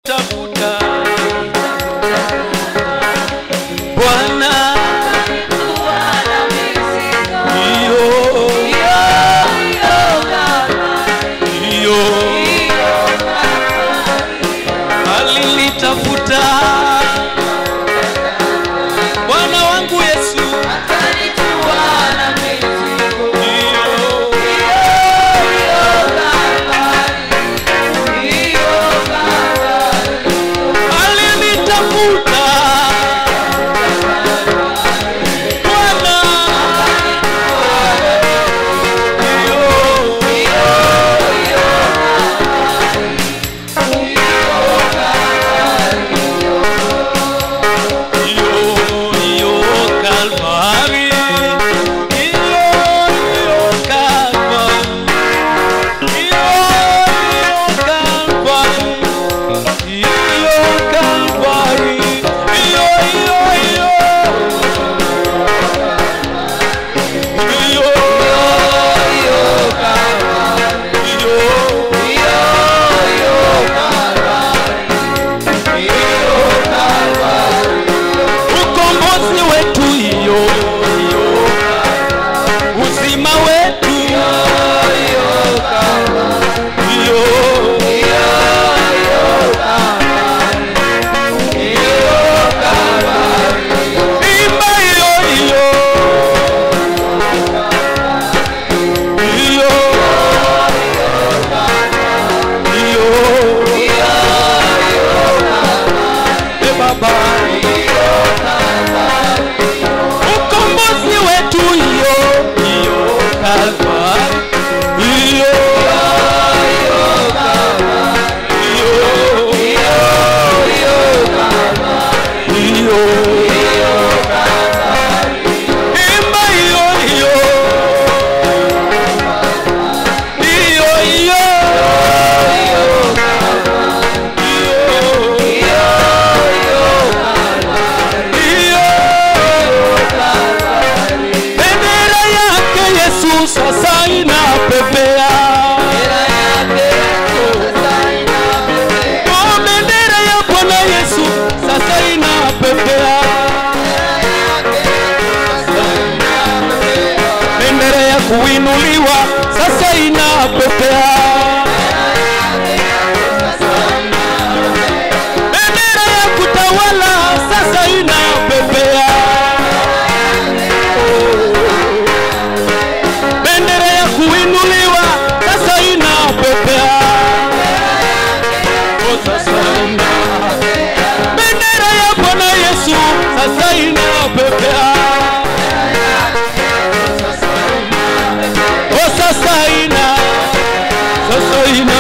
tafuta Bwana hiyo hiyo alinitafuta Bwana wangu Yesu hiyo alinitafuta Bwana hiyo hiyo Kalvari hiyo hiyo Kalvari hiyo hiyo Kalvari hiyo Kalvari hiyo hiyo hiyo hiyo ukombozi wetu hiyo uzima wetu hiyo imba hiyo hiyo hiyo hiyo e baba ukombozi wetu hiyo hiyo Kalvari hiyo hiyo hiyo imba hiyo hiyo hiyo hiyo bendera yake Yesu sasa inapepea Oh, bendera ya Bwana Yesu sasa inapepea bendera ya kuinuliwa sasa inapepea bendera ya kutawala sasa inapepea bendera ya kuinuliwa sasa inapepea Oh, sasa ina- bendera ya Bwana Yesu sasa inapepea Oh, sasa ina sasa ina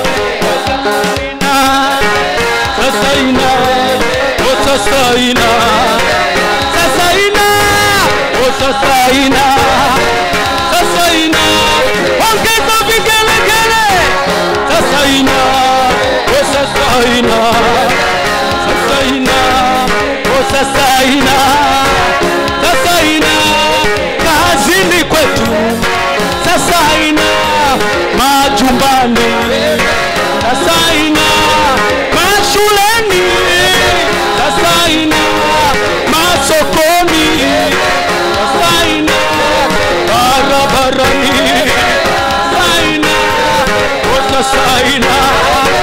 sasa ina oh sasa ina sasa ina oh sasa ina sasa ina ongeza vigelegele sasa ina oh sasa ina sasa ina oh sasa ina sasa ina kazini kwetu sasa ina majumbani sasa ina mashuleni sasa ina masokoni sasa ina barabarani sasa ina oh sasa ina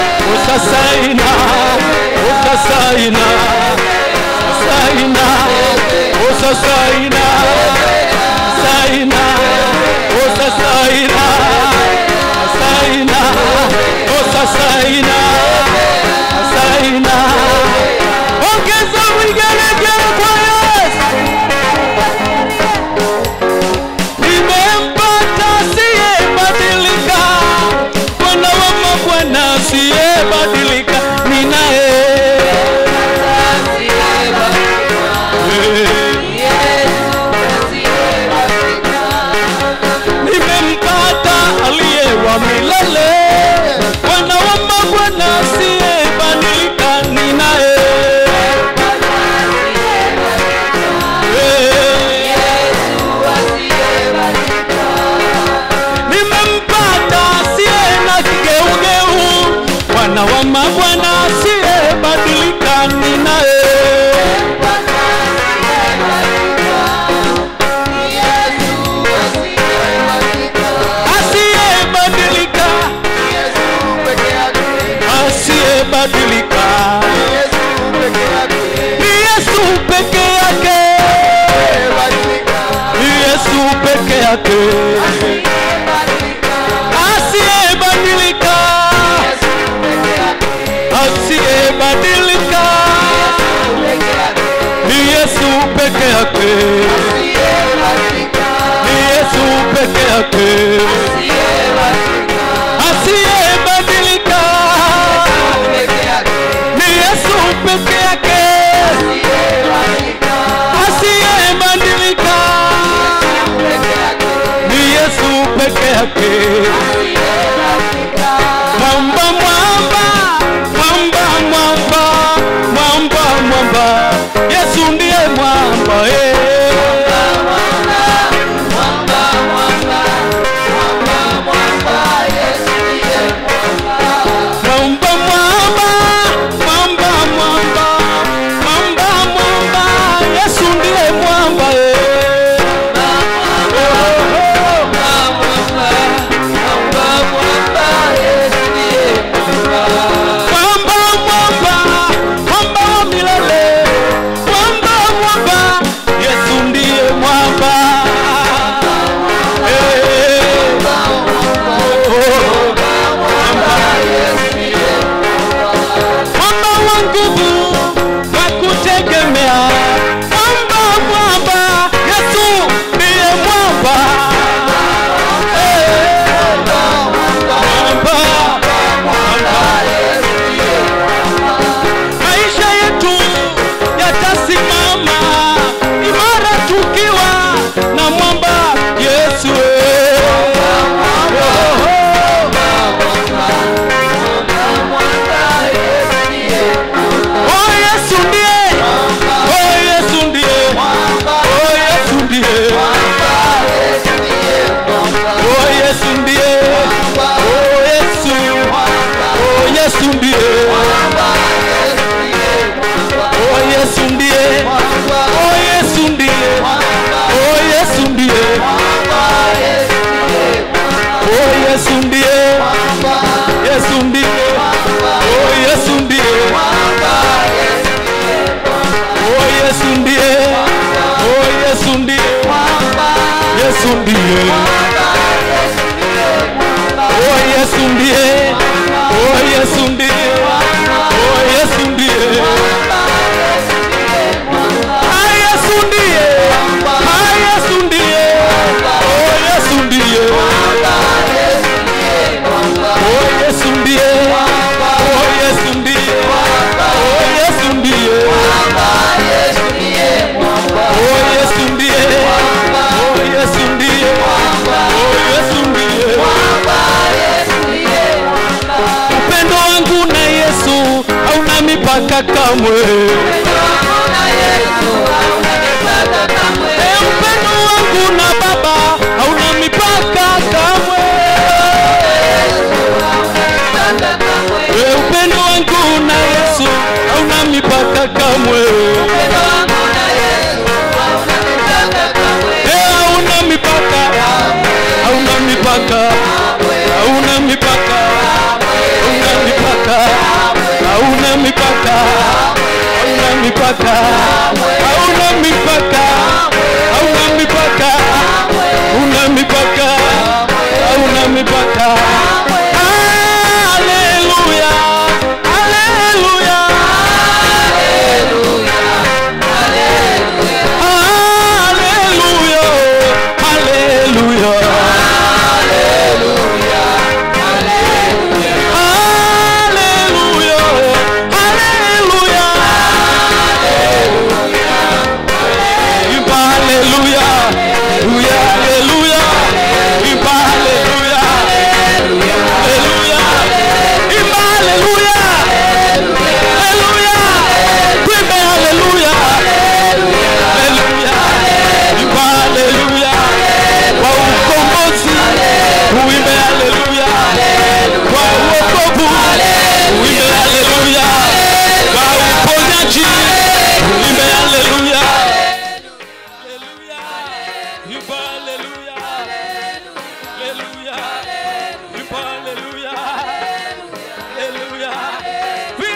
asiyebadilika ni Yesu peke yake, ni Yesu peke yake asiyebadilika, asiyebadilika ni Yesu peke yake, ni Yesu peke yake asiyebadilika, ni Yesu peke yake asiyebadilika, ni Yesu peke yake. Mwamba, mwamba, mwamba, mwamba, mwamba, mwamba, Yesu ndiye mwamba eh. Mwamba, mwamba, mwamba, mwamba, mwamba, mwamba, Yesu ndiye mwamba eh. Mwamba, mwamba, mwamba wa milele, mwamba, mwamba, Yesu ndiye mwamba. Eh, oh, mwamba wa nguvu wa kutegemea, mwamba, mwamba, Yesu ndiye mwamba. Eh, mwamba, maisha yetu yatasimama imara tukiwa na mwamba Yesu. Oh, Yesu ndiye, oh, Yesu ndiye, oh, Yesu ndiye, oh, Yesu ndiye, oh, Yesu, oh, Yesu ndiye, oh, Yesu ndiye, oh, Yesu ndiye, oh, Yesu ndiye, oh, Yesu ndiye, Yesu ndiye, oh, Yesu ndiye, oh, Yesu ndiye, oh, Yesu ndiye, Yesu ndiye, oh, Yesu ndiye, oh, Yesu ndiye, oh, Yesu ndiye. Ah, Yesu ndiye, ah, Yesu ndiye, oh, Yesu ndiye. Oh, Yesu ndiye, oh, Yesu ndiye, oh, Yesu ndiye. Oh, Yesu ndiye, oh, Yesu ndiye, oh, Yesu ndiye. Upendo wangu na Yesu hauna mipaka kamwe. Eh, upendo wangu na Baba hauna mipaka kamwe. Eh, upendo wangu na Yesu hauna mipaka kamwe. Eh, hauna mipaka, hauna mipaka, hauna mipaka, hauna mipaka, hauna mipaka, hauna mipaka, hauna mipaka, hauna mipaka, hauna mipaka, hauna mipaka. Haleluya, haleluya, haleluya, haleluya. Haleluya, haleluya. Imba haleluya, haleluya, haleluya. Imba haleluya, haleluya. Imba haleluya, haleluya. Tuimbe haleluya, haleluya. Imba haleluya. Kwa ukombozi, uimbe haleluya. Kwa uokovu, uimbe haleluya. Kwa uponyaji, uimbe haleluya. Haleluya. Imba haleluya. Haleluya. Imba haleluya. Haleluya.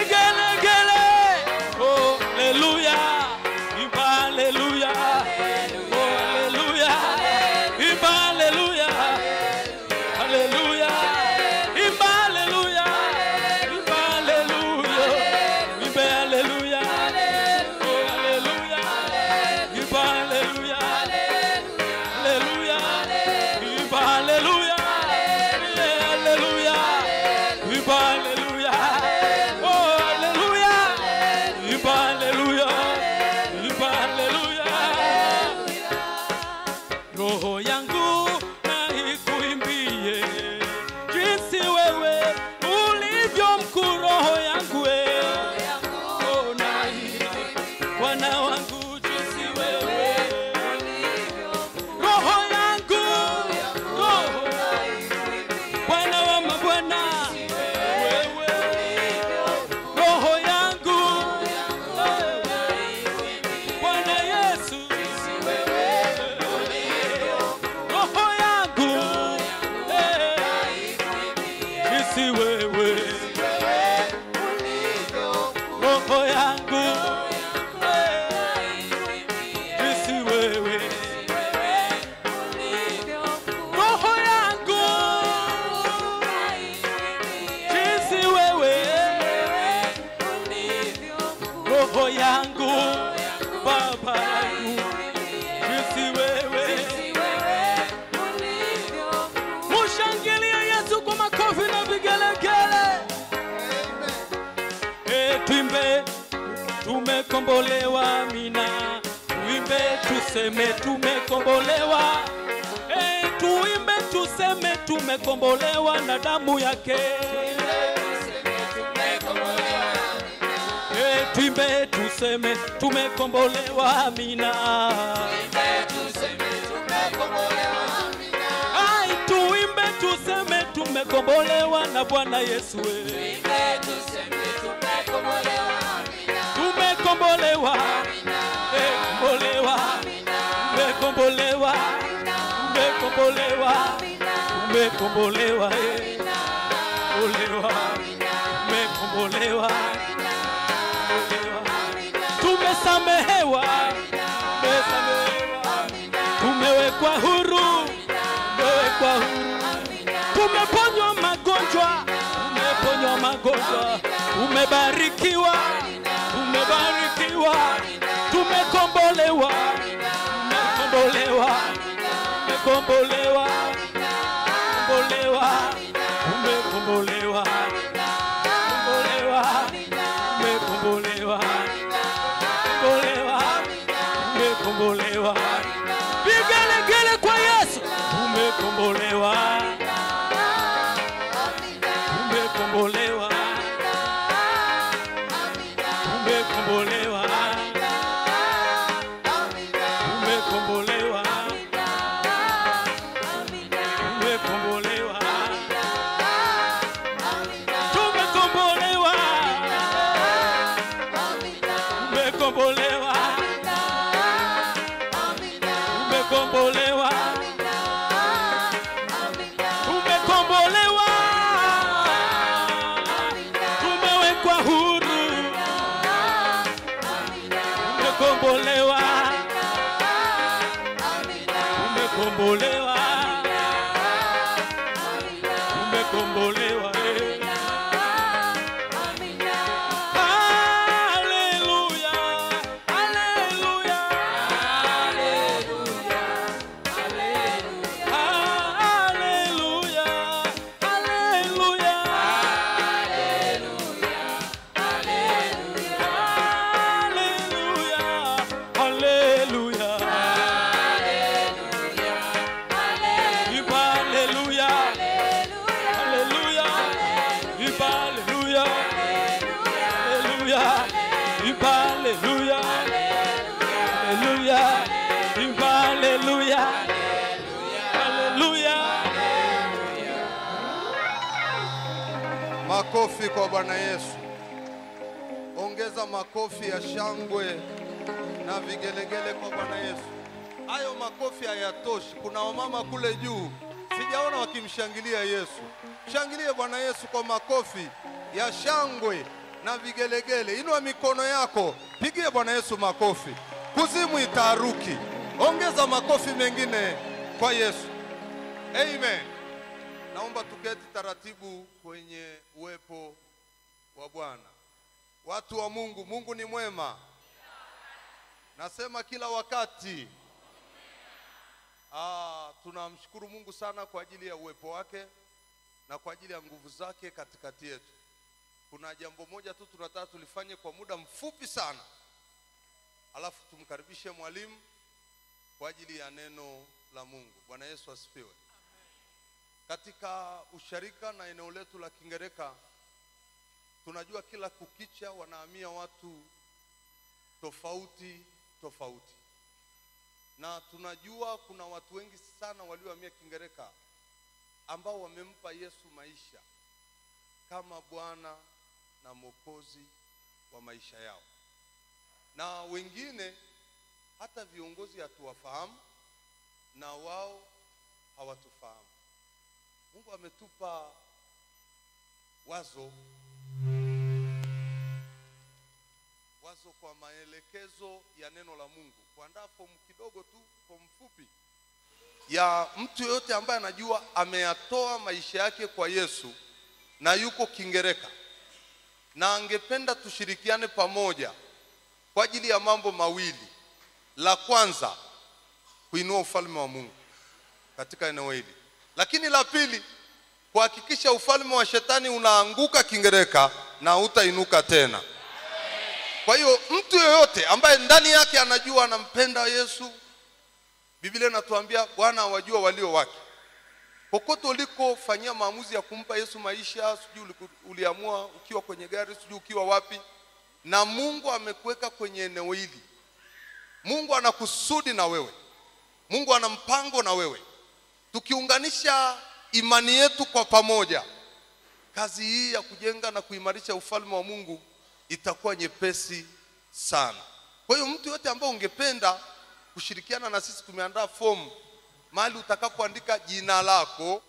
roho yangu jinsi wewe roho yangu jinsi wewe roho yangu baba yangu jinsi wewe mushangilie yesu kwa makofi na vigelegele e, tuimbe tumekombolewa mina tuimbe tuseme tumekombolewa e, tuimbe tuseme tumekombolewa na damu yake e, tuimbe tuseme tumekombolewa mina ai tuimbe tuseme tumekombolewa na bwana yesu e. tumekombolewa Eh, kombolewa tumekombolewa tumekombolewa tumekombolewa eh. kombolewa tumekombolewa kombolewa tumesamehewa tumesamehewa tumewekwa huru tumewekwa huru tumeponywa magonjwa tumeponywa magonjwa tumebarikiwa tumebarikiwa tumekombolewa tumekombolewa tumekombolewa kombolewa tumekombolewa kombolewa tumekombolewa kombolewa tumekombolewa vigelegele kwa yesu tumekombolewa tumekombolewa tumekombolewa tumekombolewa tumekombolewa tumekombolewa tumekombolewa tumekombolewa tumekombolewa tumewekwa huru tumekombolewa tumekombolewa tumekombolewa eh. Haleluya, haleluya, haleluya, haleluya, haleluya, haleluya. Viva haleluya, haleluya, viva haleluya, haleluya, viva haleluya, haleluya, viva haleluya, haleluya. Makofi kwa Bwana Yesu. Ongeza makofi ya shangwe na vigelegele kwa Bwana Yesu. Hayo makofi hayatoshi. Kuna wamama kule juu sijaona wakimshangilia Yesu. Shangilie Bwana Yesu kwa makofi ya shangwe na vigelegele. Inua mikono yako, pigie Bwana Yesu makofi. Kuzimu itaruki. Ongeza makofi mengine kwa Yesu. Amen. Naomba tuketi taratibu kwenye uwepo wa Bwana. Watu wa Mungu, Mungu ni mwema. Nasema kila wakati. Ah, tunamshukuru Mungu sana kwa ajili ya uwepo wake na kwa ajili ya nguvu zake katikati yetu. Kuna jambo moja tu tunataka tulifanye kwa muda mfupi sana, alafu tumkaribishe mwalimu kwa ajili ya neno la Mungu. Bwana Yesu asifiwe. Katika usharika na eneo letu la Kingereka tunajua kila kukicha wanahamia watu tofauti tofauti, na tunajua kuna watu wengi sana waliohamia Kingereka ambao wamempa Yesu maisha kama Bwana na Mwokozi wa maisha yao, na wengine hata viongozi hatuwafahamu na wao hawatufahamu. Mungu ametupa wazo mawazo kwa maelekezo ya neno la Mungu, kuandaa fomu kidogo tu, fomu fupi ya mtu yoyote ambaye anajua ameyatoa maisha yake kwa Yesu na yuko Kingereka na angependa tushirikiane pamoja kwa ajili ya mambo mawili. La kwanza, kuinua ufalme wa Mungu katika eneo hili, lakini la pili, kuhakikisha ufalme wa shetani unaanguka Kingereka na utainuka tena. Kwa hiyo mtu yoyote ambaye ndani yake anajua anampenda Yesu, Biblia inatuambia Bwana awajua walio wake. Popote ulikofanyia maamuzi ya kumpa Yesu maisha, sijui uliku- uliamua ukiwa kwenye gari, sijui ukiwa wapi, na Mungu amekuweka kwenye eneo hili. Mungu ana kusudi na wewe, Mungu ana mpango na wewe. Tukiunganisha imani yetu kwa pamoja, kazi hii ya kujenga na kuimarisha ufalme wa Mungu itakuwa nyepesi sana. Kwa hiyo mtu yote ambaye ungependa kushirikiana na sisi, tumeandaa fomu mahali utakapoandika jina lako,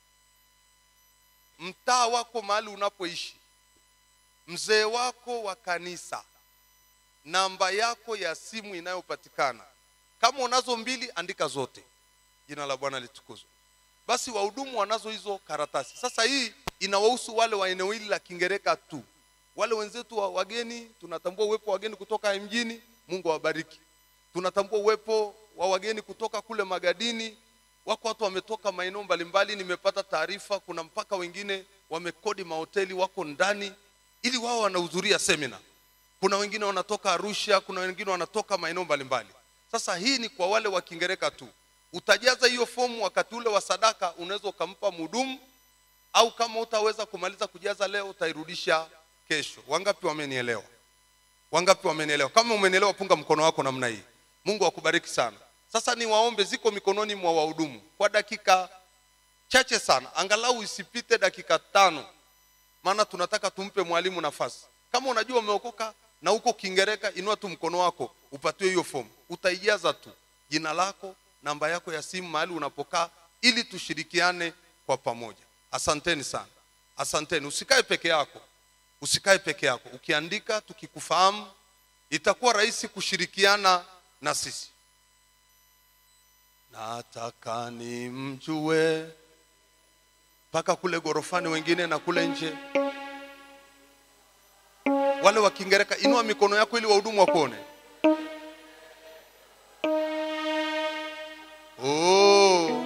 mtaa wako, mahali unapoishi, mzee wako wa kanisa, namba yako ya simu inayopatikana. Kama unazo mbili, andika zote. Jina la Bwana litukuzwe. Basi wahudumu wanazo hizo karatasi. Sasa hii inawahusu wale wa eneo hili la Kingereka tu. Wale wenzetu wa wageni, tunatambua uwepo wa wageni kutoka mjini, Mungu awabariki. Tunatambua uwepo wa wageni kutoka kule Magadini, wako watu wametoka maeneo mbalimbali. Nimepata taarifa, kuna mpaka wengine wamekodi mahoteli, wako ndani ili wao wanahudhuria semina. Kuna wengine wanatoka Arusha, kuna wengine wanatoka maeneo mbalimbali. Sasa hii ni kwa wale wa Kingereka tu. Utajaza hiyo fomu wakati ule wa sadaka, unaweza ukampa mhudumu, au kama utaweza kumaliza kujaza leo, utairudisha kesho. Wangapi wamenielewa? Wangapi wamenielewa? Kama umenielewa, punga mkono wako namna hii. Mungu akubariki sana. Sasa ni waombe, ziko mikononi mwa wahudumu kwa dakika chache sana, angalau isipite dakika tano, maana tunataka tumpe mwalimu nafasi. Kama unajua umeokoka na uko Kingereka, inua tu mkono wako upatiwe hiyo fomu. Utaijaza tu jina lako, namba yako ya simu, mahali unapokaa, ili tushirikiane kwa pamoja. Asanteni sana, asanteni. Usikae peke yako, usikae peke yako. Ukiandika tukikufahamu, itakuwa rahisi kushirikiana na sisi. Nataka nimjue mpaka kule gorofani, wengine na kule nje. Wale wa Kingereka, inua mikono yako ili wahudumu wakuone. Oh.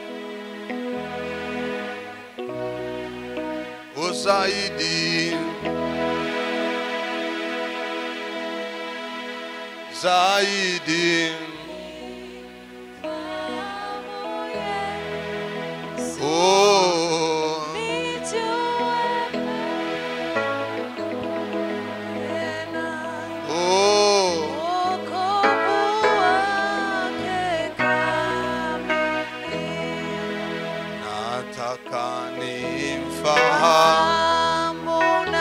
Uzaidi zaidi oh. Oh. Nataka nimfahamu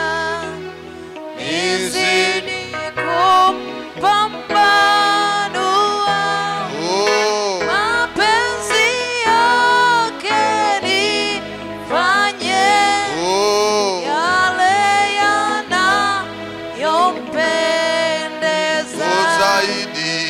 nizidi oh. Oh. Uzaidi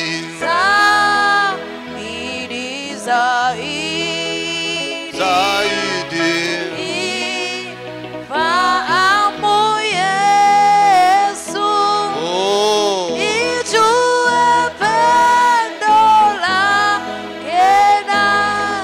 zaidi Fahamu Yesu oh. Nijue pendo lake na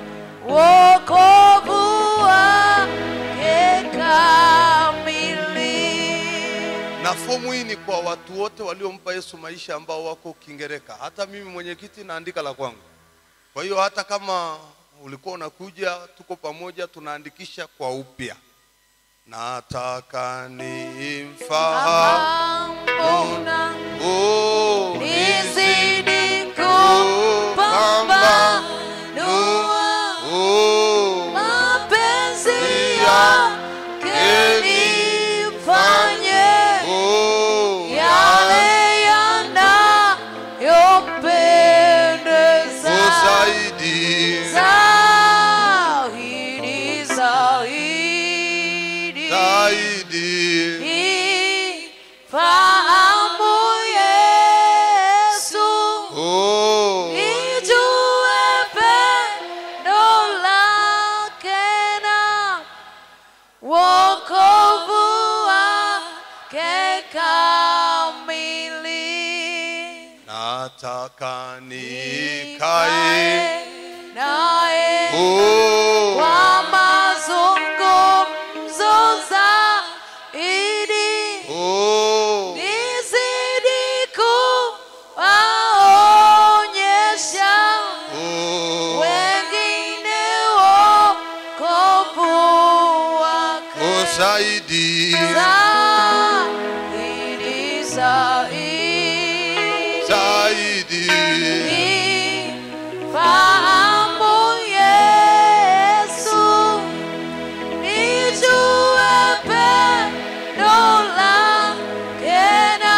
wokovu wake kamili. na fomu hii ni kwa watu wote waliompa Yesu maisha ambao wako Kingereka. Hata mimi mwenyekiti naandika la kwangu. Kwa hiyo hata kama ulikuwa unakuja, tuko pamoja, tunaandikisha kwa upya. Nataka nimfahamu Ambona oh, nizidi kupambanua oh, mapenzi yake nifanye oh, yale yanayopendeza zaidi zaidi zaidi zaidi Fa nataka nikae naye Oh, kwa mazungumzo zaidi oh, nizidi kuwaonyesha oh, wengine wokovu wake oh, zaidi zaidi zaidi zaidi Nifahamu Yesu, nijue pendo lake na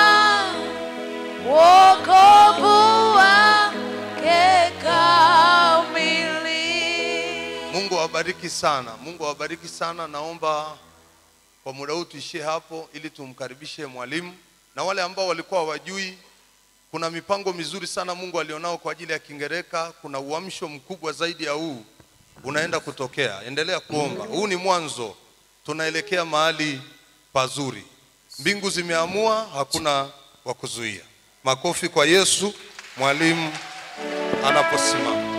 wokovu wake kamili. Mungu awabariki sana. Mungu awabariki sana. Naomba kwa muda huu tuishie hapo ili tumkaribishe mwalimu na wale ambao walikuwa hawajui kuna mipango mizuri sana Mungu alionao kwa ajili ya Kingereka. Kuna uamsho mkubwa zaidi ya huu unaenda kutokea. Endelea kuomba, huu ni mwanzo, tunaelekea mahali pazuri. Mbingu zimeamua, hakuna wa kuzuia. Makofi kwa Yesu, mwalimu anaposimama.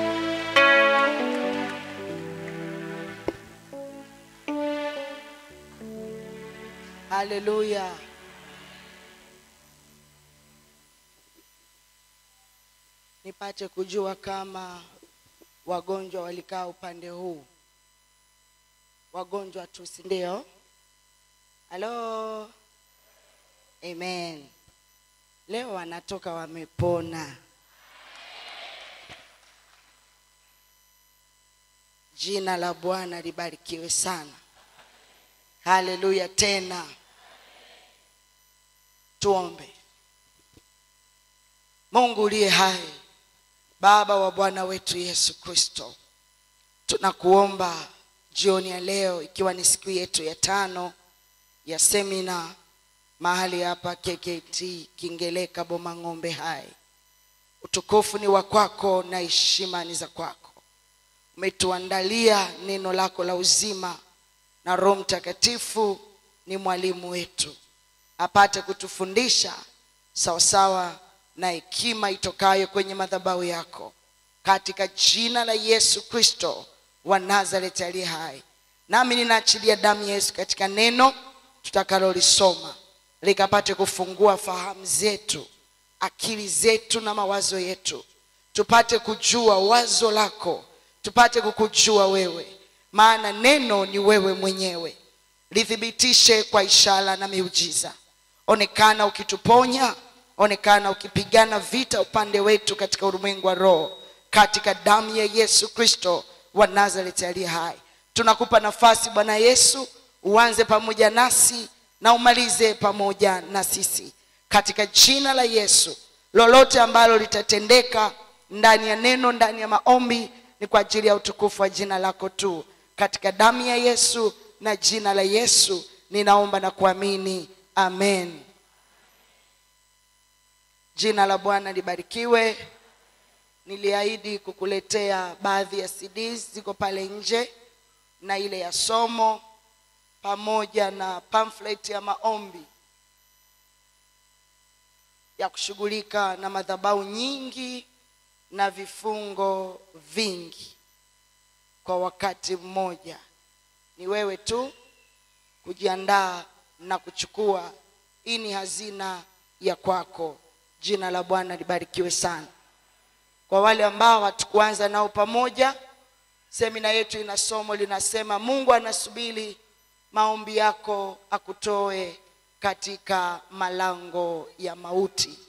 Haleluya. Nipate kujua kama wagonjwa walikaa upande huu. Wagonjwa tu, si ndio? Halo. Amen. Leo wanatoka wamepona. Jina la Bwana libarikiwe sana. Haleluya tena. Tuombe. Mungu uliye hai, Baba wa Bwana wetu Yesu Kristo, tunakuomba jioni ya leo, ikiwa ni siku yetu ya tano ya semina mahali hapa KKT Kingeleka Boma Ng'ombe Hai. Utukufu ni wa kwako na heshima ni za kwako. Umetuandalia neno lako la uzima na Roho Mtakatifu ni mwalimu wetu, apate kutufundisha sawasawa na hekima itokayo kwenye madhabahu yako, katika jina la Yesu Kristo wa Nazareti aliye hai. Nami ninaachilia damu ya Yesu katika neno tutakalolisoma, likapate kufungua fahamu zetu, akili zetu na mawazo yetu, tupate kujua wazo lako, tupate kukujua wewe maana neno ni wewe mwenyewe. Lithibitishe kwa ishara na miujiza, onekana ukituponya, onekana ukipigana vita upande wetu katika ulimwengu wa roho, katika damu ya Yesu Kristo wa Nazareti aliye hai. Tunakupa nafasi Bwana Yesu, uanze pamoja nasi na umalize pamoja na sisi, katika jina la Yesu. Lolote ambalo litatendeka ndani ya neno, ndani ya maombi, ni kwa ajili ya utukufu wa jina lako tu katika damu ya Yesu na jina la Yesu ninaomba na kuamini, amen. Jina la Bwana libarikiwe. Niliahidi kukuletea baadhi ya CDs ziko pale nje na ile ya somo pamoja na pamphlet ya maombi ya kushughulika na madhabahu nyingi na vifungo vingi kwa wakati mmoja. Ni wewe tu kujiandaa na kuchukua. Hii ni hazina ya kwako. Jina la Bwana libarikiwe sana. Kwa wale ambao hatukuanza nao pamoja, semina yetu ina somo linasema, Mungu anasubiri maombi yako akutoe katika malango ya mauti.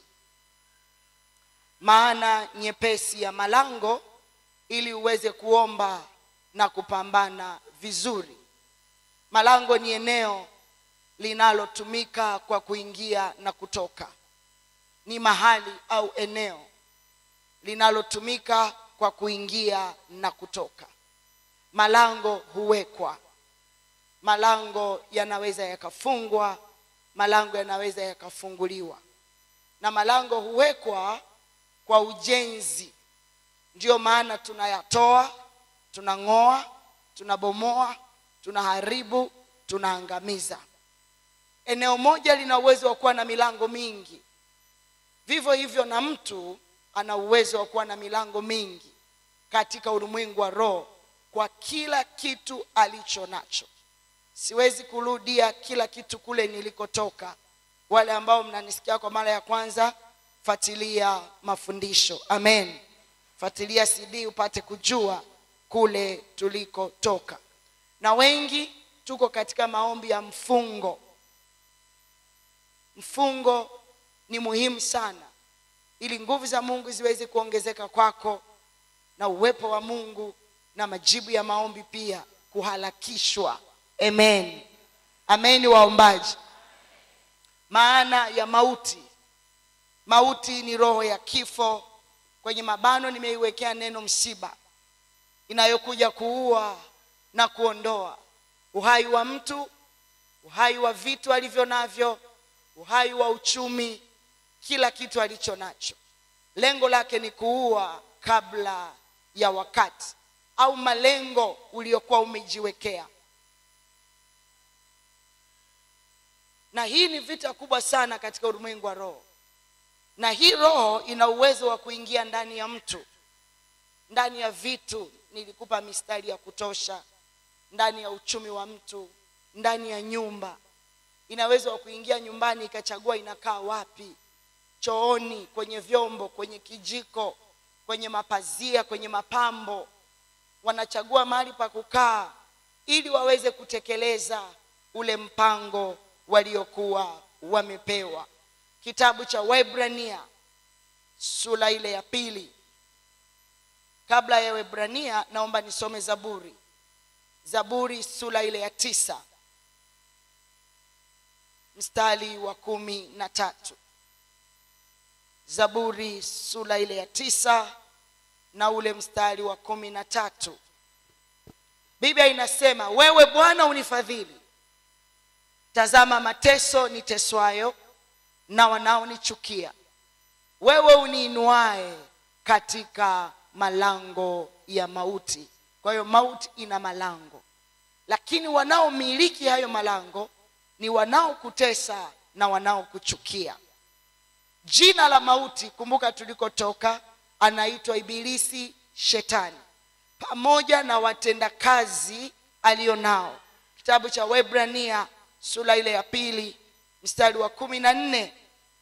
Maana nyepesi ya malango ili uweze kuomba na kupambana vizuri. Malango ni eneo linalotumika kwa kuingia na kutoka, ni mahali au eneo linalotumika kwa kuingia na kutoka. Malango huwekwa, malango yanaweza yakafungwa, malango yanaweza yakafunguliwa, na malango huwekwa kwa ujenzi. Ndiyo maana tunayatoa, tunang'oa, tunabomoa, tunaharibu, tunaangamiza. Eneo moja lina uwezo wa kuwa na milango mingi, vivyo hivyo na mtu ana uwezo wa kuwa na milango mingi katika ulimwengu wa roho kwa kila kitu alicho nacho siwezi kurudia kila kitu kule nilikotoka wale ambao mnanisikia kwa mara ya kwanza fuatilia mafundisho amen fuatilia cd upate kujua kule tulikotoka na wengi tuko katika maombi ya mfungo mfungo ni muhimu sana ili nguvu za mungu ziweze kuongezeka kwako na uwepo wa mungu na majibu ya maombi pia kuharakishwa amen amen waombaji maana ya mauti mauti ni roho ya kifo kwenye mabano nimeiwekea neno msiba inayokuja kuua na kuondoa uhai wa mtu uhai wa vitu alivyo navyo uhai wa uchumi kila kitu alicho nacho lengo lake ni kuua kabla ya wakati au malengo uliokuwa umejiwekea na hii ni vita kubwa sana katika ulimwengu wa roho na hii roho ina uwezo wa kuingia ndani ya mtu ndani ya vitu nilikupa mistari ya kutosha ndani ya uchumi wa mtu ndani ya nyumba inaweza wa kuingia nyumbani ikachagua inakaa wapi chooni kwenye vyombo kwenye kijiko kwenye mapazia kwenye mapambo wanachagua mahali pa kukaa ili waweze kutekeleza ule mpango waliokuwa wamepewa kitabu cha webrania sura ile ya pili kabla ya webrania naomba nisome zaburi zaburi sura ile ya tisa mstari wa kumi na tatu zaburi sura ile ya tisa na ule mstari wa kumi na tatu biblia inasema wewe bwana unifadhili tazama mateso niteswayo na wanaonichukia wewe uniinuae katika malango ya mauti kwa hiyo mauti ina malango lakini wanaomiliki hayo malango ni wanaokutesa na wanaokuchukia jina la mauti kumbuka tulikotoka anaitwa ibilisi shetani pamoja na watendakazi aliyo nao kitabu cha webrania sura ile ya pili mstari wa kumi na nne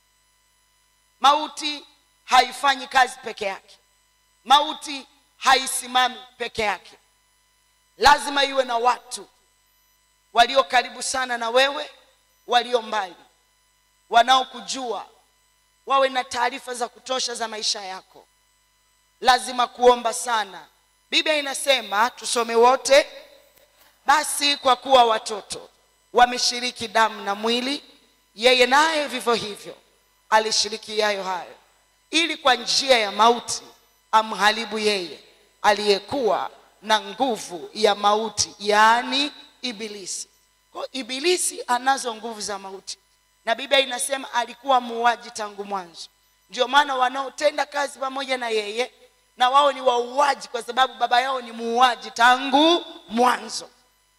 mauti haifanyi kazi peke yake mauti haisimami peke yake lazima iwe na watu walio karibu sana na wewe walio mbali wanaokujua wawe na taarifa za kutosha za maisha yako lazima kuomba sana biblia inasema tusome wote basi kwa kuwa watoto wameshiriki damu na mwili yeye naye vivyo hivyo alishiriki yayo hayo ili kwa njia ya mauti amharibu yeye aliyekuwa na nguvu ya mauti yaani ibilisi kwa ibilisi anazo nguvu za mauti na biblia inasema alikuwa muuaji tangu mwanzo ndio maana wanaotenda kazi pamoja na yeye na wao ni wauaji kwa sababu baba yao ni muuaji tangu mwanzo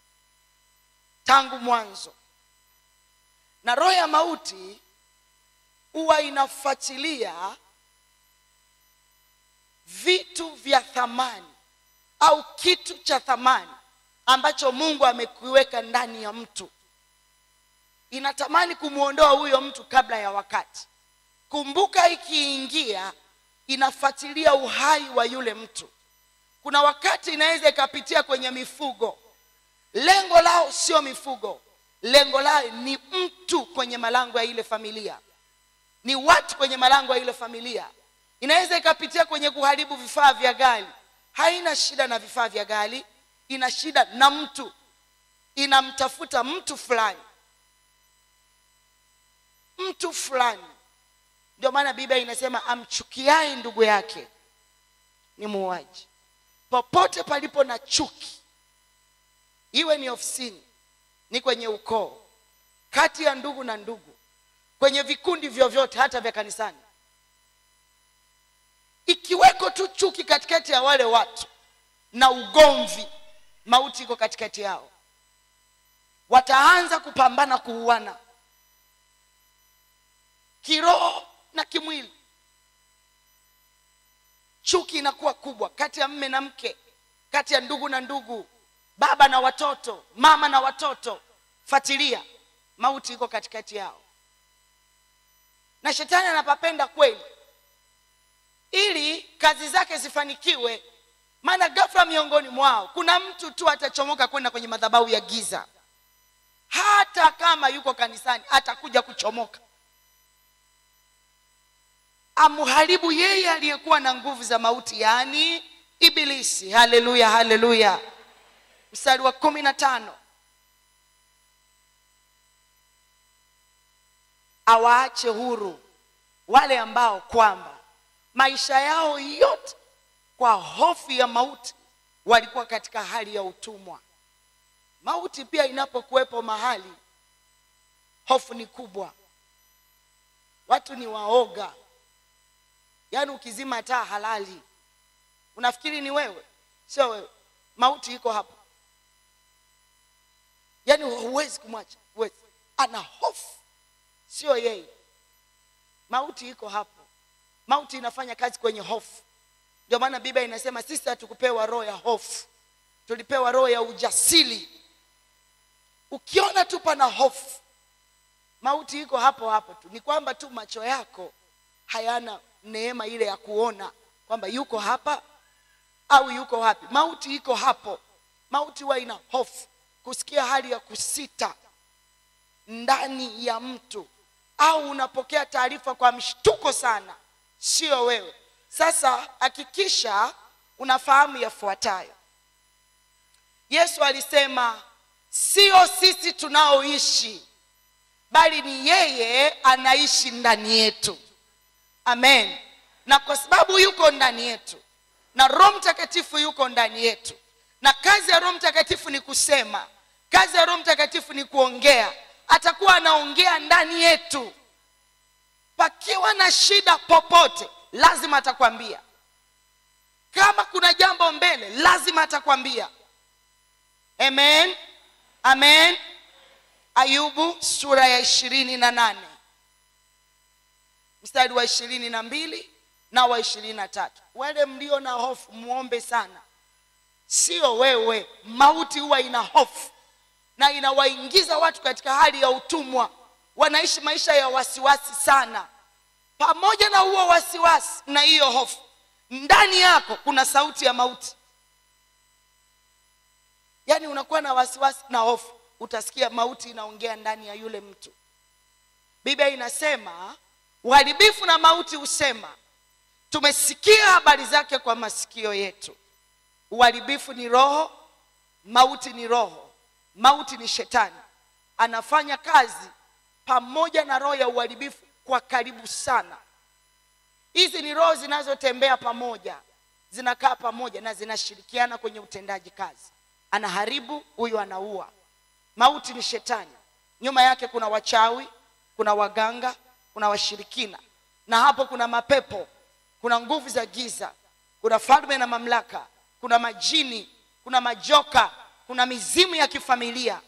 tangu mwanzo na roho ya mauti huwa inafuatilia vitu vya thamani au kitu cha thamani ambacho mungu amekiweka ndani ya mtu inatamani kumwondoa huyo mtu kabla ya wakati kumbuka ikiingia inafuatilia uhai wa yule mtu kuna wakati inaweza ikapitia kwenye mifugo lengo lao sio mifugo lengo lao ni mtu kwenye malango ya ile familia ni watu kwenye malango ya ile familia inaweza ikapitia kwenye kuharibu vifaa vya gari haina shida na vifaa vya gari ina shida na mtu inamtafuta mtu fulani mtu fulani ndio maana biblia inasema amchukiaye ndugu yake ni muuaji popote palipo na chuki iwe ni ofisini ni kwenye ukoo kati ya ndugu na ndugu kwenye vikundi vyovyote hata vya kanisani ikiweko tu chuki katikati ya wale watu na ugomvi mauti iko katikati yao wataanza kupambana kuuana kiroho na kimwili inakuwa kubwa kati ya mme na mke kati ya ndugu na ndugu baba na watoto mama na watoto fatilia mauti iko katikati yao na shetani anapapenda kweli ili kazi zake zifanikiwe maana ghafla miongoni mwao kuna mtu tu atachomoka kwenda kwenye madhabahu ya giza hata kama yuko kanisani atakuja kuchomoka amharibu yeye aliyekuwa na nguvu za mauti yaani ibilisi haleluya haleluya mstari wa kumi na tano awaache huru wale ambao kwamba maisha yao yote kwa hofu ya mauti walikuwa katika hali ya utumwa mauti pia inapokuwepo mahali hofu ni kubwa watu ni waoga yaani ukizima taa halali unafikiri ni wewe sio wewe mauti iko hapo yaani huwezi kumwacha huwezi ana hofu sio yeye mauti iko hapo mauti inafanya kazi kwenye hofu ndio maana biblia inasema sisi hatukupewa roho ya hofu tulipewa roho ya ujasiri ukiona tu pana hofu mauti iko hapo hapo tu ni kwamba tu macho yako hayana neema ile ya kuona kwamba yuko hapa au yuko wapi mauti iko hapo mauti huwa ina hofu kusikia hali ya kusita ndani ya mtu au unapokea taarifa kwa mshtuko sana sio wewe sasa hakikisha unafahamu yafuatayo yesu alisema sio sisi tunaoishi bali ni yeye anaishi ndani yetu amen na kwa sababu yuko ndani yetu na roho mtakatifu yuko ndani yetu na kazi ya roho mtakatifu ni kusema kazi ya roho mtakatifu ni kuongea atakuwa anaongea ndani yetu pakiwa na shida popote lazima atakwambia kama kuna jambo mbele lazima atakwambia amen amen ayubu sura ya ishirini na nane mstari wa ishirini na mbili na wa ishirini na tatu wale mlio na hofu muombe sana sio wewe mauti huwa ina hofu na inawaingiza watu katika hali ya utumwa wanaishi maisha ya wasiwasi sana pamoja na huo wasiwasi na hiyo hofu ndani yako kuna sauti ya mauti yaani unakuwa na wasiwasi na hofu utasikia mauti inaongea ndani ya yule mtu biblia inasema uharibifu na mauti husema tumesikia habari zake kwa masikio yetu uharibifu ni roho mauti ni roho mauti ni shetani anafanya kazi pamoja na roho ya uharibifu kwa karibu sana hizi ni roho zinazotembea pamoja zinakaa pamoja na zinashirikiana kwenye utendaji kazi anaharibu huyu anaua mauti ni shetani nyuma yake kuna wachawi kuna waganga kuna washirikina na hapo kuna mapepo kuna nguvu za giza kuna falme na mamlaka kuna majini kuna majoka kuna mizimu ya kifamilia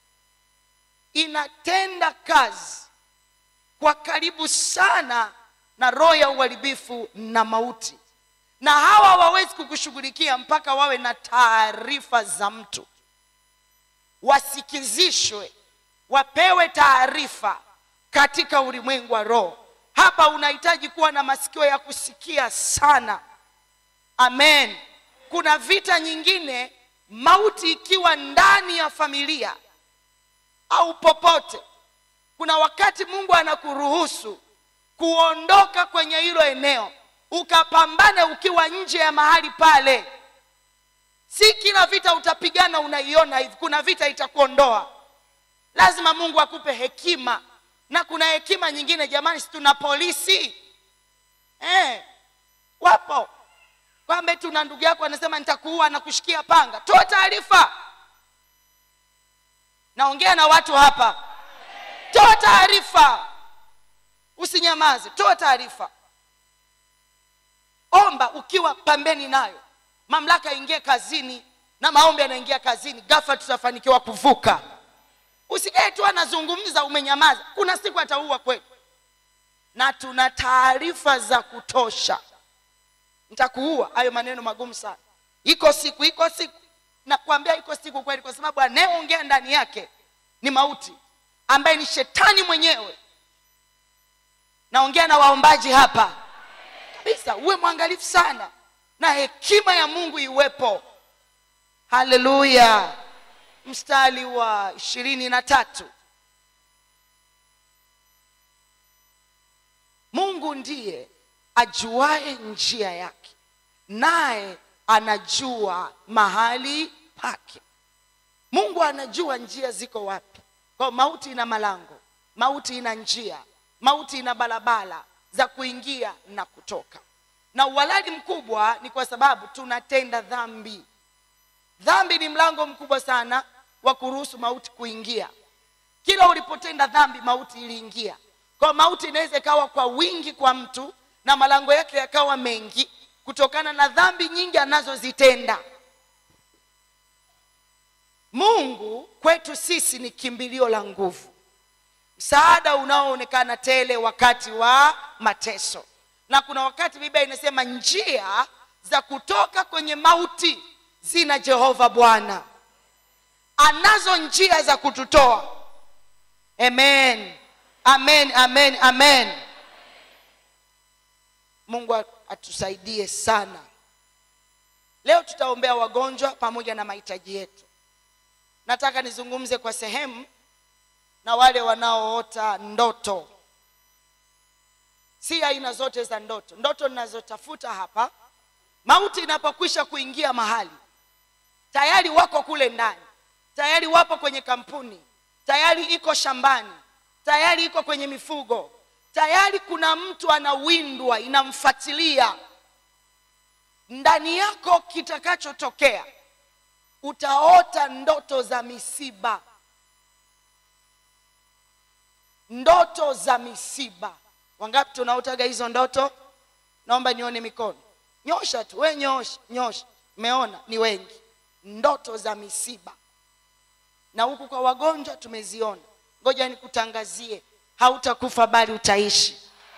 inatenda kazi kwa karibu sana na roho ya uharibifu na mauti na hawa hawawezi kukushughulikia mpaka wawe na taarifa za mtu wasikizishwe wapewe taarifa katika ulimwengu wa roho hapa unahitaji kuwa na masikio ya kusikia sana amen kuna vita nyingine mauti ikiwa ndani ya familia au popote kuna wakati mungu anakuruhusu kuondoka kwenye hilo eneo ukapambane ukiwa nje ya mahali pale si kila vita utapigana unaiona hivi kuna vita itakuondoa lazima mungu akupe hekima na kuna hekima nyingine jamani si tuna polisi eh, wapo kwamba tuna ndugu yako anasema nitakuua na kushikia panga toa taarifa naongea na watu hapa toa taarifa usinyamaze toa taarifa omba ukiwa pambeni nayo mamlaka ingie kazini na maombi yanaingia kazini gafa tutafanikiwa kuvuka usikae tu anazungumza umenyamaza kuna siku ataua kweli na tuna taarifa za kutosha nitakuua hayo maneno magumu sana iko siku iko siku nakwambia iko siku kweli kwa sababu anayeongea ndani yake ni mauti ambaye ni shetani mwenyewe naongea na waombaji hapa kabisa uwe mwangalifu sana na hekima ya mungu iwepo haleluya mstari wa ishirini na tatu mungu ndiye ajuaye njia yake naye anajua mahali pake mungu anajua njia ziko wapi kwa mauti ina malango mauti ina njia mauti ina barabara za kuingia na kutoka na uhalali mkubwa ni kwa sababu tunatenda dhambi dhambi ni mlango mkubwa sana wa kuruhusu mauti kuingia kila ulipotenda dhambi mauti iliingia kwa mauti inaweza ikawa kwa wingi kwa mtu na malango yake yakawa mengi kutokana na dhambi nyingi anazozitenda mungu kwetu sisi ni kimbilio la nguvu msaada unaoonekana tele wakati wa mateso na kuna wakati biblia inasema njia za kutoka kwenye mauti zina jehova bwana anazo njia za kututoa amen amen amen amen mungu atusaidie sana leo tutaombea wagonjwa pamoja na mahitaji yetu nataka nizungumze kwa sehemu na wale wanaoota ndoto si aina zote za ndoto ndoto ninazotafuta hapa mauti inapokwisha kuingia mahali tayari wako kule ndani tayari wapo kwenye kampuni tayari iko shambani tayari iko kwenye mifugo tayari kuna mtu anawindwa inamfuatilia ndani yako kitakachotokea utaota ndoto za misiba ndoto za misiba wangapi tunaotaga hizo ndoto naomba nione mikono nyosha tu we nyosha nyosha meona ni wengi ndoto za misiba na huku kwa wagonjwa tumeziona ngoja nikutangazie hautakufa bali utaishi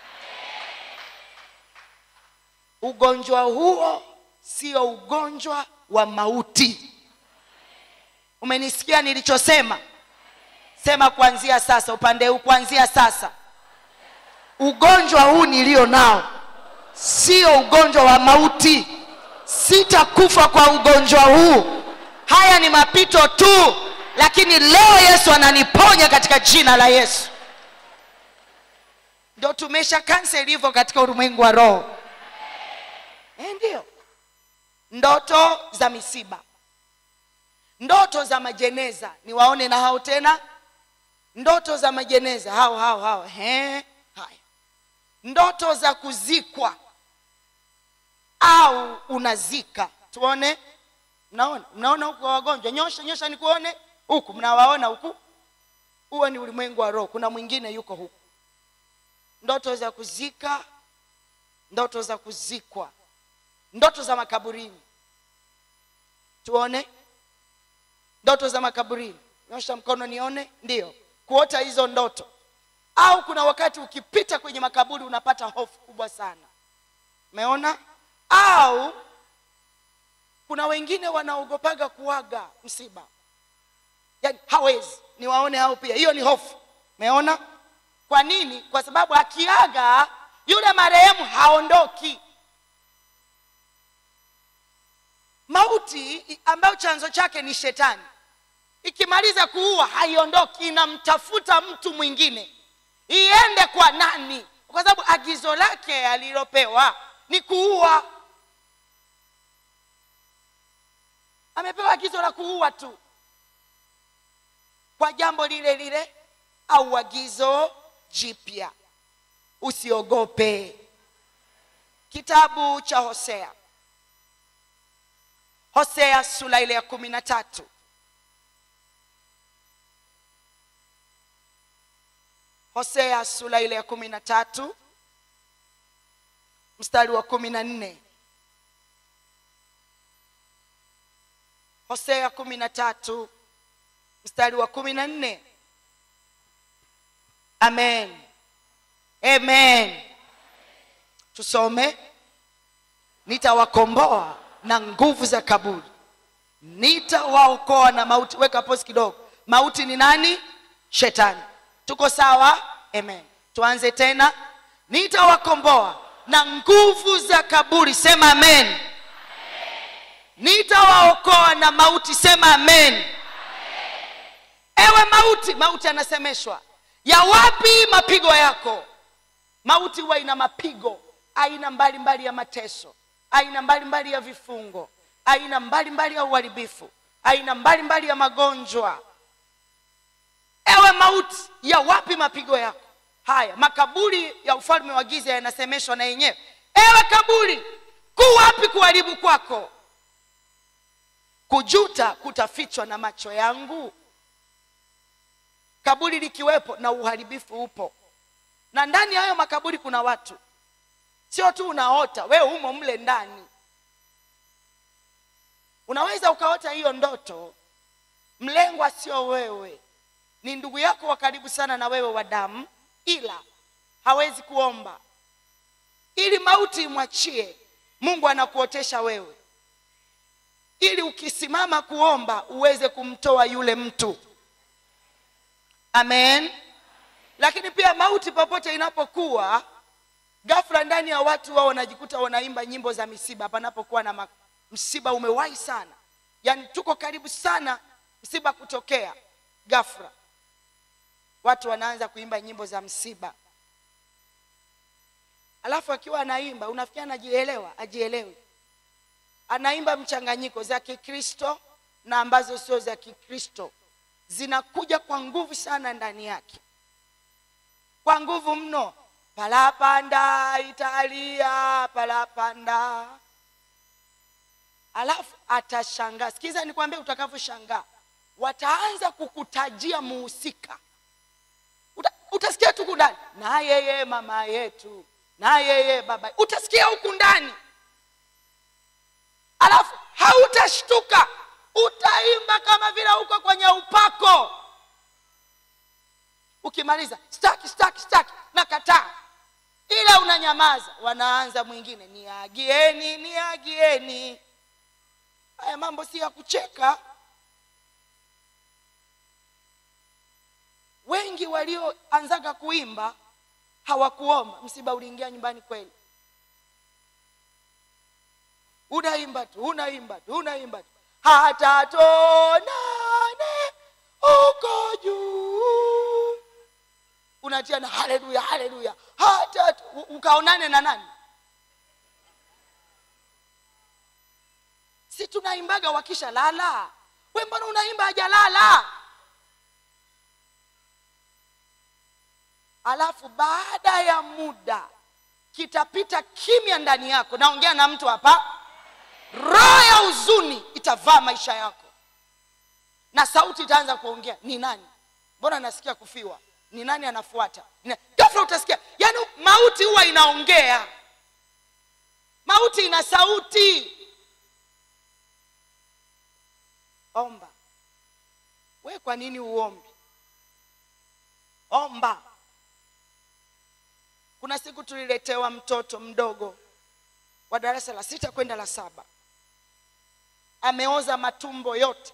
ugonjwa huo sio ugonjwa wa mauti umenisikia nilichosema sema kuanzia sasa upande huu kuanzia sasa ugonjwa huu nilio nao sio ugonjwa wa mauti sitakufa kwa ugonjwa huu haya ni mapito tu lakini leo yesu ananiponya katika jina la yesu ndio tumesha kansel hivyo katika ulimwengu wa roho e, ndio ndoto za misiba ndoto za majeneza niwaone na hao tena ndoto za majeneza hao hao hao He, haya ndoto za kuzikwa au unazika tuone mnaona mnaona huku wagonjwa nyosha nyosha nikuone huku mnawaona huku huo ni ulimwengu wa roho kuna mwingine yuko huku ndoto za kuzika ndoto za kuzikwa ndoto za makaburini tuone ndoto za makaburini nyosha mkono nione ndiyo kuota hizo ndoto au kuna wakati ukipita kwenye makaburi unapata hofu kubwa sana umeona au kuna wengine wanaogopaga kuaga msiba yaani hawezi niwaone hao pia hiyo ni hofu umeona kwa nini kwa sababu akiaga yule marehemu haondoki mauti ambayo chanzo chake ni shetani ikimaliza kuua haiondoki inamtafuta mtu mwingine iende kwa nani kwa sababu agizo lake alilopewa ni kuua amepewa agizo la kuua tu kwa jambo lile lile au agizo jipya usiogope kitabu cha hosea hosea sura ile ya kumi na tatu hosea sura ile ya kumi na tatu mstari wa kumi na nne hosea kumi na tatu mstari wa kumi na nne amen amen tusome nitawakomboa na nguvu za kaburi nitawaokoa na mauti weka posi kidogo mauti ni nani shetani tuko sawa amen tuanze tena nitawakomboa na nguvu za kaburi sema amen nitawaokoa na mauti sema amen ewe mauti mauti anasemeshwa ya wapi mapigo yako mauti huwa ina mapigo aina mbalimbali ya mateso aina mbalimbali ya vifungo aina mbalimbali ya uharibifu aina mbalimbali ya magonjwa ewe mauti ya wapi mapigo yako haya makaburi ya ufalme wa giza yanasemeshwa na yenyewe ewe kaburi ku wapi kuharibu kwako kujuta kutafichwa na macho yangu kaburi likiwepo na uharibifu upo na ndani ya hayo makaburi kuna watu sio tu unaota wewe umo mle ndani unaweza ukaota hiyo ndoto mlengwa sio wewe ni ndugu yako wa karibu sana na wewe wa damu ila hawezi kuomba ili mauti imwachie mungu anakuotesha wewe ili ukisimama kuomba uweze kumtoa yule mtu amen lakini pia mauti popote inapokuwa ghafla ndani ya watu wao wanajikuta wanaimba nyimbo za misiba panapokuwa na ma- msiba umewahi sana yaani tuko karibu sana msiba kutokea ghafla watu wanaanza kuimba nyimbo za msiba alafu akiwa anaimba unafikia anajielewa ajielewi anaimba mchanganyiko za kikristo na ambazo sio za kikristo zinakuja kwa nguvu sana ndani yake kwa nguvu mno palapanda italia palapanda alafu atashangaa sikiza nikwambie utakavyoshangaa wataanza kukutajia muhusika Uta, utasikia tu huku ndani na yeye mama yetu na yeye baba utasikia huku ndani alafu hautashtuka utaimba kama vile uko kwenye upako ukimaliza staki staki staki nakataa ila unanyamaza wanaanza mwingine niagieni niagieni haya mambo si ya kucheka wengi walioanzaga kuimba hawakuomba msiba uliingia nyumbani kweli unaimba tu unaimba tu unaimba tu hata tonane uko juu unatia na haleluya haleluya hata tu- u- ukaonane na nani si tunaimbaga wakisha lala we mbona unaimba hajalala alafu baada ya muda kitapita kimya ndani yako naongea na mtu hapa roho ya huzuni itavaa maisha yako na sauti itaanza kuongea ni nani mbona nasikia kufiwa ni nani anafuata Ni- ghafla utasikia yaani mauti huwa inaongea mauti ina sauti omba we kwa nini uombi omba kuna siku tuliletewa mtoto mdogo wa darasa la sita kwenda la saba ameoza matumbo yote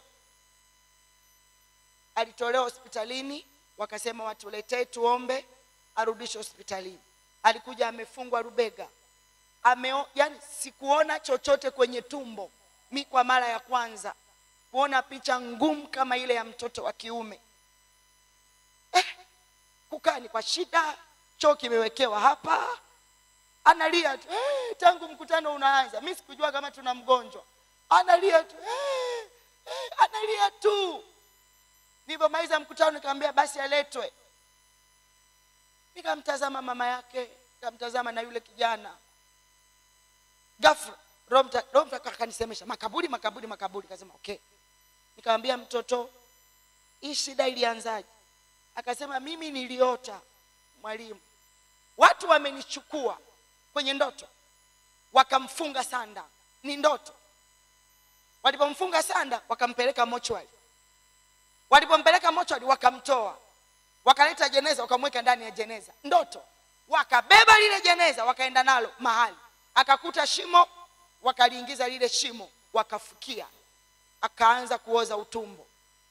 alitolewa hospitalini wakasema watuletee tuombe arudishe hospitalini alikuja amefungwa rubega Ameo, yani sikuona chochote kwenye tumbo mi kwa mara ya kwanza kuona picha ngumu kama ile ya mtoto wa kiume eh, kukaa ni kwa shida choo kimewekewa hapa analia tu eh, tangu mkutano unaanza mi sikujua kama tuna mgonjwa analia tu eh, eh, analia tu nilivyomaliza mkutano nikamwambia basi aletwe nikamtazama mama yake nikamtazama na yule kijana ghafla Roho Mta- Roho Mtakatifu akanisemesha makaburi makaburi makaburi kasema okay nikamwambia mtoto hii shida ilianzaje akasema mimi niliota mwalimu watu wamenichukua kwenye ndoto wakamfunga sanda ni ndoto walipomfunga sanda wakampeleka mochwari walipompeleka mochwari wakamtoa wakaleta jeneza wakamweka ndani ya jeneza ndoto wakabeba lile jeneza wakaenda nalo mahali akakuta shimo wakaliingiza lile shimo wakafukia akaanza kuoza utumbo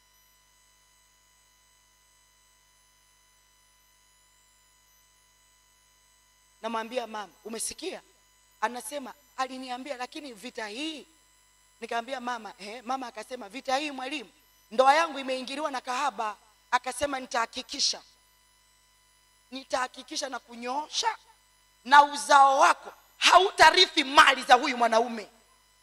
namwambia mama umesikia anasema aliniambia lakini vita hii nikamwambia mama eh, mama akasema vita hii mwalimu ndoa yangu imeingiliwa na kahaba akasema nitahakikisha nitahakikisha na kunyoosha na uzao wako hautarithi mali za huyu mwanaume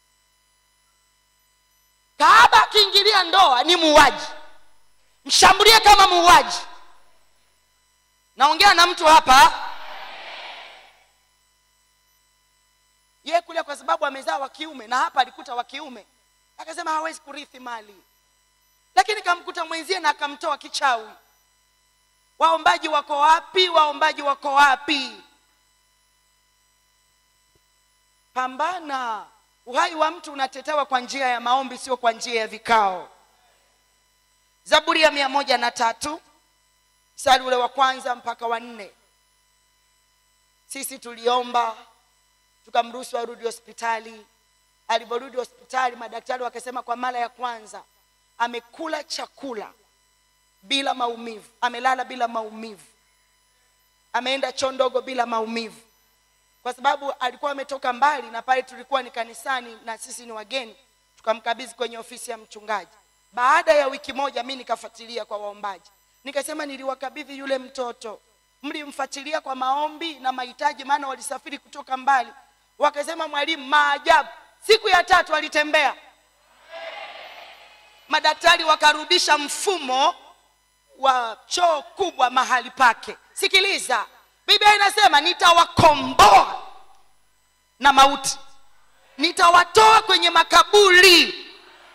kahaba akiingilia ndoa ni muuaji mshambulie kama muuaji naongea na mtu hapa ye kule kwa sababu amezaa wa kiume na hapa alikuta wa kiume akasema hawezi kurithi mali lakini kamkuta mwenzie na akamtoa kichawi waombaji wako wapi waombaji wako wapi pambana uhai wa mtu unatetewa kwa njia ya maombi sio kwa njia ya vikao zaburi ya mia moja na tatu mstari ule wa kwanza mpaka wa nne sisi tuliomba tukamruhusu arudi hospitali alivyorudi hospitali madaktari wakasema kwa mara ya kwanza amekula chakula bila maumivu amelala bila maumivu ameenda choo ndogo bila maumivu kwa sababu alikuwa ametoka mbali na pale tulikuwa ni kanisani na sisi ni wageni tukamkabidhi kwenye ofisi ya mchungaji baada ya wiki moja mi nikafuatilia kwa waombaji nikasema niliwakabidhi yule mtoto mlimfuatilia kwa maombi na mahitaji maana walisafiri kutoka mbali wakasema mwalimu maajabu siku ya tatu alitembea madaktari wakarudisha mfumo wa choo kubwa mahali pake sikiliza biblia inasema nitawakomboa na mauti nitawatoa kwenye makaburi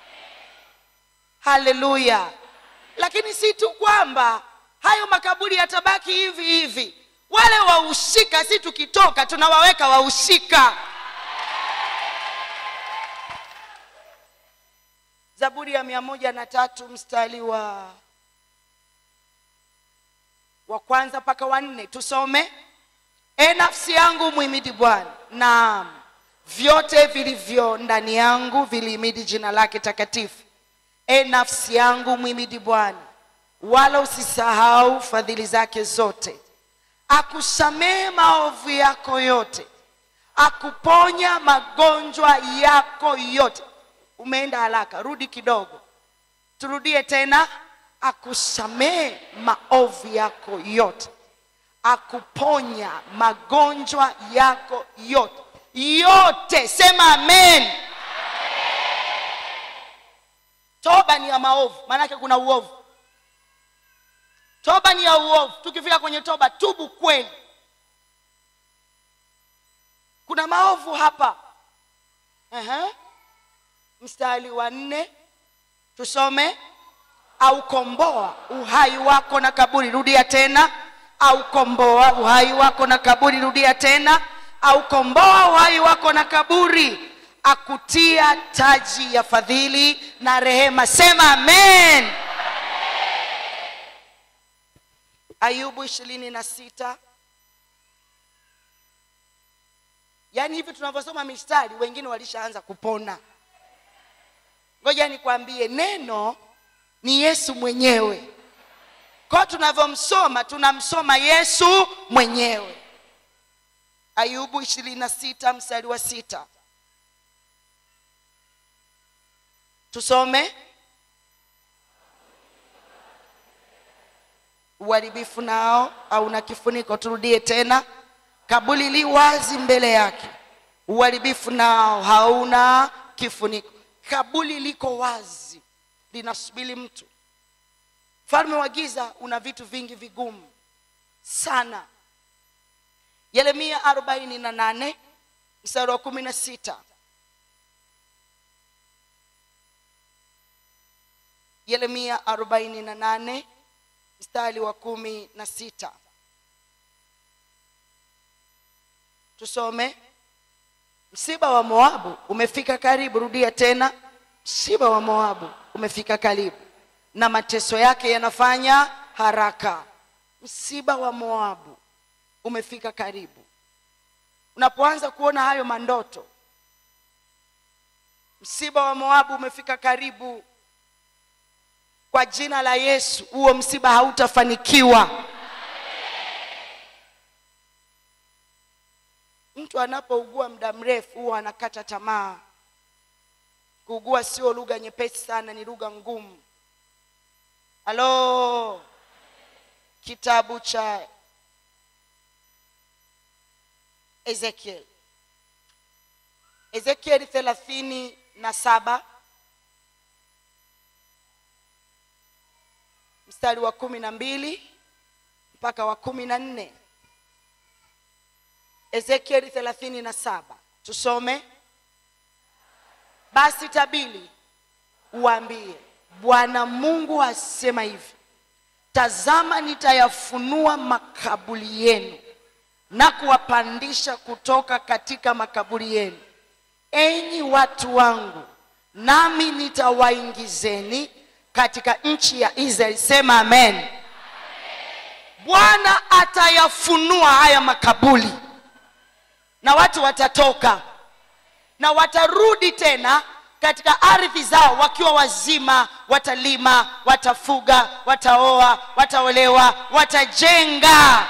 haleluya lakini si tu kwamba hayo makaburi yatabaki hivi hivi wale wahusika si tukitoka tunawaweka wahusika zaburi ya mia moja na tatu mstari wa wa kwanza mpaka wa nne tusome e nafsi yangu mwimidi bwana naam vyote vilivyo ndani yangu vilihimidi jina lake takatifu e nafsi yangu mwimidi bwana wala usisahau fadhili zake zote akusamehe maovu yako yote akuponya magonjwa yako yote umeenda haraka rudi kidogo turudie tena akusamehe maovu yako yote akuponya magonjwa yako yote yote sema amen toba ni ya maovu maanake kuna uovu toba ni ya uovu tukifika kwenye toba tubu kweli kuna maovu hapa uh-huh. mstari wa nne tusome aukomboa uhai wako na kaburi rudia tena aukomboa uhai wako na kaburi rudia tena aukomboa uhai wako na kaburi akutia taji ya fadhili na rehema sema amen ayubu ishirini na sita yaani hivi tunavyosoma mistari wengine walishaanza kupona ngoja nikwambie neno ni yesu mwenyewe kwao tunavyomsoma tunamsoma yesu mwenyewe ayubu ishirini na sita mstari wa sita tusome uharibifu nao hauna kifuniko turudie tena kabuli li wazi mbele yake uharibifu nao hauna kifuniko kabuli liko wazi linasubiri mtu mfalme wa giza una vitu vingi vigumu sana yeremia arobaini na nane mstari wa kumi na sita yeremia arobaini na nane mstari wa kumi na sita tusome msiba wa moabu umefika karibu rudia tena msiba wa moabu umefika karibu na mateso yake yanafanya haraka msiba wa moabu umefika karibu unapoanza kuona hayo mandoto msiba wa moabu umefika karibu kwa jina la yesu huo msiba hautafanikiwa mtu anapougua muda mrefu huwa anakata tamaa kuugua sio lugha nyepesi sana ni lugha ngumu halo kitabu cha ezekiel ezekieli thelathini na saba mstari wa kumi na mbili mpaka wa kumi na nne ezekieli thelathini na saba tusome basi tabili uambie bwana mungu asema hivi tazama nitayafunua makaburi yenu na kuwapandisha kutoka katika makaburi yenu enyi watu wangu nami nitawaingizeni katika nchi ya israeli sema amen bwana atayafunua haya makaburi na watu watatoka na watarudi tena katika ardhi zao wakiwa wazima watalima watafuga wataoa wataolewa watajenga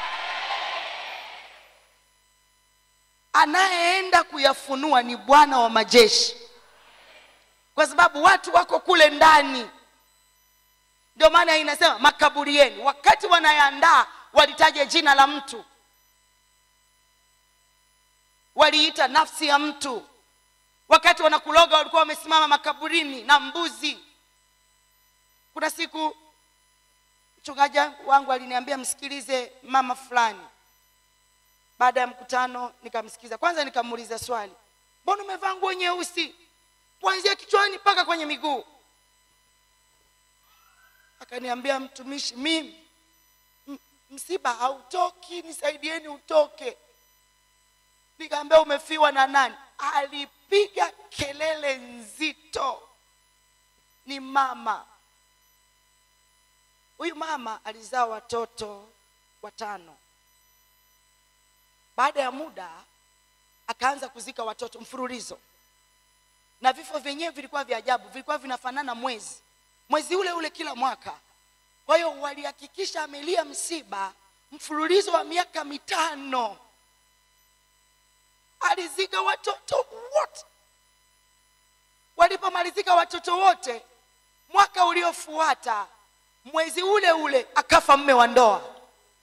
anayeenda kuyafunua ni bwana wa majeshi kwa sababu watu wako kule ndani ndio maana inasema makaburi yenu wakati wanayaandaa walitaja jina la mtu waliita nafsi ya mtu wakati wanakuloga walikuwa wamesimama makaburini na mbuzi kuna siku mchungaji wangu aliniambia msikilize mama fulani baada ya mkutano nikamsikiza kwanza nikamuuliza swali mbona umevaa nguo nyeusi kuanzia kichwani mpaka kwenye miguu akaniambia mtumishi mimi m- msiba hautoki nisaidieni utoke nikaambia umefiwa na nani alipiga kelele nzito ni mama huyu mama alizaa watoto watano baada ya muda akaanza kuzika watoto mfululizo na vifo vyenyewe vilikuwa vya ajabu vilikuwa vinafanana mwezi mwezi ule ule kila mwaka kwa hiyo walihakikisha amelia msiba mfululizo wa miaka mitano alizika watoto wote walipomalizika watoto wote mwaka uliofuata mwezi ule ule akafa mme wa ndoa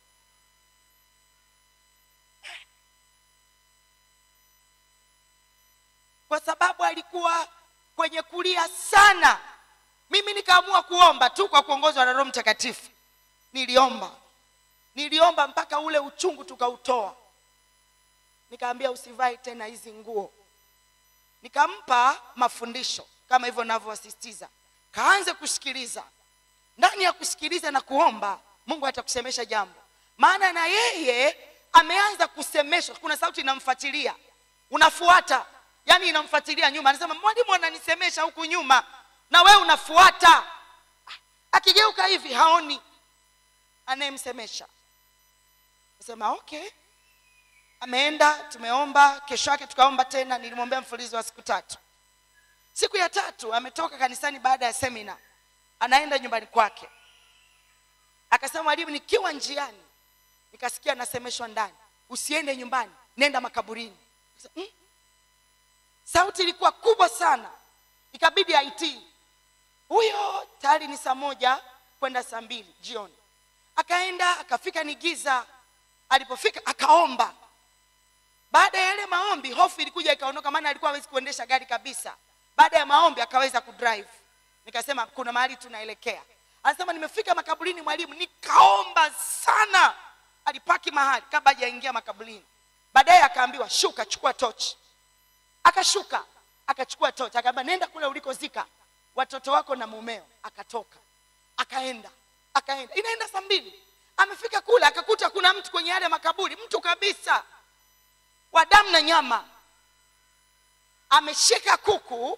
kwa sababu alikuwa kwenye kulia sana mimi nikaamua kuomba tu kwa kuongozwa na roho mtakatifu niliomba niliomba mpaka ule uchungu tukautoa nikaambia usivai tena hizi nguo nikampa mafundisho kama hivyo navyowasisitiza kaanze kusikiliza ndani ya kusikiliza na kuomba mungu atakusemesha jambo maana na yeye ameanza kusemeshwa kuna sauti inamfuatilia unafuata yaani inamfuatilia nyuma anasema mwalimu ananisemesha huku nyuma na wewe unafuata akigeuka hivi haoni anayemsemesha nasema okay ameenda tumeomba kesho yake tukaomba tena nilimwombea mfululizo wa siku tatu siku ya tatu ametoka kanisani baada ya semina anaenda nyumbani kwake akasema mwalimu nikiwa njiani nikasikia nasemeshwa ndani usiende nyumbani nenda makaburini Nikasema, "Mm." sauti ilikuwa kubwa sana ikabidi aitii huyo tayari ni saa moja kwenda saa mbili jioni akaenda akafika ni giza alipofika akaomba baada ya yale maombi hofu ilikuja ikaondoka maana alikuwa hawezi kuendesha gari kabisa baada ya maombi akaweza kudrive nikasema kuna mahali tunaelekea anasema nimefika makaburini mwalimu nikaomba sana alipaki mahali kabla hajaingia makaburini baadaye akaambiwa shuka chukua tochi akashuka akachukua tochi akaambia nenda kule ulikozika watoto wako na mumeo akatoka akaenda akaenda inaenda saa mbili amefika kule akakuta kuna mtu kwenye yale makaburi mtu kabisa wa damu na nyama ameshika kuku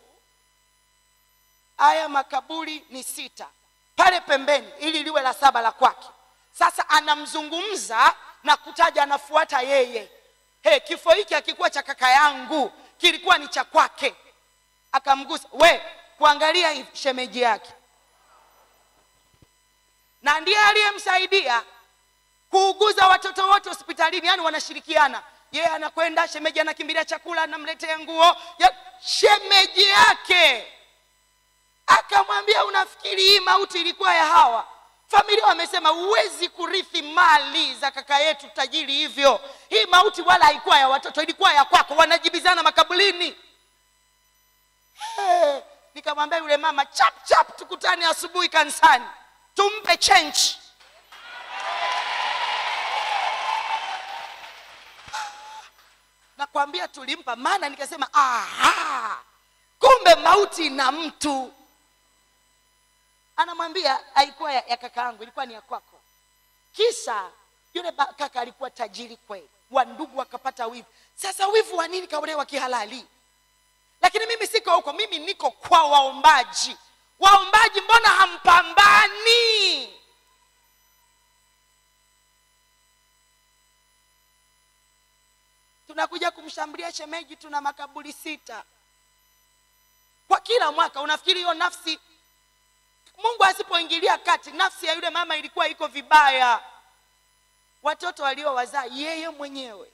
haya makaburi ni sita pale pembeni ili liwe la saba la kwake sasa anamzungumza na kutaja anafuata yeye he kifo hiki hakikuwa cha kaka yangu kilikuwa ni cha kwake akamgusa we kuangalia hivi shemeji yake na ndiye aliyemsaidia kuuguza watoto wote hospitalini yani wanashirikiana yeye anakwenda shemeji anakimbilia chakula anamletea nguo ya shemeji yake akamwambia unafikiri hii mauti ilikuwa ya hawa familia wamesema huwezi kurithi mali za kaka yetu tajiri hivyo hii mauti wala haikuwa ya watoto ilikuwa ya kwako wanajibizana makabulini hey, nikamwambia yule mama chap chap tukutane asubuhi kanisani tumpe change nakwambia tulimpa maana nikasema aha kumbe mauti na mtu anamwambia haikuwa ya, ya kaka yangu ilikuwa ni ya kwako kisa yule ba- kaka alikuwa tajiri kweli wandugu wakapata wivu sasa wivu wa nini kaolewa kihalali lakini mimi siko huko mimi niko kwa waombaji waombaji mbona hampambani tunakuja kumshambulia shemeji tuna makaburi sita kwa kila mwaka unafikiri hiyo nafsi mungu asipoingilia kati nafsi ya yule mama ilikuwa iko vibaya watoto waliowazaa yeye mwenyewe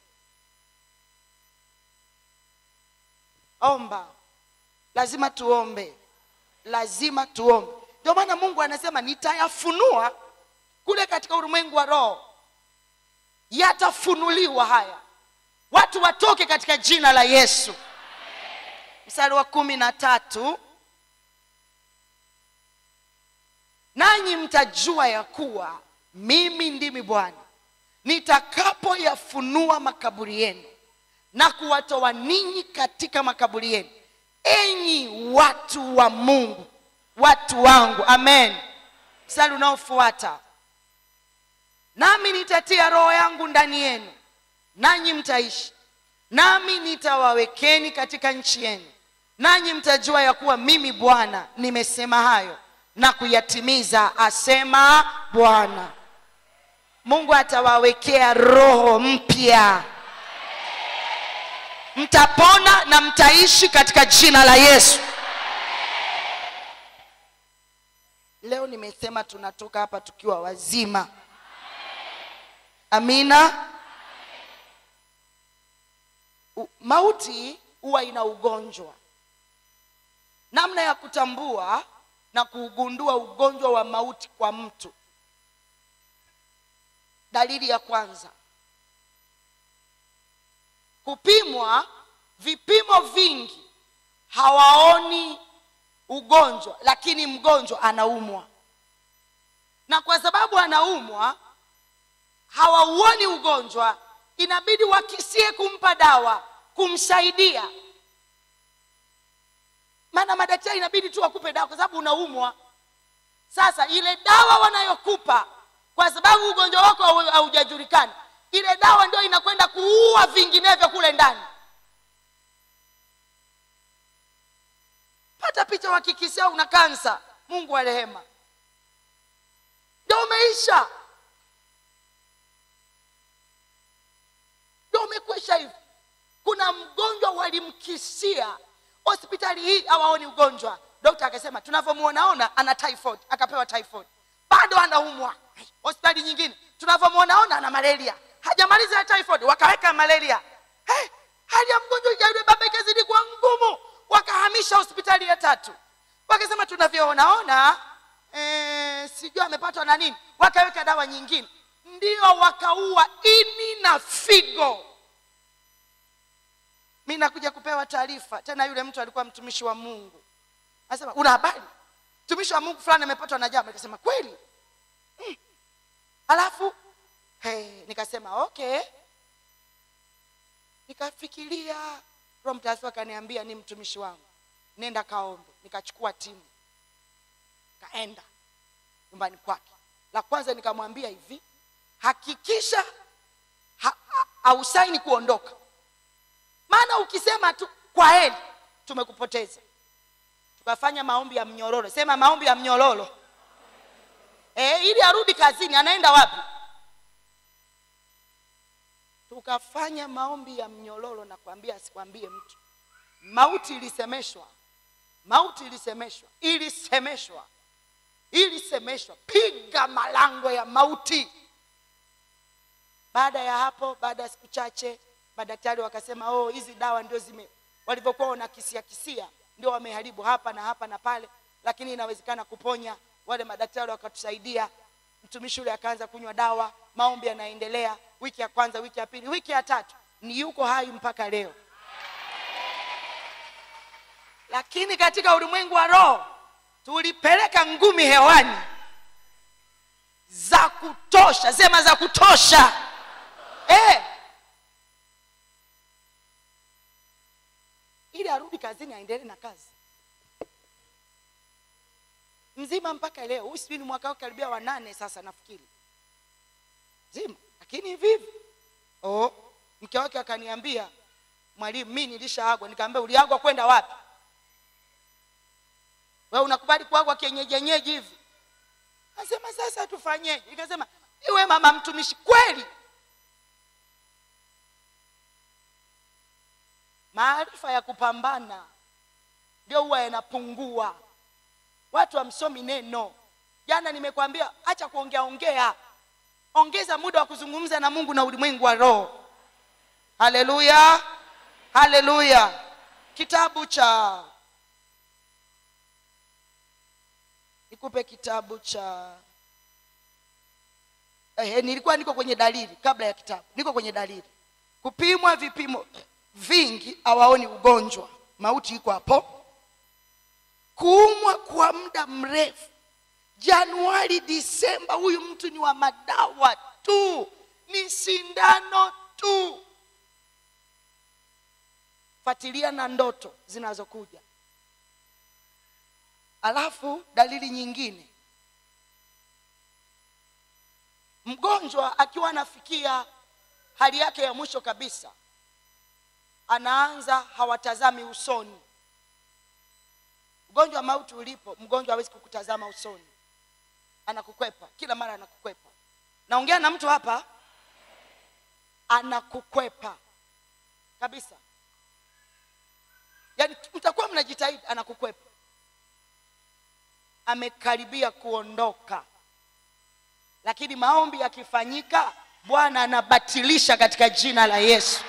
omba lazima tuombe lazima tuombe ndio maana mungu anasema nitayafunua kule katika ulimwengu wa roho yatafunuliwa haya watu watoke katika jina la yesu mstari wa kumi na tatu nanyi mtajua ya kuwa mimi ndimi bwana nitakapoyafunua makaburi yenu na kuwatoa ninyi katika makaburi yenu enyi watu wa mungu watu wangu amen mstari unaofuata nami nitatia roho yangu ndani yenu nanyi mtaishi nami nitawawekeni katika nchi yenu nanyi mtajua ya kuwa mimi bwana nimesema hayo na kuyatimiza asema bwana mungu atawawekea roho mpya mtapona na mtaishi katika jina la yesu leo nimesema tunatoka hapa tukiwa wazima amina U- mauti huwa ina ugonjwa namna ya kutambua na kuugundua ugonjwa wa mauti kwa mtu dalili ya kwanza kupimwa vipimo vingi hawaoni ugonjwa lakini mgonjwa anaumwa na kwa sababu anaumwa hawauoni ugonjwa inabidi wakisie kumpa dawa kumsaidia maana madaktari inabidi tu wakupe dawa kwa sababu unaumwa sasa ile dawa wanayokupa kwa sababu ugonjwa wako hau- haujajulikana ile dawa ndio inakwenda kuua vinginevyo kule ndani pata picha wakikisia una kansa mungu wa rehema ndio umeisha ndio umekwisha hivi kuna mgonjwa walimkisia hospitali hii hawaoni ugonjwa dokta akasema tunavyomwonaona ana typhoid akapewa typhoid bado anaumwa hospitali nyingine tunavyomwonaona ana malaria hajamaliza ya typhoid wakaweka malaria hey, hali ya mgonjwa ya yule baba ikazidi kuwa ngumu wakahamisha hospitali ya tatu wakasema tunavyoonaona eh, sijui amepatwa na nini wakaweka dawa nyingine ndio wakaua ini na figo mi nakuja kupewa taarifa tena yule mtu alikuwa mtumishi wa mungu anasema una habari mtumishi wa mungu fulani amepatwa na jambo nikasema kweli mm. alafu hey, nikasema okay nikafikiria roho mtakatifu akaniambia ni mtumishi wangu nenda kaombe nikachukua timu kaenda nyumbani kwake la kwanza nikamwambia hivi hakikisha ha, ha, hausaini kuondoka maana ukisema tu kwa heri tumekupoteza tukafanya maombi ya mnyororo sema maombi ya mnyororo e, ili arudi kazini anaenda wapi tukafanya maombi ya mnyororo na kuambia asikwambie mtu mauti ilisemeshwa mauti ilisemeshwa ilisemeshwa ilisemeshwa piga malango ya mauti baada ya hapo baada ya siku chache madaktari wakasema oh hizi dawa ndio zime walivyokuwa wanakisia kisia ndio wameharibu hapa na hapa na pale lakini inawezekana kuponya wale madaktari wakatusaidia mtumishi yule akaanza kunywa dawa maombi yanaendelea wiki ya kwanza wiki ya pili wiki ya tatu ni yuko hai mpaka leo lakini katika ulimwengu wa roho tulipeleka ngumi hewani za kutosha sema za kutosha eh. ili arudi kazini aendelee na kazi mzima mpaka leo huyu sijui ni mwaka wake karibia wa nane sasa nafikiri zima lakini hivi hivi oh, mke wake akaniambia mwalimu mi nilishaagwa nikaambia uliagwa kwenda wapi we unakubali kuagwa kienyejenyeji hivi nasema sasa tufanyeje ikasema iwe mama mtumishi kweli maarifa ya kupambana ndio huwa yanapungua watu hamsomi neno jana nimekwambia acha kuongea ongea ongeza muda wa kuzungumza na mungu na ulimwengu wa roho haleluya haleluya kitabu cha nikupe kitabu cha eh, nilikuwa niko kwenye dalili kabla ya kitabu niko kwenye dalili kupimwa vipimo vingi hawaoni ugonjwa mauti iko hapo kuumwa kwa muda mrefu januari disemba huyu mtu ni wa madawa tu ni sindano tu fuatilia na ndoto zinazokuja alafu dalili nyingine mgonjwa akiwa anafikia hali yake ya mwisho kabisa anaanza hawatazami usoni ugonjwa wa mauti ulipo mgonjwa hawezi kukutazama usoni anakukwepa kila mara anakukwepa naongea na mtu hapa anakukwepa kabisa yaani mtakuwa mnajitahidi anakukwepa amekaribia kuondoka lakini maombi yakifanyika bwana anabatilisha katika jina la yesu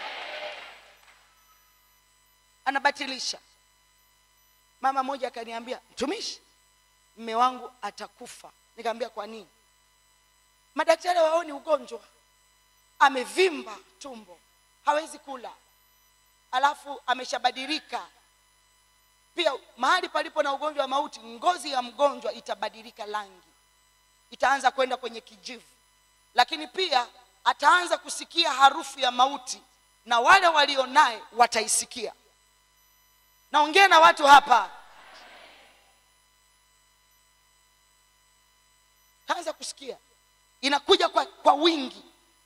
anabatilisha mama mmoja akaniambia mtumishi mme wangu atakufa nikamwambia kwa nini madaktari waoni ugonjwa amevimba tumbo hawezi kula alafu ameshabadilika pia mahali palipo na ugonjwa wa mauti ngozi ya mgonjwa itabadilika rangi itaanza kwenda kwenye kijivu lakini pia ataanza kusikia harufu ya mauti na wale walio naye wataisikia naongea na watu hapa taanza kusikia inakuja kwa, kwa wingi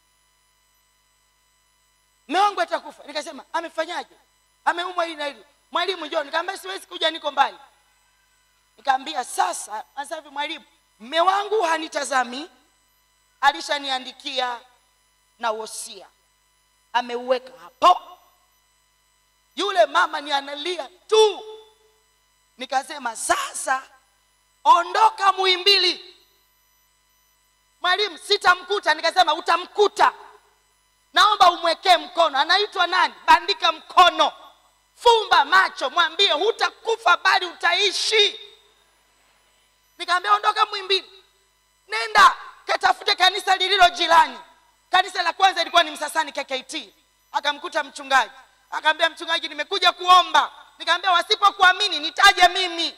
mme wangu atakufa nikasema amefanyaje ameumwa hili na hili mwalimu njoo nikaambia siwezi kuja niko mbali nikaambia sasa sasa hivi mwalimu mme wangu hanitazami alishaniandikia na wosia ameuweka hapo yule mama ni analia tu nikasema sasa ondoka muimbili mwalimu sitamkuta nikasema utamkuta naomba umwekee mkono anaitwa nani bandika mkono fumba macho mwambie hutakufa bali utaishi nikaambia ondoka mwimbili nenda katafute kanisa lililo jirani kanisa la kwanza ilikuwa ni msasani kkt akamkuta mchungaji akaambia mchungaji nimekuja kuomba nikaambia wasipokuamini nitaje mimi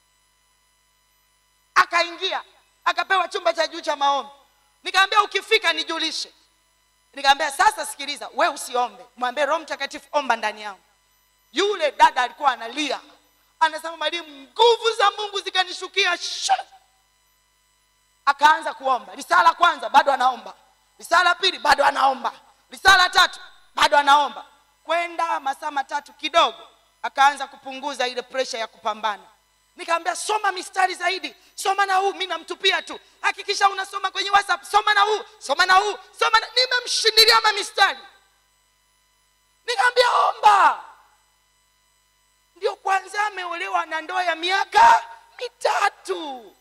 akaingia akapewa chumba cha juu cha maombi nikaambia ukifika nijulishe nikaambia sasa sikiliza we usiombe mwambie roho mtakatifu omba ndani yangu yule dada alikuwa analia anasema mwalimu nguvu za mungu zikanishukia sha akaanza kuomba risala kwanza bado anaomba risala pili bado anaomba risala tatu bado anaomba kwenda masaa matatu kidogo akaanza kupunguza ile presha ya kupambana nikaambia soma mistari zaidi soma na huu mi namtupia tu hakikisha unasoma kwenye whatsapp soma na huu soma na huu soma na... nimemshindilia mamistari nikaambia omba ndio kwanza ameolewa ana ndoa ya miaka mitatu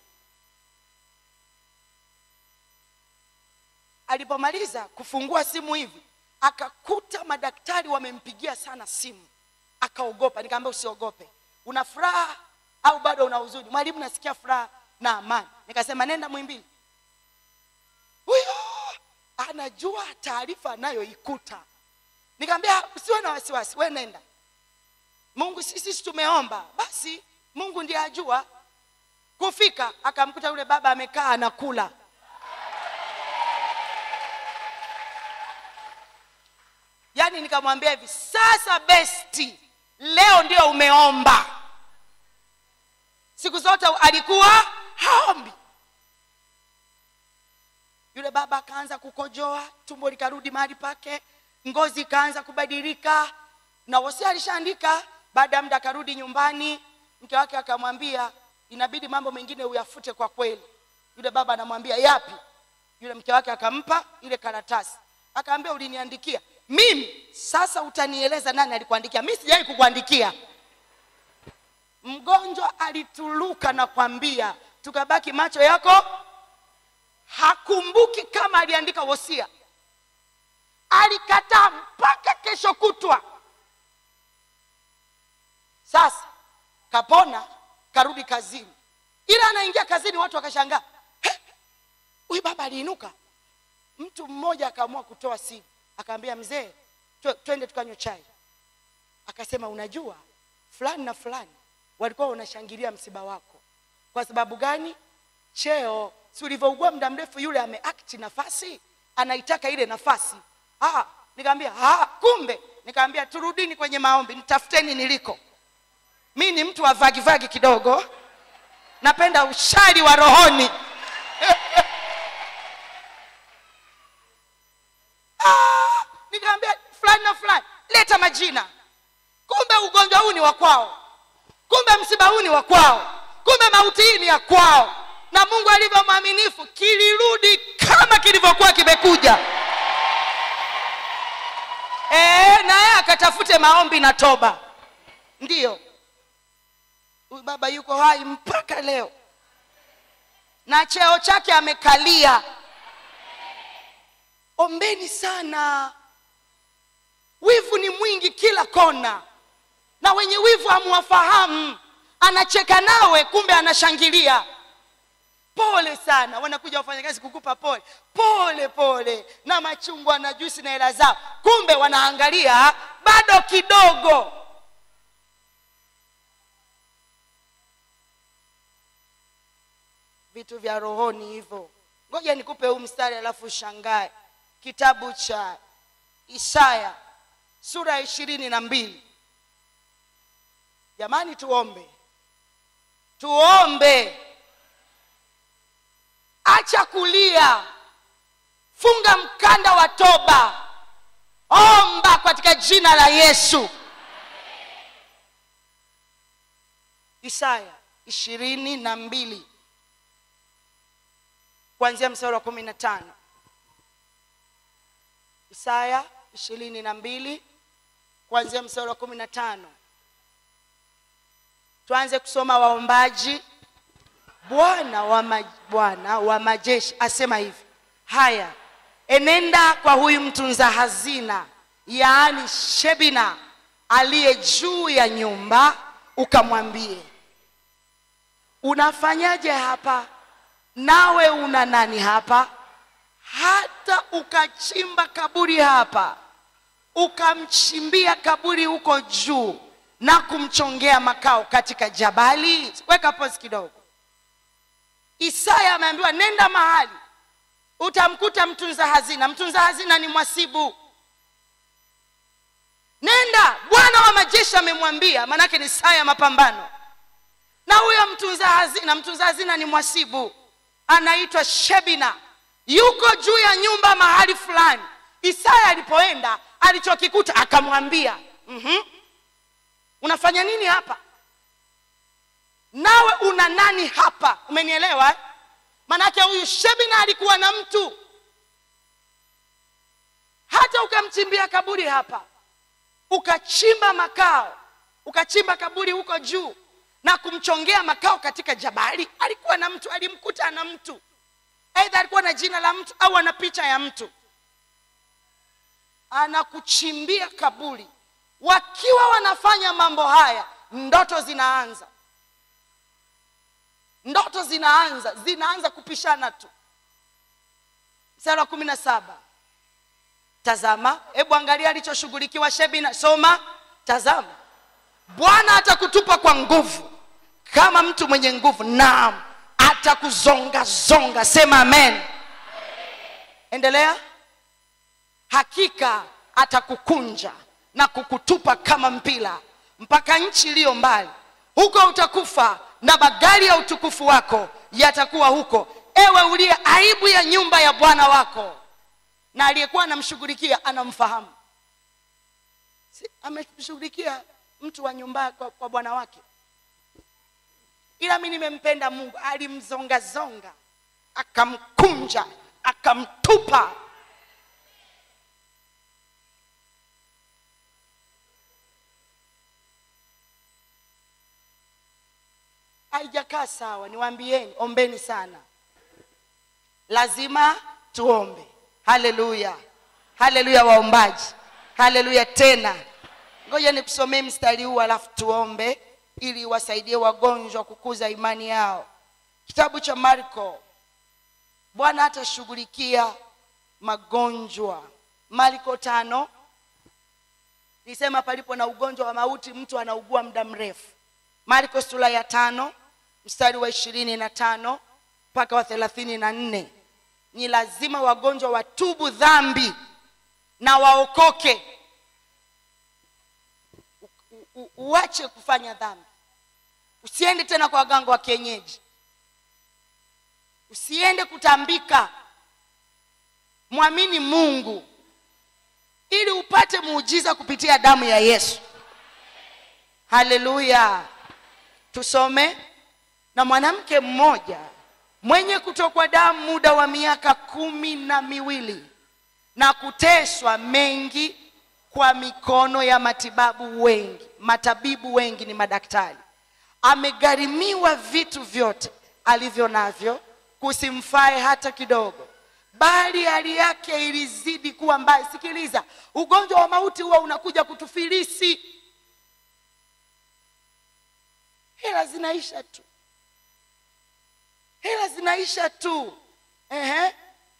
alipomaliza kufungua simu hivi akakuta madaktari wamempigia sana simu akaogopa nikaambia usiogope una furaha au bado una huzuni mwalimu nasikia furaha na amani nikasema nenda mwimbili huyo anajua taarifa anayoikuta nikamwambia usiwe na wasiwasi we nenda mungu sisi sisi tumeomba basi mungu ndiye ajua kufika akamkuta yule baba amekaa anakula yaani nikamwambia hivi sasa besti leo ndio umeomba siku zote alikuwa haombi yule baba akaanza kukojoa tumbo likarudi mahali pake ngozi ikaanza kubadilika na wosia alishaandika baada ya muda akarudi nyumbani mke wake akamwambia inabidi mambo mengine uyafute kwa kweli yule baba anamwambia yapi yule mke wake akampa ile karatasi akaambia uliniandikia mimi sasa utanieleza nani alikuandikia mi sijawai kukuandikia mgonjwa alituluka na kwambia tukabaki macho yako hakumbuki kama aliandika wosia alikataa mpaka kesho kutwa sasa kapona karudi kazini ila anaingia kazini watu wakashangaa "He, huyu baba aliinuka mtu mmoja akaamua kutoa simu akaambia mzee twe- twende tukanywe chai akasema unajua fulani na fulani walikuwa wanashangilia msiba wako kwa sababu gani cheo si ulivyougua muda mrefu yule ameakti nafasi anaitaka ile nafasi ah, nikaambia ah, kumbe nikaambia turudini kwenye maombi nitafuteni niliko mi ni mtu wa vagivagi kidogo napenda ushari wa rohoni Ah, nikaambia fulani na fulani leta majina kumbe ugonjwa huu ni wa kwao kumbe msiba huu ni wa kwao kumbe mauti hii ni ya kwao na mungu alivyo mwaminifu kilirudi kama kilivyokuwa kimekuja e, naye akatafute maombi na toba ndiyo huyu baba yuko hai mpaka leo na cheo chake amekalia ombeni sana wivu ni mwingi kila kona na wenye wivu hamwafahamu anacheka nawe kumbe anashangilia pole sana wanakuja wafanyakazi kukupa pole pole pole na machungwa na juisi na hela zao kumbe wanaangalia bado kidogo vitu vya rohoni hivyo ngoja nikupe huu mstari alafu ushangae kitabu cha isaya sura ya ishirini na mbili jamani tuombe tuombe acha kulia funga mkanda wa toba omba katika jina la yesu isaya ishirini na mbili kuanzia mstari wa kumi na tano isaya ishirini na mbili kuanzia mstari wa kumi na tano tuanze kusoma waombaji bwana wa, ma, bwana wa majeshi asema hivi haya enenda kwa huyu mtunza hazina yaani shebina aliye juu ya nyumba ukamwambie unafanyaje hapa nawe una nani hapa hata ukachimba kaburi hapa ukamchimbia kaburi huko juu na kumchongea makao katika jabali weka pozi kidogo isaya ameambiwa nenda mahali utamkuta mtunza hazina mtunza hazina ni mwasibu nenda bwana wa majeshi amemwambia maanake ni saa ya mapambano na huyo mtunza hazina mtunza hazina ni mwasibu anaitwa shebina yuko juu ya nyumba mahali fulani isaya alipoenda alichokikuta akamwambia mm-hmm. unafanya nini hapa nawe una nani hapa umenielewa eh? manake huyu shebina alikuwa na mtu hata ukamchimbia kaburi hapa ukachimba makao ukachimba kaburi huko juu na kumchongea makao katika jabali alikuwa na mtu alimkuta ana mtu aidha alikuwa na jina la mtu au ana picha ya mtu anakuchimbia kaburi wakiwa wanafanya mambo haya ndoto zinaanza ndoto zinaanza zinaanza kupishana tu mstari wa kumi na saba tazama hebu angalia alichoshughulikiwa shebina soma tazama bwana atakutupa kwa nguvu kama mtu mwenye nguvu naam atakuzongazonga sema amen endelea hakika atakukunja na kukutupa kama mpira mpaka nchi iliyo mbali huko utakufa na magari ya utukufu wako yatakuwa huko ewe uliye aibu ya nyumba ya bwana wako na aliyekuwa anamshughulikia anamfahamu si, ameshughulikia mtu wa nyumba kwa, kwa bwana wake ila mi nimempenda mungu alimzongazonga akamkunja akamtupa haijakaa sawa niwaambieni ombeni sana lazima tuombe haleluya haleluya waombaji haleluya tena ngoja nikusomee mstari huu alafu tuombe ili wasaidie wagonjwa kukuza imani yao kitabu cha marko bwana atashughulikia magonjwa marko tano nisema palipo na ugonjwa wa mauti mtu anaugua muda mrefu marko sura ya tano mstari wa ishirini na tano mpaka wa thelathini na nne ni lazima wagonjwa watubu dhambi na waokoke U- u- u- uache kufanya dhambi usiende tena kwa waganga wa kienyeji usiende kutambika mwamini mungu ili upate muujiza kupitia damu ya yesu haleluya tusome na mwanamke mmoja mwenye kutokwa damu muda wa miaka kumi na miwili na kuteswa mengi kwa mikono ya matibabu wengi matabibu wengi ni madaktari amegharimiwa vitu vyote alivyo navyo kusimfae hata kidogo bali hali yake ilizidi kuwa mbaya sikiliza ugonjwa wa mauti huwa unakuja kutufilisi hela zinaisha tu hela zinaisha tu Ehe.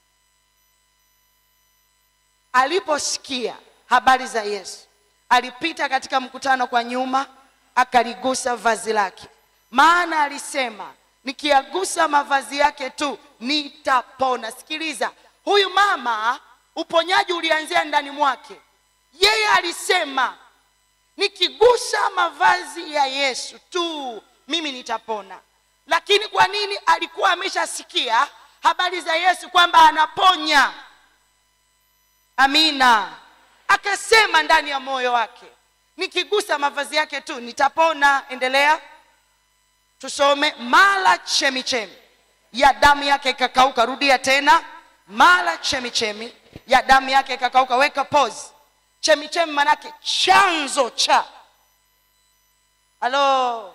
aliposikia habari za yesu alipita katika mkutano kwa nyuma akaligusa vazi lake maana alisema nikiagusa mavazi yake tu nitapona sikiliza huyu mama uponyaji ulianzia ndani mwake yeye alisema nikigusa mavazi ya yesu tu mimi nitapona lakini kwa nini alikuwa ameshasikia habari za yesu kwamba anaponya amina akasema ndani ya moyo wake nikigusa mavazi yake tu nitapona endelea tusome mala chemichemi ya damu yake ikakauka rudia tena mala chemichemi ya damu yake ikakauka weka pose chemichemi manake chanzo cha halo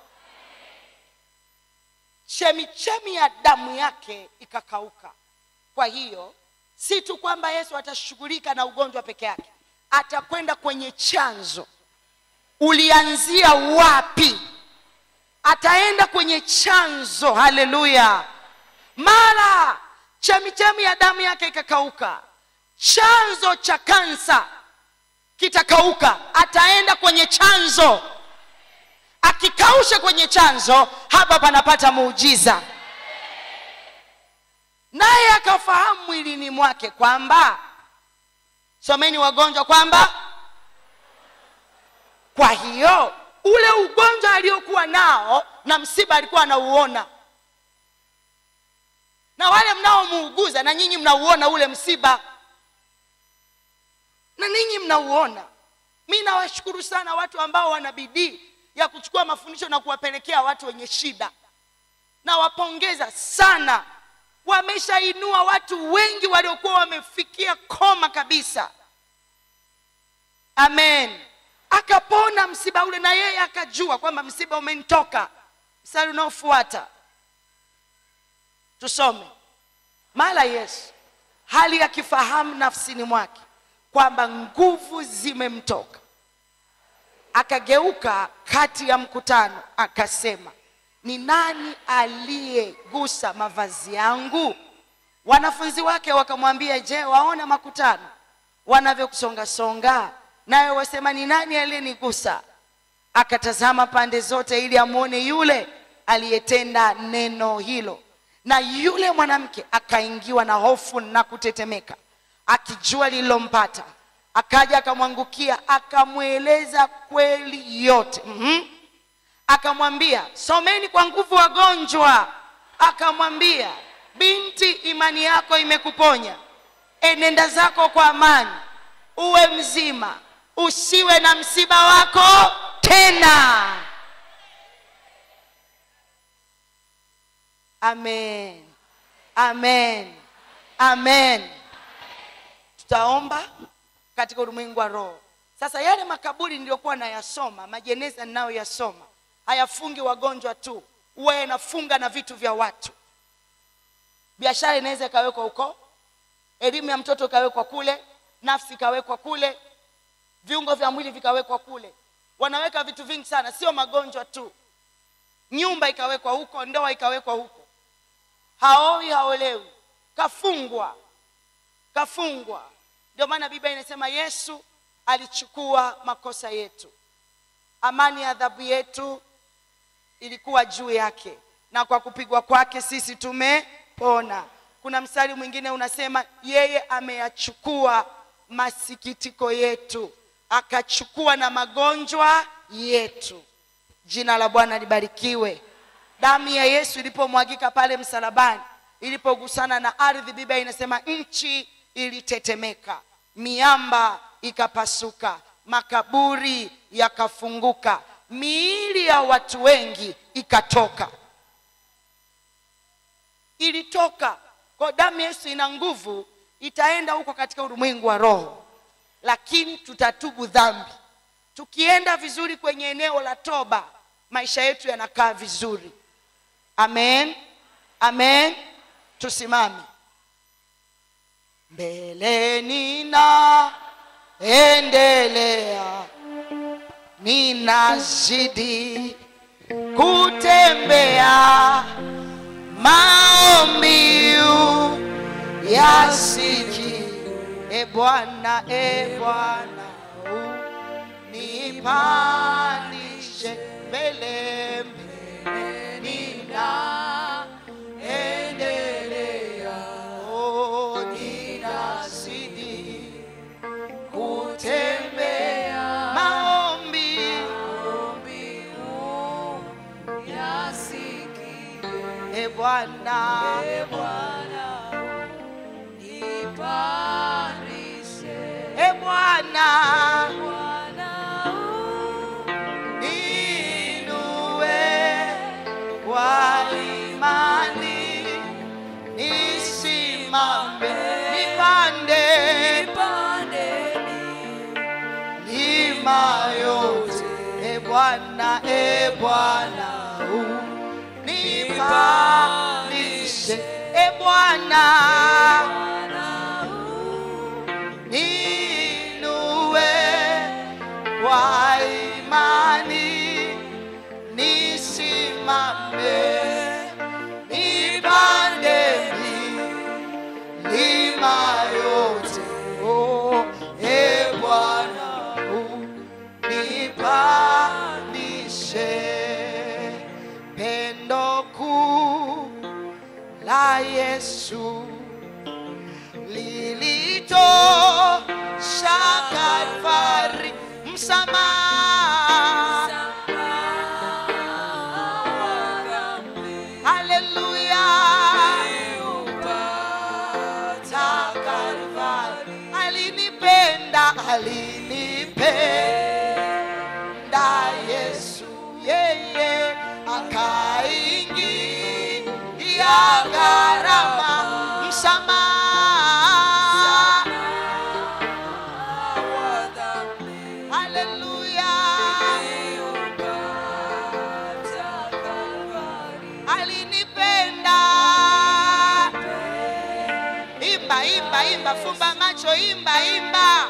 chemichemi ya damu yake ikakauka kwa hiyo si tu kwamba yesu atashughulika na ugonjwa peke yake atakwenda kwenye chanzo ulianzia wapi ataenda kwenye chanzo haleluya mara chemichemi ya damu yake ikakauka chanzo cha kansa kitakauka ataenda kwenye chanzo akikausha kwenye chanzo hapa panapata muujiza naye akafahamu mwilini mwake kwamba someni wagonjwa kwamba kwa hiyo ule ugonjwa aliokuwa nao na msiba alikuwa anauona na wale mnaomuuguza na nyinyi mnauona ule msiba na ninyi mnauona mi nawashukuru sana watu ambao wana bidii ya kuchukua mafundisho na kuwapelekea watu wenye shida nawapongeza sana wameshainua watu wengi waliokuwa wamefikia koma kabisa amen akapona msiba ule na yeye akajua kwamba msiba umenitoka mstari unaofuata tusome mara yesu hali akifahamu nafsini mwake kwamba nguvu zimemtoka akageuka kati ya mkutano akasema ni nani aliyegusa mavazi yangu wanafunzi wake wakamwambia je waona makutano wanavyokusongasonga naye wasema ni nani aliyenigusa akatazama pande zote ili amwone yule aliyetenda neno hilo na yule mwanamke akaingiwa na hofu na kutetemeka akijua lililompata akaja akamwangukia akamweleza kweli yote mm-hmm. akamwambia someni kwa nguvu wagonjwa akamwambia binti imani yako imekuponya enenda zako kwa amani uwe mzima usiwe na msiba wako tena amen amen amen tutaomba katika ulimwengu wa roho sasa yale makaburi niliyokuwa nayasoma majeneza ninayoyasoma hayafungi wagonjwa tu huwa yanafunga na vitu vya watu biashara inaweza ikawekwa huko elimu ya mtoto ikawekwa kule nafsi ikawekwa kule viungo vya mwili vikawekwa kule wanaweka vitu vingi sana sio magonjwa tu nyumba ikawekwa huko ndoa ikawekwa huko haoi haolewi kafungwa kafungwa ndio maana biblia inasema yesu alichukua makosa yetu amani ya adhabu yetu ilikuwa juu yake na kwa kupigwa kwake sisi tumepona kuna mstari mwingine unasema yeye ameyachukua masikitiko yetu akachukua na magonjwa yetu jina la bwana libarikiwe damu ya yesu ilipomwagika pale msalabani ilipogusana na ardhi biblia inasema nchi ilitetemeka miamba ikapasuka makaburi yakafunguka miili ya watu wengi ikatoka ilitoka kwa damu ya yesu ina nguvu itaenda huko katika ulimwengu wa roho lakini tutatubu dhambi tukienda vizuri kwenye eneo la toba maisha yetu yanakaa vizuri amen amen tusimame mbeleni na endelea ninazidi kutembea maombiu yasiki e bwana e bwana nipandishe mbele mbele nina endelea oh, ninazidi kutembea maombi e bwana e bwana inue kwa imani nisimame nipande lima yote e bwana e bwana nipandishe e bwana ninue kwa imani nisimame nipande milima yote oh, e bwana nipandishe pendo kuu la yesu lilitosha Kalvari, msamaha. Haleluya, ta Kalvari, alinipenda, alinipenda Yesu, yeye akaingia gharama, msamaha Haleluya. imba fumba macho imba imba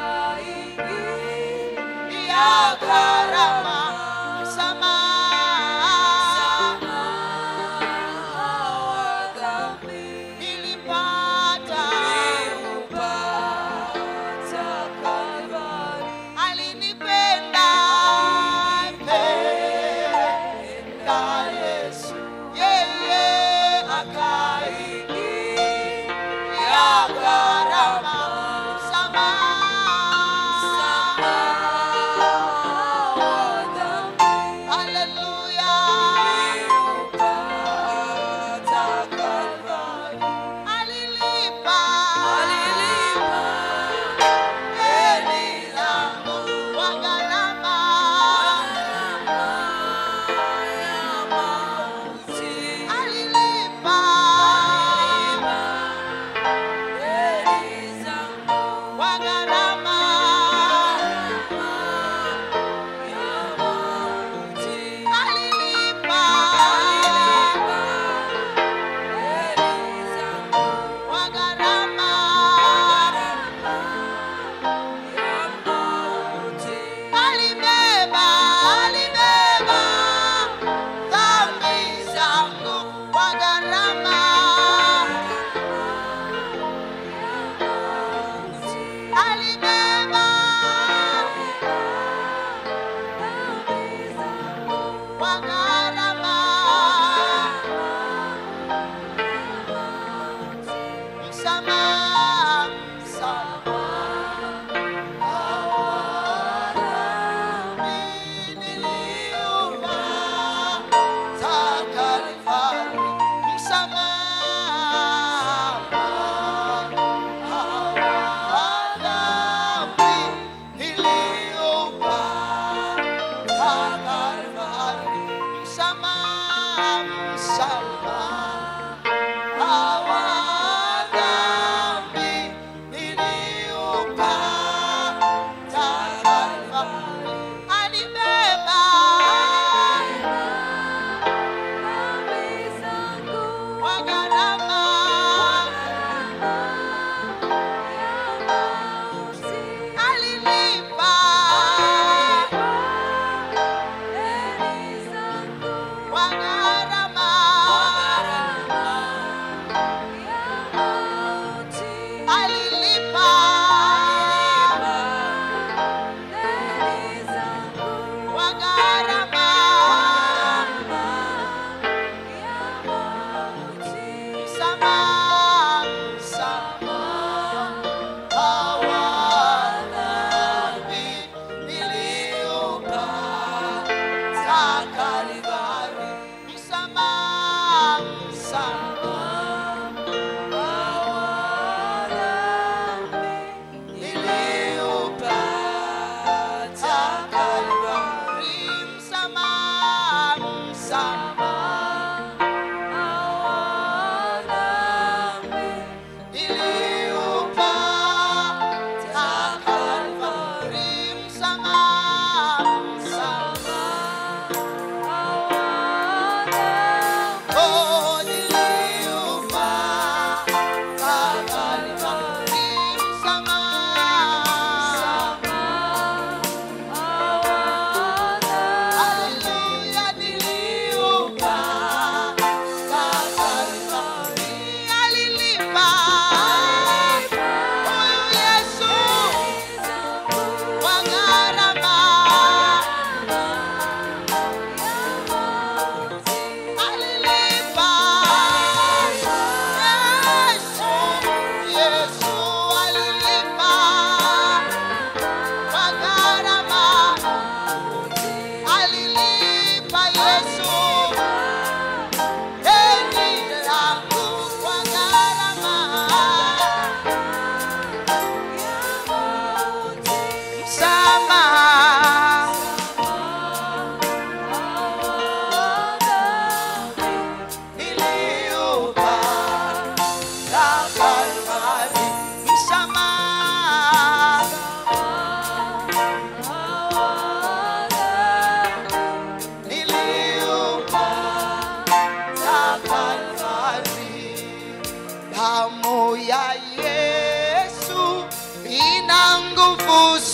ya gharama msamaha nilipata alinipenda penda Yesu yeye akaingia gharama msamaha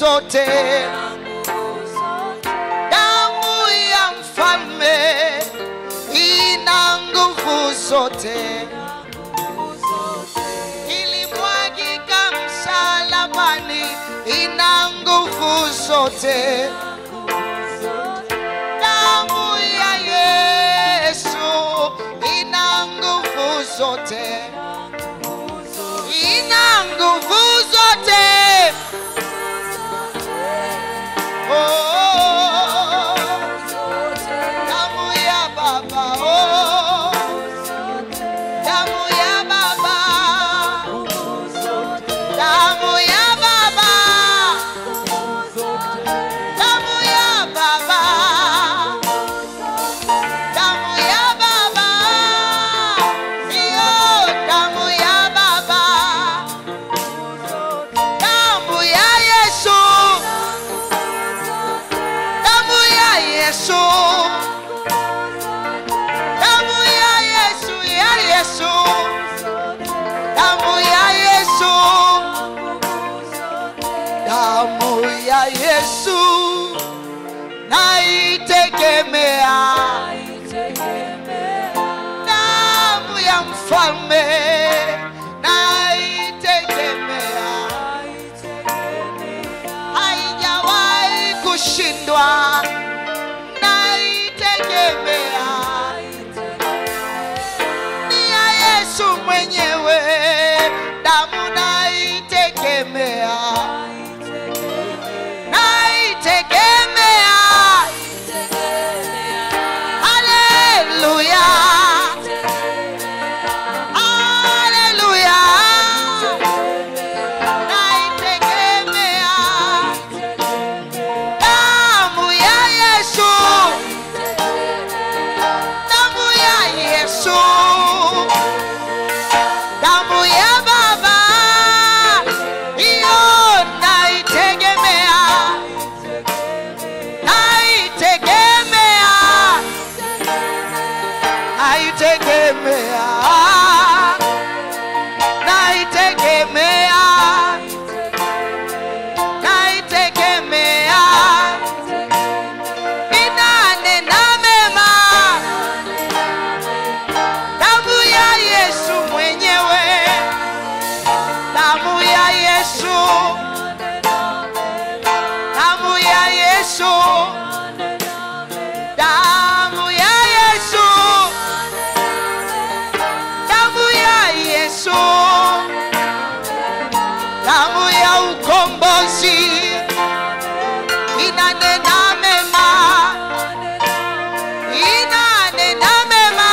zote damu ya mfalme ina nguvu zote ilimwagika msalabani ina nguvu zote damu ya yesu ina nguvu zote ina nguvu zote oh, damu ya baba oh, damu ya baba damu ya baba damu ya baba damu ya baba iyo damu ya baba damu ya yesu damu ya yesu damu ya yesu ya yesu damu ya yesu damu ya yesu naitegemea damu ya mfalme naitegemea haijawahi kushindwa naitegemea ni ya yesu mwenyewe damu naitegemea naitegemea haleluya haleluya naitegemea damu ya yesu damu ya yesu damu ya baba hiyo naitegemea naitegemea naitegemea naitegemea naitegemea inanena mema damu ya yesu mwenyewe damu ya yesu damu ya yesu damu ya yesu damu ya yesu damu ya ukombozi inanena mema inanena mema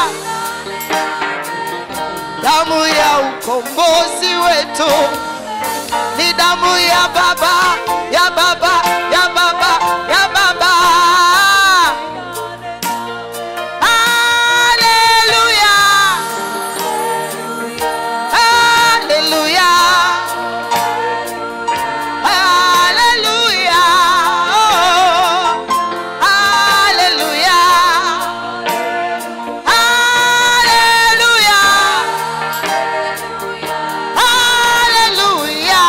damu ya ukombozi wetu ni damu ya baba ya baba ya baba ya baba haleluya haleluya haleluya oh, haleluya haleluya haleluya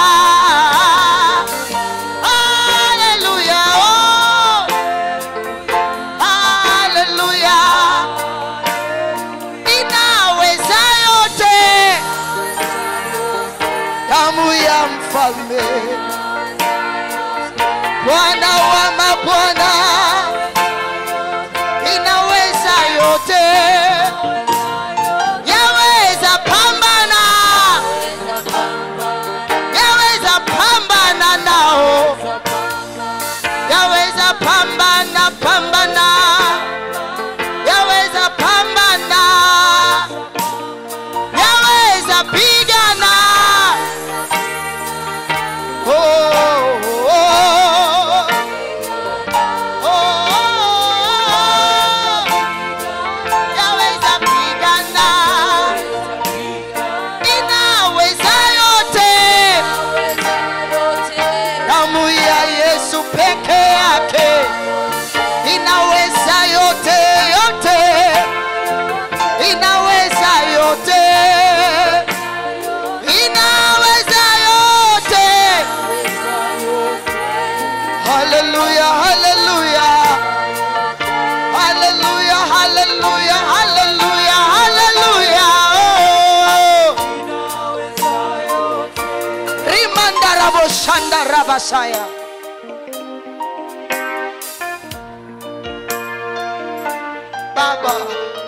haleluya oh, haleluya inaweza yote damu ya mfalme bwana wa mabwana inaweza yote yaweza pambana yaweza pambana nao yaweza pambana pambana yaweza pambana yaweza pigana oh, oh, oh. Oh, yaweza pigana inaweza yote damu ya yesu peke yake inaweza basaya baba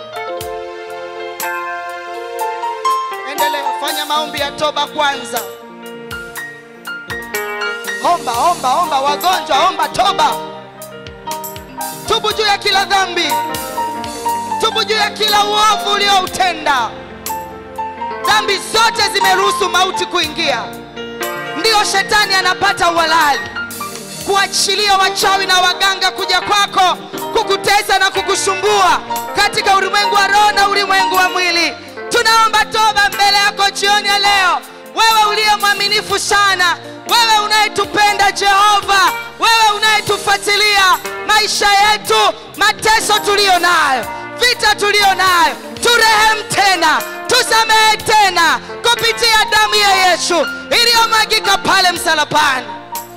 endelea fanya maombi ya toba kwanza omba omba omba wagonjwa omba toba tubu juu ya kila dhambi tubu juu ya kila uovu ulioutenda dhambi zote zimeruhusu mauti kuingia ndiyo shetani anapata uhalali kuachilia wachawi na waganga kuja kwako kukutesa na kukusumbua katika ulimwengu wa roho na ulimwengu wa mwili tunaomba toba mbele yako jioni ya leo wewe uliye mwaminifu sana wewe unayetupenda jehova wewe unayetufuatilia maisha yetu mateso tuliyo nayo vita tuliyo nayo turehemu tena tusamehe tena kupitia damu ya yesu iliyomwagika pale msalabani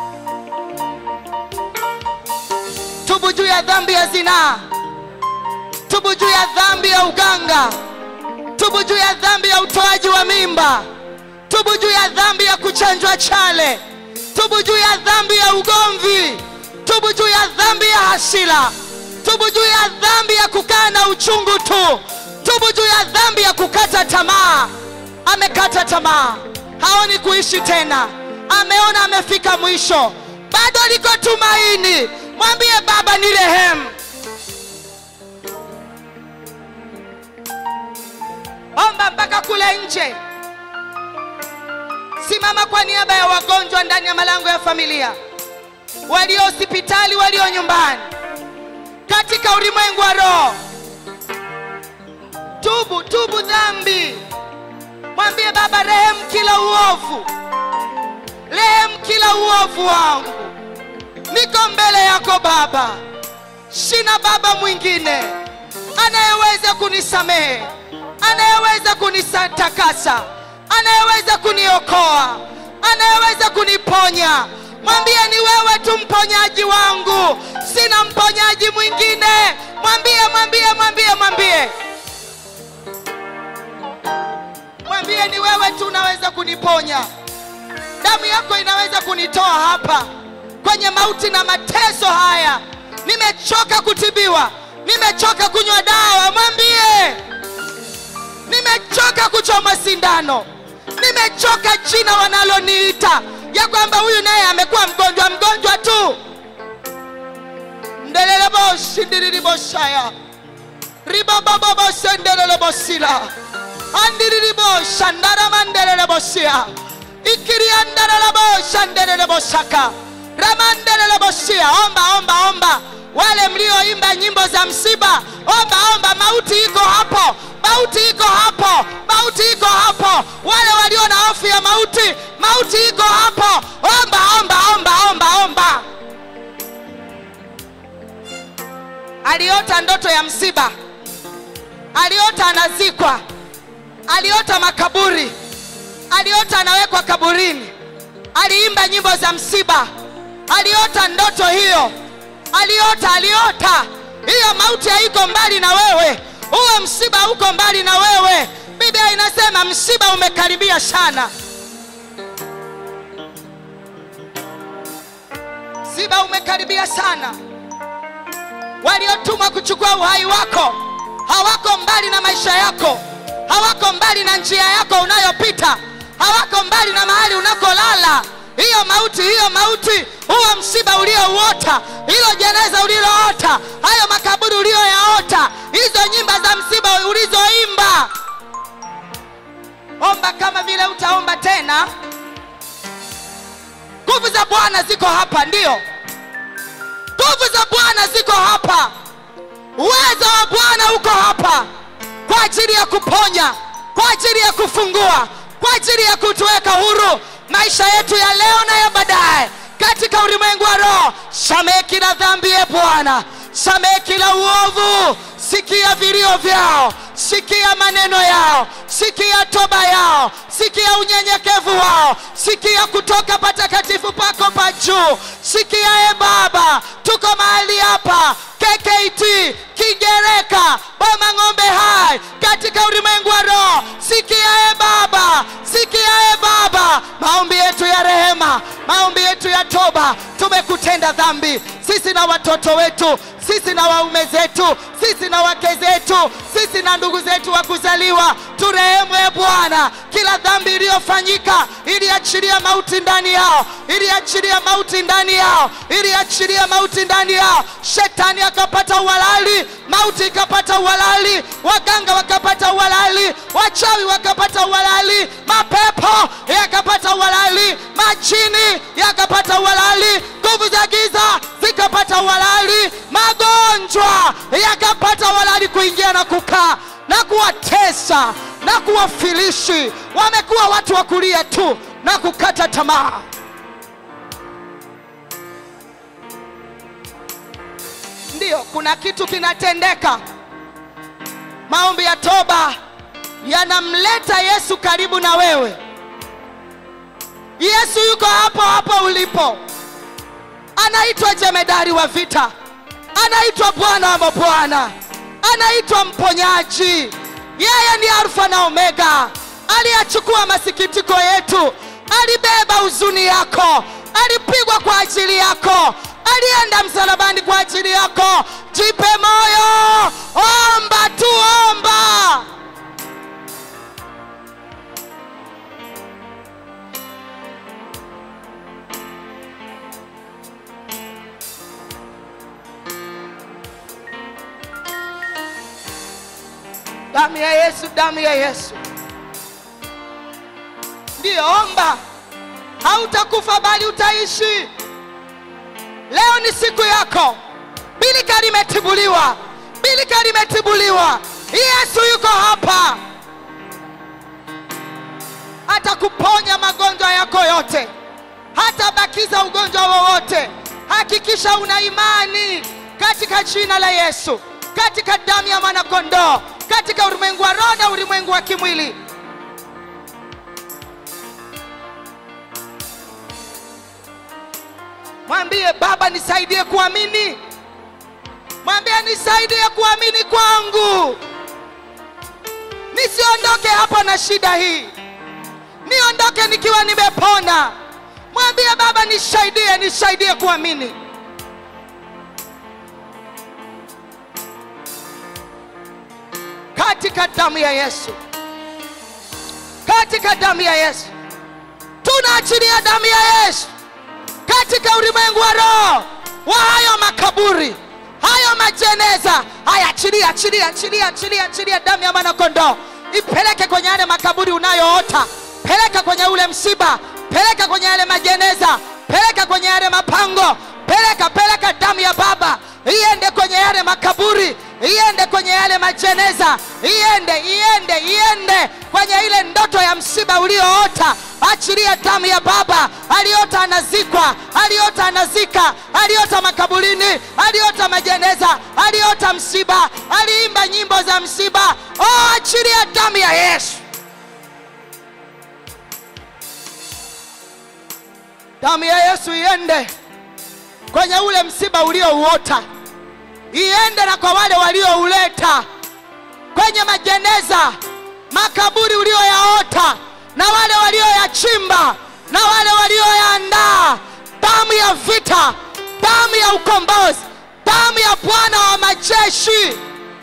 tubu juu ya dhambi ya zinaa tubu juu ya dhambi ya uganga tubu juu ya dhambi ya utoaji wa mimba tubu juu ya dhambi ya kuchanjwa chale tubu juu ya dhambi ya ugomvi tubu juu ya dhambi ya hasira tubu juu ya dhambi ya kukaa na uchungu tu tubu juu ya dhambi ya kukata tamaa amekata tamaa haoni kuishi tena ameona amefika mwisho bado liko tumaini mwambie baba ni rehemu omba mpaka kule nje simama kwa niaba ya wagonjwa ndani ya malango ya familia walio hospitali walio nyumbani katika ulimwengu wa roho tubu tubu dhambi mwambie baba rehemu kila uovu rehemu kila uovu wangu niko mbele yako baba sina baba mwingine anayeweza kunisamehe anayeweza kunitakasa anayeweza kuniokoa anayeweza kuniponya mwambie ni wewe tu mponyaji wangu sina mponyaji mwingine mwambie mwambie mwambie mwambie mwambie ni wewe tu unaweza kuniponya damu yako inaweza kunitoa hapa kwenye mauti na mateso haya nimechoka kutibiwa nimechoka kunywa dawa mwambie nimechoka kuchoma sindano nimechoka jina wanaloniita ya kwamba huyu naye amekuwa mgonjwa mgonjwa tu ndeleleboshindililiboshaya ribobobobosendelelebosila andirilibosa ndaramandelelebosia ikiriandaralabosha ndelelebosaka ramandelelebosia omba omba omba wale mlioimba nyimbo za msiba omba omba mauti iko hapo mauti iko hapo mauti iko hapo wale walio na hofu ya mauti mauti iko hapo omba omba omba omba omba aliota ndoto ya msiba aliota anazikwa aliota makaburi aliota anawekwa kaburini aliimba nyimbo za msiba aliota ndoto hiyo aliota aliota hiyo mauti haiko mbali na wewe huo msiba uko mbali na wewe biblia inasema msiba umekaribia sana msiba umekaribia sana waliotumwa kuchukua uhai wako hawako mbali na maisha yako hawako mbali na njia yako unayopita hawako mbali na mahali unakolala hiyo mauti hiyo mauti huo msiba uliouota hilo jeneza uliloota hayo makaburi uliyoyaota hizo nyimba za msiba ulizoimba omba kama vile utaomba tena nguvu za bwana ziko hapa ndio nguvu za bwana ziko hapa uwezo wa bwana uko hapa kwa ajili ya kuponya kwa ajili ya kufungua kwa ajili ya kutuweka huru maisha yetu ya leo na ya baadaye katika ulimwengu wa roho samehe kila dhambi ye bwana samehe kila uovu sikia vilio vyao sikia maneno yao sikia toba yao sikia unyenyekevu wao sikia kutoka patakatifu pako pa juu sikia e baba tuko mahali hapa kkt kigereka boma ng'ombe hai katika ulimwengu wa roho sikia e baba sikia e baba maombi yetu ya rehema maombi yetu ya toba kutenda dhambi sisi na watoto wetu sisi na waume zetu sisi na wake zetu sisi na ndugu zetu wa kuzaliwa turehemu e bwana kila dhambi iliyofanyika iliachilia mauti ndani yao iliachilia mauti ndani yao iliachilia mauti ndani yao shetani akapata uhalali mauti ikapata uhalali waganga wakapata uhalali wachawi wakapata uhalali mapepo yakapata uhalali majini yakapata uhalali nguvu za giza zikapata uhalali magonjwa yakapata uhalali kuingia na kukaa na kuwatesa na kuwafilishi wamekuwa watu wa kulia tu na kukata tamaa ndiyo kuna kitu kinatendeka maombi ya toba yanamleta yesu karibu na wewe yesu yuko hapo hapo ulipo anaitwa jemedari wa vita anaitwa bwana wa mabwana anaitwa mponyaji yeye ni alfa na omega aliyachukua masikitiko yetu alibeba huzuni yako alipigwa kwa ajili yako alienda msalabani kwa ajili yako jipe moyo omba tu omba damu ya yesu damu ya yesu ndiyo omba hautakufa bali utaishi leo ni siku yako bilika limetibuliwa bilika limetibuliwa yesu yuko hapa atakuponya magonjwa yako yote hatabakiza ugonjwa wowote hakikisha una imani katika jina la yesu katika damu ya mwanakondoo katika ulimwengu wa roho na ulimwengu wa kimwili mwambie baba nisaidie kuamini mwambie nisaidie kuamini kwangu nisiondoke hapo na shida hii niondoke nikiwa nimepona mwambie baba nisaidie nisaidie kuamini katika damu ya yesu katika damu ya yesu tunaachilia damu ya yesu katika ulimwengu wa roho wa hayo makaburi hayo majeneza haya achilia achilia achilia achilia achilia damu ya mwanakondoo ipeleke kwenye yale makaburi unayoota peleka kwenye ule msiba peleka kwenye yale majeneza peleka kwenye yale mapango peleka peleka damu ya baba iende kwenye yale makaburi iende kwenye yale majeneza iende iende iende kwenye ile ndoto ya msiba ulioota achilia damu ya baba aliota anazikwa aliota anazika aliota makaburini aliota majeneza aliota msiba aliimba nyimbo za msiba oh, achilia damu ya yesu damu ya yesu iende kwenye ule msiba uliouota iende na kwa wale waliouleta kwenye majeneza makaburi ulioyaota na wale walioyachimba na wale walioyaandaa damu ya vita damu ya ukombozi damu ya bwana wa majeshi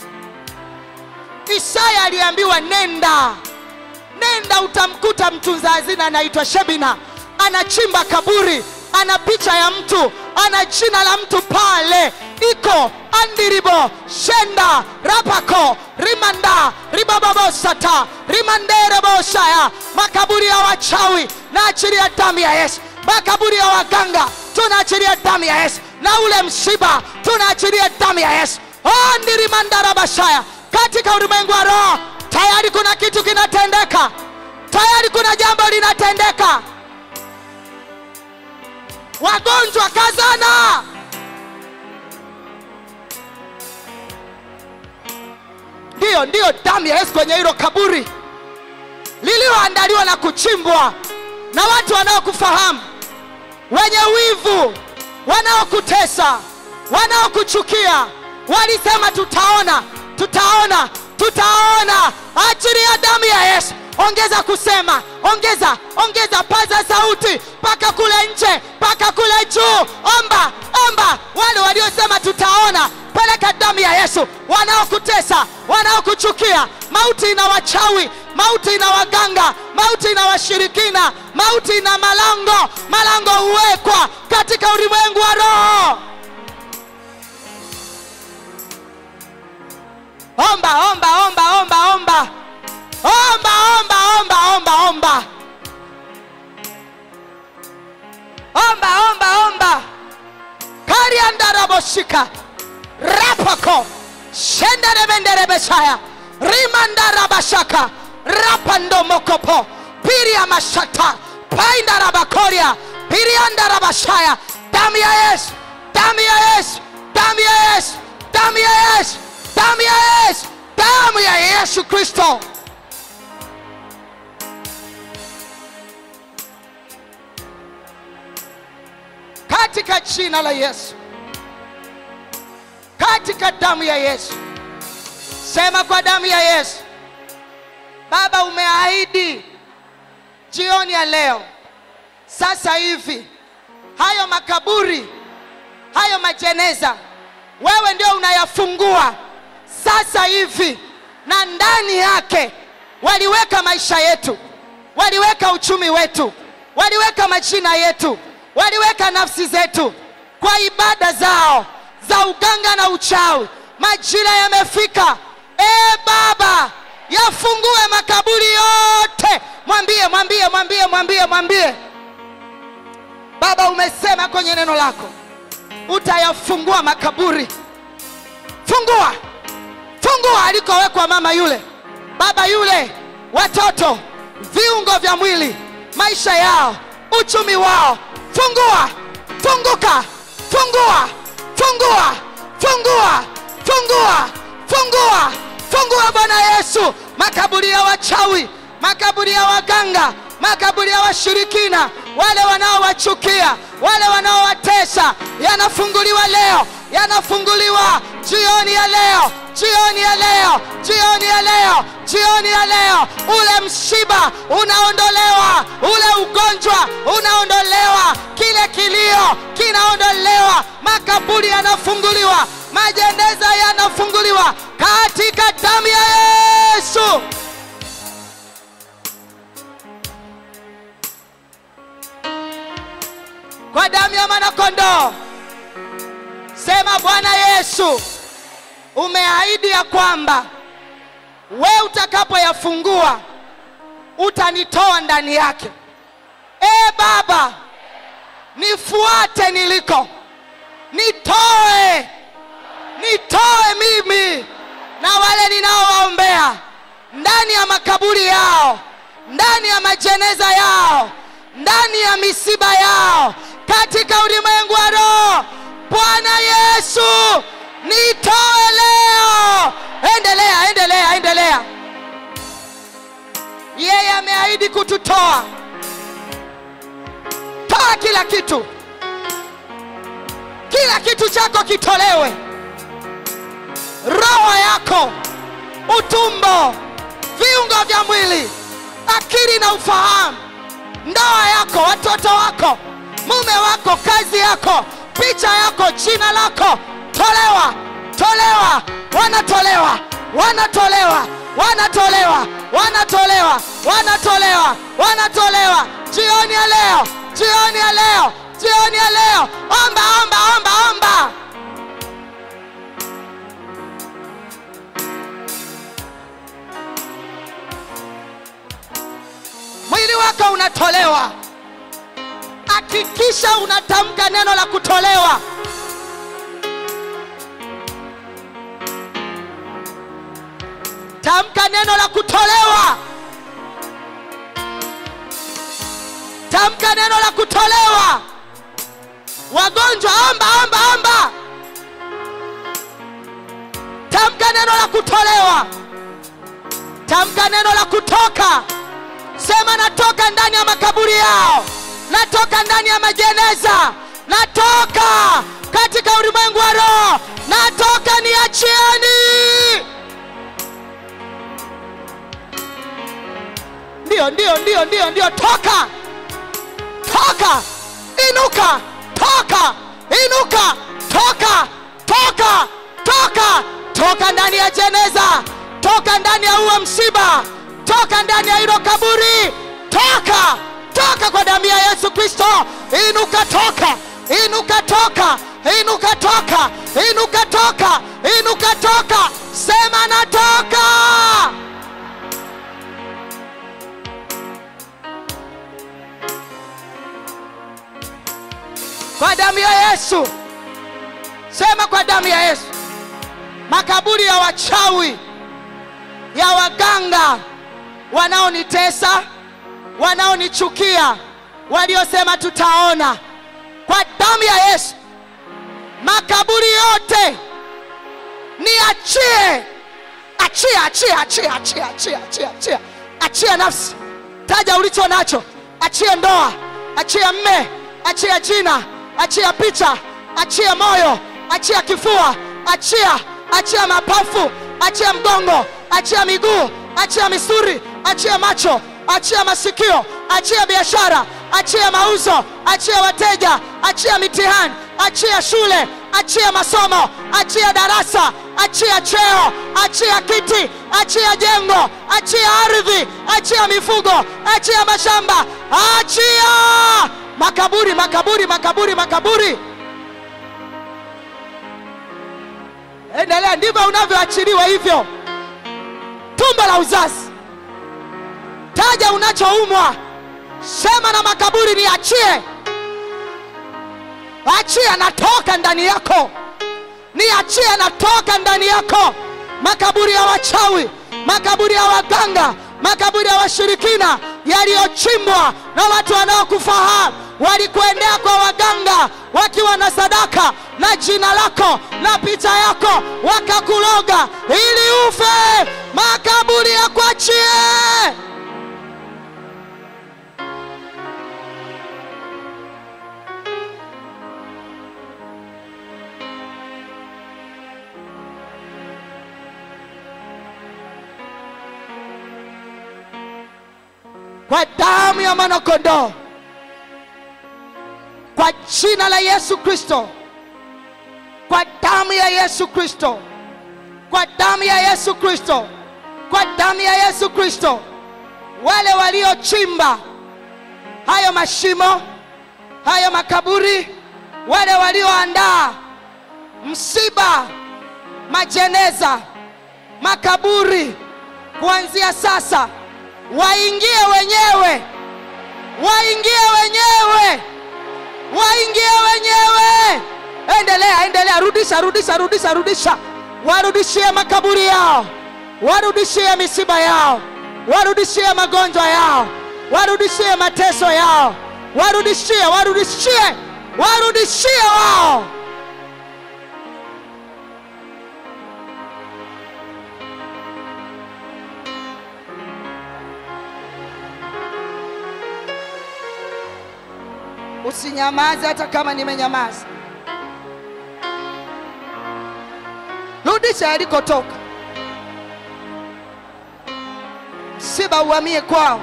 isaya aliambiwa nenda nenda utamkuta mtunza hazina anaitwa shebina anachimba kaburi ana picha ya mtu ana jina la mtu pale iko andiribo shenda rapako rimanda ribababosata rimandereboshaya makaburi ya wachawi na achilia damu ya yesu makaburi ya waganga tunaachilia damu ya yesu na ule msiba tunaachilia damu ya yesu ondirimandarabashaya katika ulimwengu wa roho tayari kuna kitu kinatendeka tayari kuna jambo linatendeka wagonjwa kazana ndiyo ndiyo damu ya yesu kwenye hilo kaburi lililoandaliwa na kuchimbwa na watu wanaokufahamu wenye wivu wanaokutesa wanaokuchukia walisema tutaona tutaona tutaona achilia damu ya yesu ongeza kusema ongeza ongeza paza sauti mpaka kule nje mpaka kule juu omba omba wale waliosema tutaona peleka damu ya yesu wanaokutesa wanaokuchukia mauti ina wachawi mauti ina waganga mauti ina washirikina mauti ina malango malango huwekwa katika ulimwengu wa roho omba omba omba omba omba omba omba omba omba omba omba omba omba kariandaraboshika rapako shenderebenderebeshaya rimandarabashaka rapandomokopo piriamashata paindarabakoria piriandarabashaya damu ya yesu damu ya yesu damu ya yesu damu ya yesu damu ya yesu damu ya yesu kristo katika jina la yesu katika damu ya yesu sema kwa damu ya yesu baba umeahidi jioni ya leo sasa hivi hayo makaburi hayo majeneza wewe ndio unayafungua sasa hivi na ndani yake waliweka maisha yetu waliweka uchumi wetu waliweka majina yetu waliweka nafsi zetu kwa ibada zao za uganga na uchawi majira yamefika e baba yafungue makaburi yote mwambie mwambie mwambie mwambie mwambie baba umesema kwenye neno lako utayafungua makaburi fungua fungua alikowekwa mama yule baba yule watoto viungo vya mwili maisha yao uchumi wao fungua funguka fungua fungua fungua fungua fungua fungua bwana yesu makaburi ya wachawi makaburi ya waganga makaburi ya washirikina wale wanaowachukia wale wanaowatesa yanafunguliwa leo yanafunguliwa jioni ya leo jioni ya leo jioni ya leo jioni ya leo ule mshiba unaondolewa ule ugonjwa unaondolewa kile kilio kinaondolewa makaburi yanafunguliwa majeneza yanafunguliwa katika damu ya yesu kwa damu ya mwanakondoo sema bwana yesu umeahidi ya kwamba we utakapoyafungua utanitoa ndani yake e baba nifuate niliko nitoe nitoe mimi na wale ninaowaombea ndani ya makaburi yao ndani ya majeneza yao ndani ya misiba yao katika ulimwengu wa roho bwana yesu nitoe leo endelea endelea endelea yeye ameahidi kututoa toa kila kitu kila kitu chako kitolewe roho yako utumbo viungo vya mwili akili na ufahamu ndoa yako watoto wako mume wako kazi yako picha yako jina lako tolewa tolewa wanatolewa wanatolewa wanatolewa wanatolewa wanatolewa wanatolewa jioni ya leo jioni ya leo jioni ya leo omba omba omba omba mwili wako unatolewa hakikisha unatamka neno la kutolewa tamka neno la kutolewa tamka neno la kutolewa wagonjwa omba omba omba tamka neno la kutolewa tamka neno la kutoka sema natoka ndani ya makaburi yao natoka ndani ya majeneza natoka katika ulimwengu wa roho natoka niachieni ndio ndio ndio ndio ndio toka toka inuka toka inuka toka toka toka toka ndani ya jeneza toka ndani ya uwe msiba toka ndani ya hilo kaburi toka toka kwa damu ya yesu kristo inuka toka inuka toka inuka toka inuka toka inuka toka sema natoka kwa damu ya yesu sema kwa damu ya yesu makaburi ya wachawi ya waganga wanaonitesa wanaonichukia waliosema tutaona kwa damu ya yesu makaburi yote niachie achia achia achia achia achia achia achia achia nafsi taja ulicho nacho achia ndoa achia mme achia jina achia picha achia moyo achia kifua achia achia mapafu achia mgongo achia miguu achia misuri achia macho achia masikio achia biashara achia mauzo achia wateja achia mitihani achia shule achia masomo achia darasa achia cheo achia kiti achia jengo achia ardhi achia mifugo achia mashamba achia makaburi makaburi makaburi makaburi endelea ndivyo unavyoachiliwa hivyo tumbo la uzazi taja unachoumwa sema na makaburi niachie achia natoka ndani yako niachie natoka ndani yako makaburi ya wachawi makaburi ya waganga makaburi ya washirikina yaliyochimbwa na watu wanaokufahamu walikuendea kwa waganga wakiwa na sadaka na jina lako na picha yako wakakuloga ili ufe makaburi ya kuachie kwa damu ya mwanakondoo kwa jina la yesu kristo kwa damu ya yesu kristo kwa damu ya yesu kristo kwa damu ya yesu kristo wale waliochimba hayo mashimo hayo makaburi wale walioandaa msiba majeneza makaburi kuanzia sasa waingie wenyewe waingie wenyewe waingie wenyewe endelea endelea rudisha rudisha rudisha rudisha warudishie makaburi yao warudishie misiba yao warudishie magonjwa yao warudishie mateso yao warudishie warudishie warudishie wao usinyamaze hata kama nimenyamaza rudisha yalikotoka msiba uhamie kwao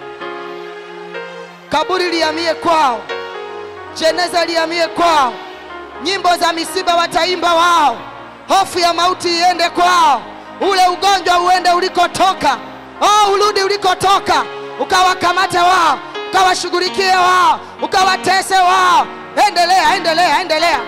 kaburi lihamie kwao jeneza lihamie kwao nyimbo za misiba wataimba wao hofu ya mauti iende kwao ule ugonjwa uende ulikotoka oh, urudi ulikotoka ukawakamate wao ukawashughulikie wao ukawatese wao endelea endelea endelea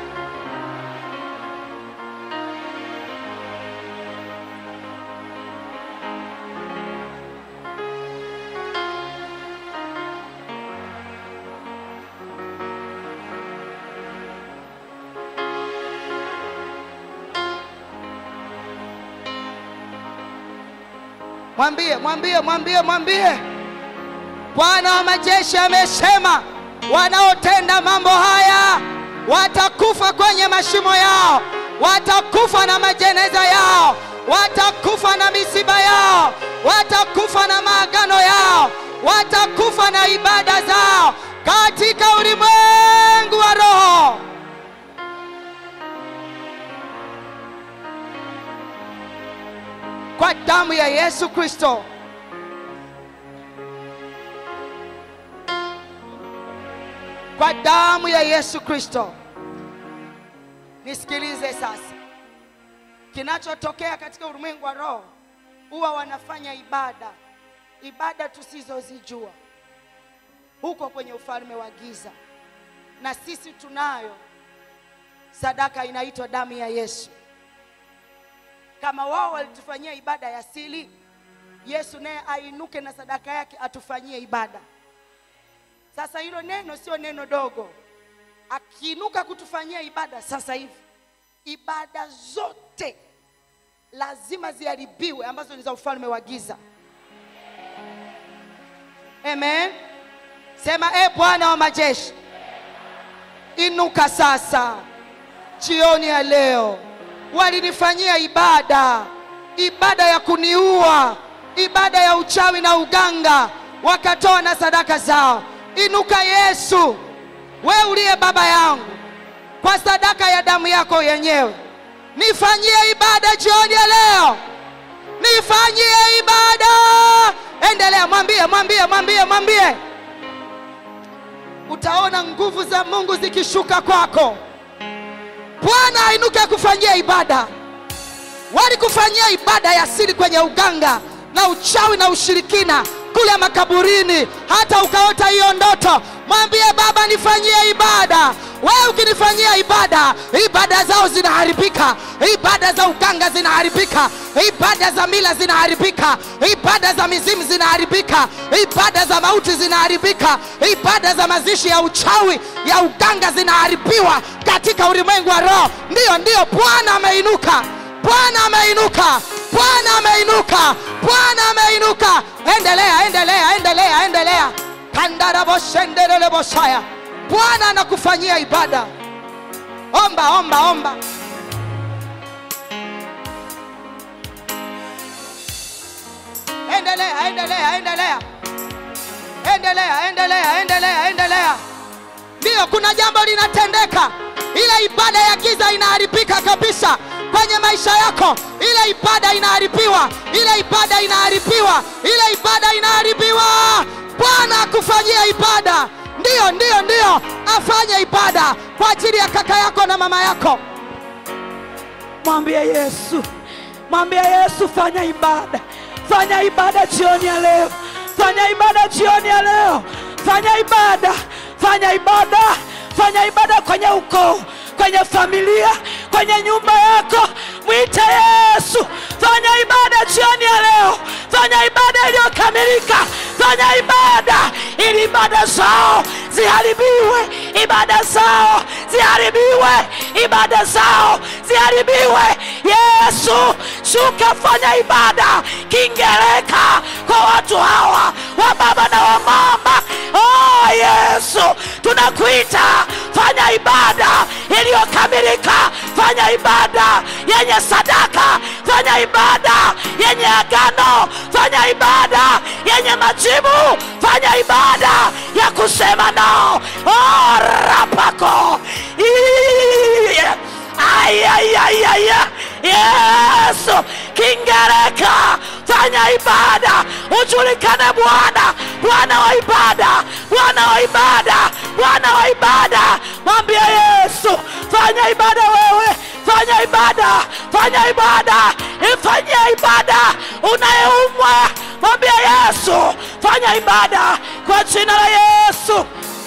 mwambie mwambie mwambie mwambie bwana wa majeshi amesema wanaotenda mambo haya watakufa kwenye mashimo yao watakufa na majeneza yao watakufa na misiba yao watakufa na maagano yao watakufa na ibada zao katika ulimwengu wa roho kwa damu ya yesu kristo kwa damu ya yesu kristo nisikilize sasa kinachotokea katika ulimwengu wa roho huwa wanafanya ibada ibada tusizozijua huko kwenye ufalme wa giza na sisi tunayo sadaka inaitwa damu ya yesu kama wao walitufanyia ibada ya siri yesu naye ainuke na sadaka yake atufanyie ibada sasa hilo neno sio neno dogo akiinuka kutufanyia ibada sasa hivi ibada zote lazima ziharibiwe ambazo ni za ufalme wa giza amen sema e bwana wa majeshi inuka sasa jioni ya leo walinifanyia ibada ibada ya kuniua ibada ya uchawi na uganga wakatoa na sadaka zao inuka yesu we uliye baba yangu kwa sadaka ya damu yako yenyewe nifanyie ibada jioni ya leo nifanyie ibada endelea mwambie mwambie mwambie mwambie utaona nguvu za mungu zikishuka kwako bwana ainuke akufanyia ibada walikufanyia ibada ya siri kwenye uganga na uchawi na ushirikina kule makaburini hata ukaota hiyo ndoto mwambie baba nifanyie ibada wewe ukinifanyia ibada ibada zao zinaharibika ibada za uganga zinaharibika ibada za mila zinaharibika ibada za mizimu zinaharibika ibada za mauti zinaharibika ibada za mazishi ya uchawi ya uganga zinaharibiwa katika ulimwengu wa roho ndiyo ndiyo bwana ameinuka bwana ameinuka bwana ameinuka bwana ameinuka endelea endelea endelea endelea kandaraboshenderelebosaya bwana anakufanyia ibada omba omba omba endelea endelea endelea endelea endelea endelea endelea ndiyo kuna jambo linatendeka ile ibada ya giza inaharibika kabisa kwenye maisha yako ile ibada inaharibiwa ile ibada inaharibiwa ile ibada inaharibiwa bwana akufanyia ibada ndiyo ndiyo ndiyo afanye ibada kwa ajili ya kaka yako na mama yako mwambie yesu mwambie yesu fanya ibada fanya ibada jioni ya leo fanya ibada jioni ya leo fanya ibada fanya ibada fanya ibada kwenye ukoo kwenye familia kwenye nyumba yako mwite yesu fanya ibada jioni ya leo fanya ibada iliyokamilika fanya ibada ili ibada zao ziharibiwe ibada zao ziharibiwe ibada zao ziharibiwe yesu shuka fanya ibada kingereka kwa watu hawa wa baba na wa mama oh yesu tunakuita fanya ibada iliyokamilika fanya ibada yenye sadaka fanya ibada yenye agano fanya ibada yenye majibu fanya ibada ya kusema nao oh, rapako Ii. Ay, ay, ay, ay, ay. yesu kingereka fanya ibada ujulikane bwana bwana wa ibada bwana wa ibada bwana wa ibada mwambie yesu fanya ibada wewe fanya ibada fanya ibada ifanyie ibada unayeumwa mwambie yesu fanya ibada kwa jina la yesu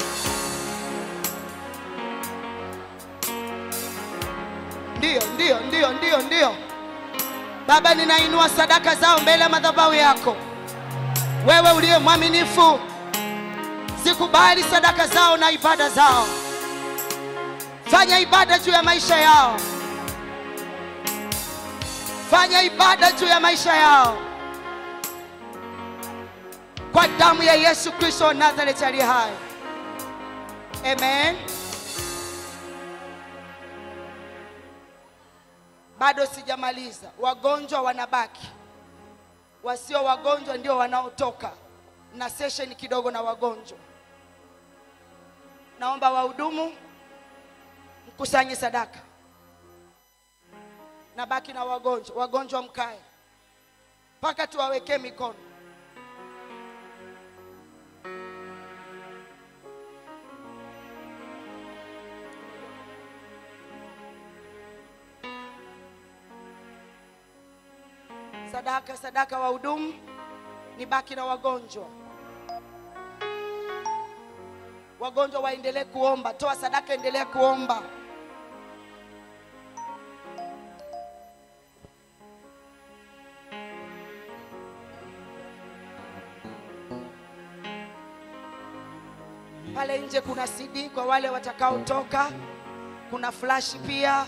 ndiyo ndiyo ndiyo ndiyo ndiyo baba ninainua sadaka zao mbele ya madhabahu yako wewe uliye mwaminifu zikubali sadaka zao na ibada zao fanya ibada juu ya maisha yao fanya ibada juu ya maisha yao kwa damu ya yesu kristo wa nazareti aliye hai amen bado sijamaliza wagonjwa wanabaki wasio wagonjwa ndio wanaotoka na session kidogo na wagonjwa naomba wahudumu mkusanye sadaka na baki na wagonjwa wagonjwa mkae mpaka tuwawekee mikono sadaka sadaka wahudumu nibaki na wagonjwa wagonjwa waendelee kuomba toa sadaka endelea kuomba pale nje kuna cd kwa wale watakaotoka kuna flash pia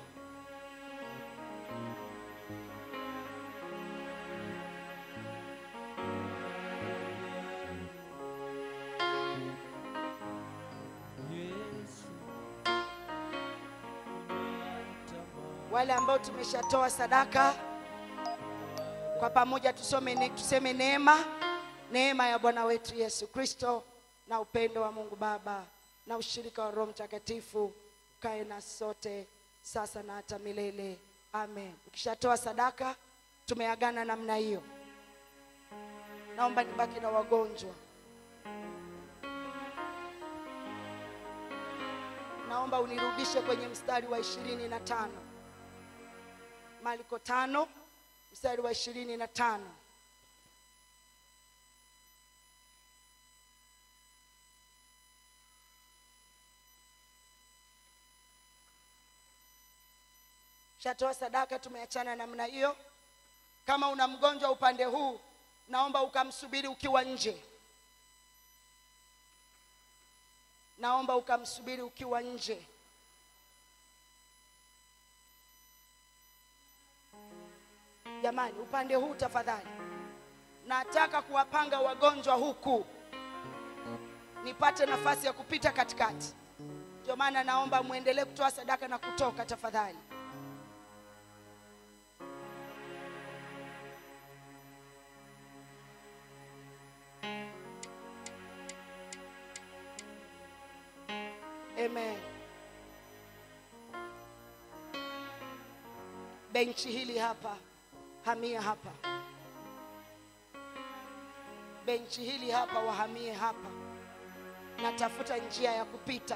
wale ambao tumeshatoa sadaka kwa pamoja tusome ne, tuseme neema neema ya bwana wetu yesu kristo na upendo wa mungu baba na ushirika wa roho mtakatifu ukae na sote sasa na hata milele amen ukishatoa sadaka tumeagana namna hiyo naomba nibaki na wagonjwa naomba unirudishe kwenye mstari wa ishirini na tano marko tano mstari wa ishirini na tano shatoa sadaka tumeachana namna hiyo kama una mgonjwa upande huu naomba ukamsubiri ukiwa nje naomba ukamsubiri ukiwa nje jamani upande huu tafadhali nataka kuwapanga wagonjwa huku nipate nafasi ya kupita katikati ndio maana naomba mwendelee kutoa sadaka na kutoka tafadhali amen benchi hili hapa hamia hapa benchi hili hapa wahamie hapa natafuta njia ya kupita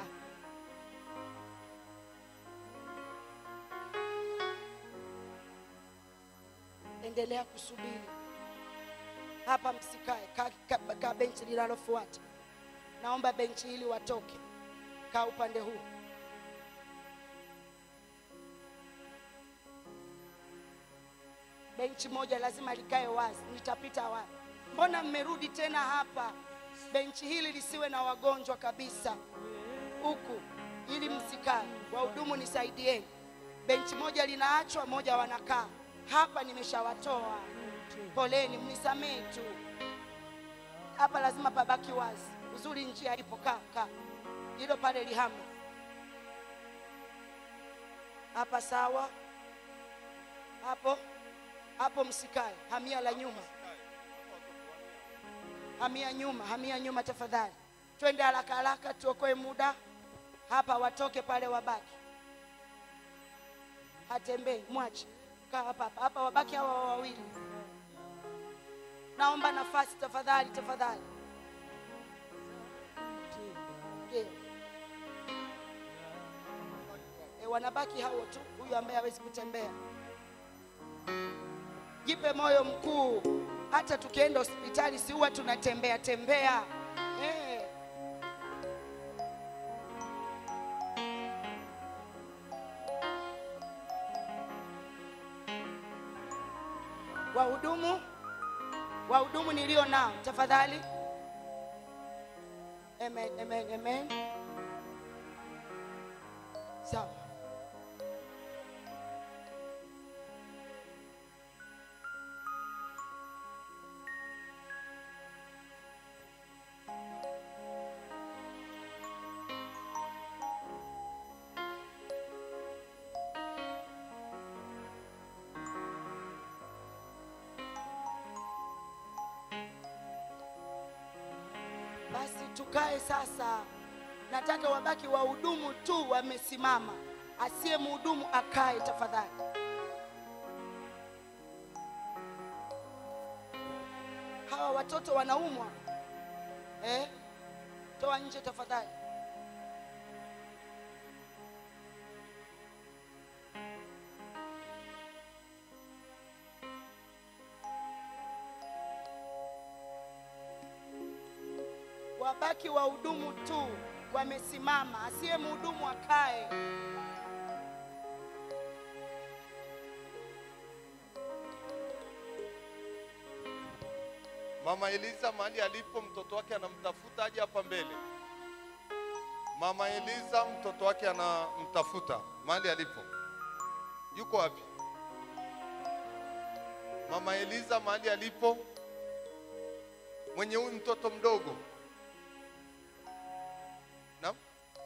endelea kusubiri hapa msikae ka, ka, ka benchi linalofuata naomba benchi hili watoke kaa upande huu benchi moja lazima likae wazi nitapita wapi mbona mmerudi tena hapa benchi hili lisiwe na wagonjwa kabisa huku ili msikae wahudumu nisaidieni benchi moja linaachwa moja wanakaa hapa nimeshawatoa poleni mnisamehe tu hapa lazima pabaki wazi uzuri njia ipo kaa kaa hilo pale lihama hapa sawa hapo hapo msikae hamia la nyuma hamia nyuma hamia nyuma tafadhali twende haraka haraka tuokoe muda hapa watoke pale wabaki hatembei mwache kaa hapa hapa hapa wabaki hawa wawili naomba nafasi tafadhali tafadhali Ndio. E, wanabaki hao tu huyu ambaye hawezi kutembea jipe moyo mkuu hata tukienda hospitali si huwa tunatembea tembea eh. wahudumu wahudumu nilio nao tafadhali amen, amen, amen. sawa basi tukae sasa nataka wabaki wahudumu tu wamesimama asiye mhudumu akae tafadhali hawa watoto wanaumwa eh? toa nje tafadhali wabaki wahudumu tu wamesimama, asiye mhudumu akae. Mama Eliza mahali alipo, mtoto wake anamtafuta, aje hapa mbele. Mama Eliza mtoto wake anamtafuta mahali alipo, yuko wapi? Mama Eliza mahali alipo, mwenye huyu mtoto mdogo. Naam,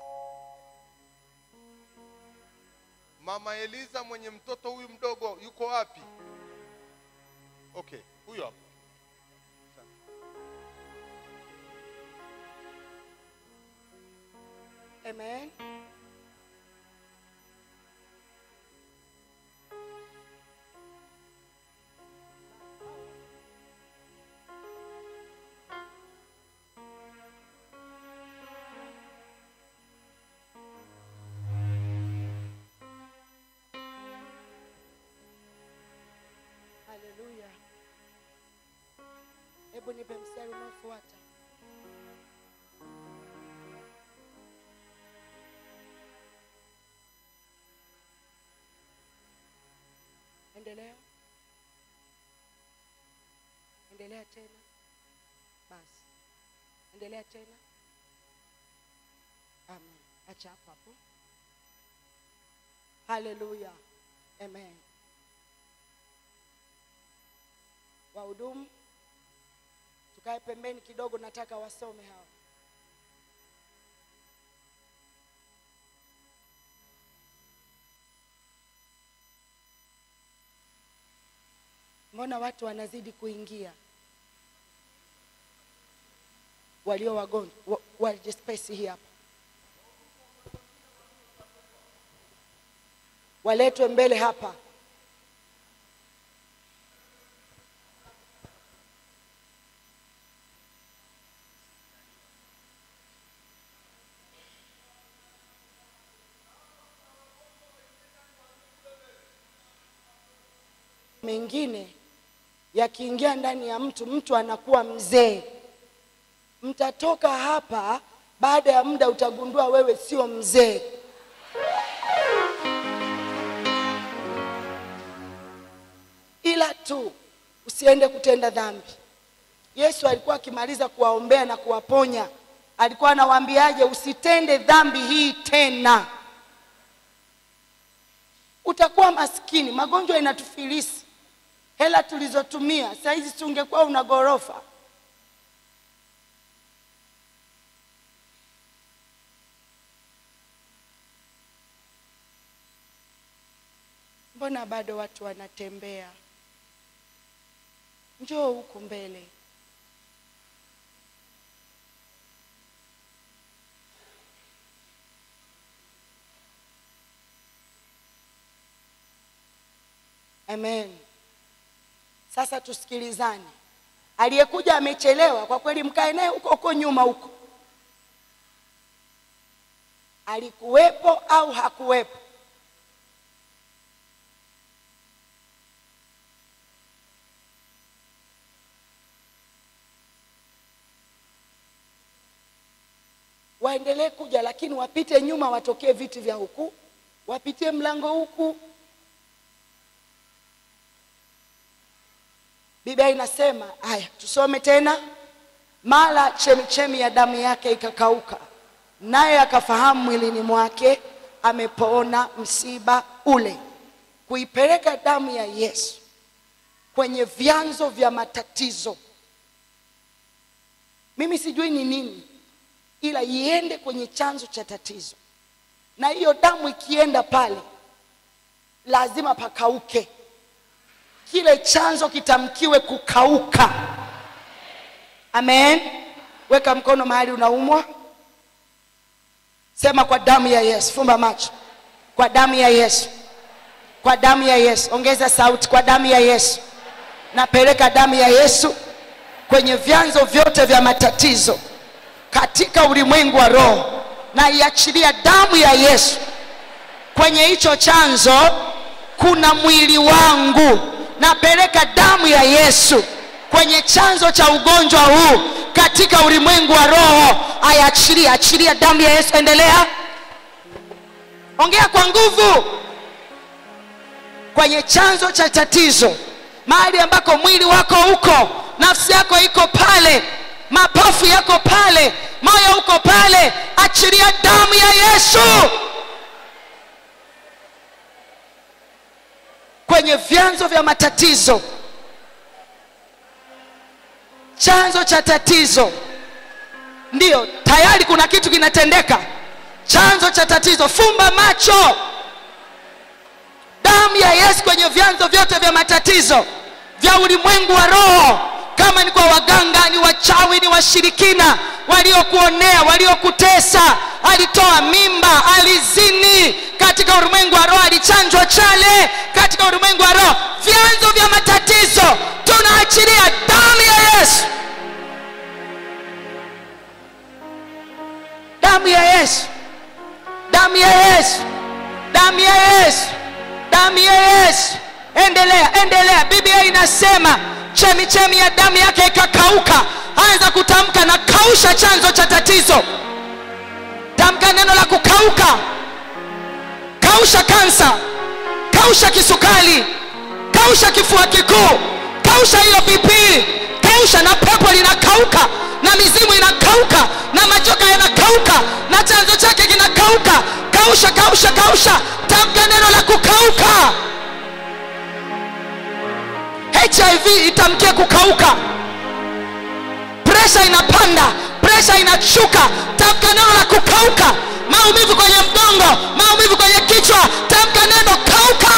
Mama Eliza mwenye mtoto huyu mdogo yuko wapi? Okay, huyo hapa. Amen. Haleluya. Hebu nipe mstari unaofuata. Endelea. Endelea tena. Basi. Endelea tena. Amen. Acha hapo hapo. Haleluya. Amen. Wahudumu, tukae pembeni kidogo, nataka wasome hawa. Mbona watu wanazidi kuingia walio wagonjwa wa- waje space hii hapa, waletwe mbele hapa. mengine yakiingia ndani ya mtu, mtu anakuwa mzee. Mtatoka hapa, baada ya muda utagundua wewe sio mzee. Ila tu usiende kutenda dhambi. Yesu alikuwa akimaliza kuwaombea na kuwaponya, alikuwa anawaambiaje? Usitende dhambi hii tena utakuwa maskini. Magonjwa inatufilisi, hela tulizotumia saa hizi, si ungekuwa una ghorofa. Mbona bado watu wanatembea? Njoo huku mbele. Amen. Sasa tusikilizane. Aliyekuja amechelewa, kwa kweli mkae naye huko huko nyuma huko. Alikuwepo au hakuwepo? Waendelee kuja, lakini wapite nyuma, watokee viti vya huku, wapitie mlango huku. Biblia inasema haya, tusome tena. Mara chemichemi ya damu yake ikakauka, naye akafahamu mwilini mwake amepona msiba ule. Kuipeleka damu ya Yesu kwenye vyanzo vya matatizo, mimi sijui ni nini, ila iende kwenye chanzo cha tatizo, na hiyo damu ikienda pale, lazima pakauke kile chanzo kitamkiwe kukauka. Amen. Weka mkono mahali unaumwa, sema kwa damu ya Yesu. Fumba macho. Kwa damu ya Yesu, kwa damu ya Yesu. Ongeza sauti. Kwa damu ya Yesu, napeleka damu ya Yesu kwenye vyanzo vyote vya matatizo katika ulimwengu wa roho, na iachilia damu ya Yesu kwenye hicho chanzo. Kuna mwili wangu napeleka damu ya Yesu kwenye chanzo cha ugonjwa huu katika ulimwengu wa roho ayachilia achilia damu ya yesu endelea ongea kwa nguvu kwenye chanzo cha tatizo mahali ambako mwili wako uko nafsi yako iko pale mapafu yako pale moyo uko pale achilia damu ya yesu kwenye vyanzo vya matatizo chanzo cha tatizo ndiyo tayari kuna kitu kinatendeka chanzo cha tatizo fumba macho damu ya yesu kwenye vyanzo vyote vya matatizo vya ulimwengu wa roho kama ni kwa waganga ni wachawi ni washirikina waliokuonea waliokutesa alitoa mimba alizini katika ulimwengu wa roho alichanjwa chale katika ulimwengu wa roho vyanzo vya matatizo tunaachilia damu ya yesu damu ya yesu damu ya yesu damu ya yesu damu ya yesu endelea endelea biblia inasema chemichemi ya damu yake ikakauka anza kutamka na kausha chanzo cha tatizo tamka neno la kukauka kausha kansa kausha kisukari kausha kifua kikuu kausha hiyo bp kausha na pepo linakauka na mizimu inakauka na majoka yanakauka na chanzo chake kinakauka kausha kausha kausha tamka neno la kukauka hiv itamkie kukauka presha inapanda presha inashuka tamka neno la kukauka maumivu kwenye mgongo maumivu kwenye kichwa tamka neno kauka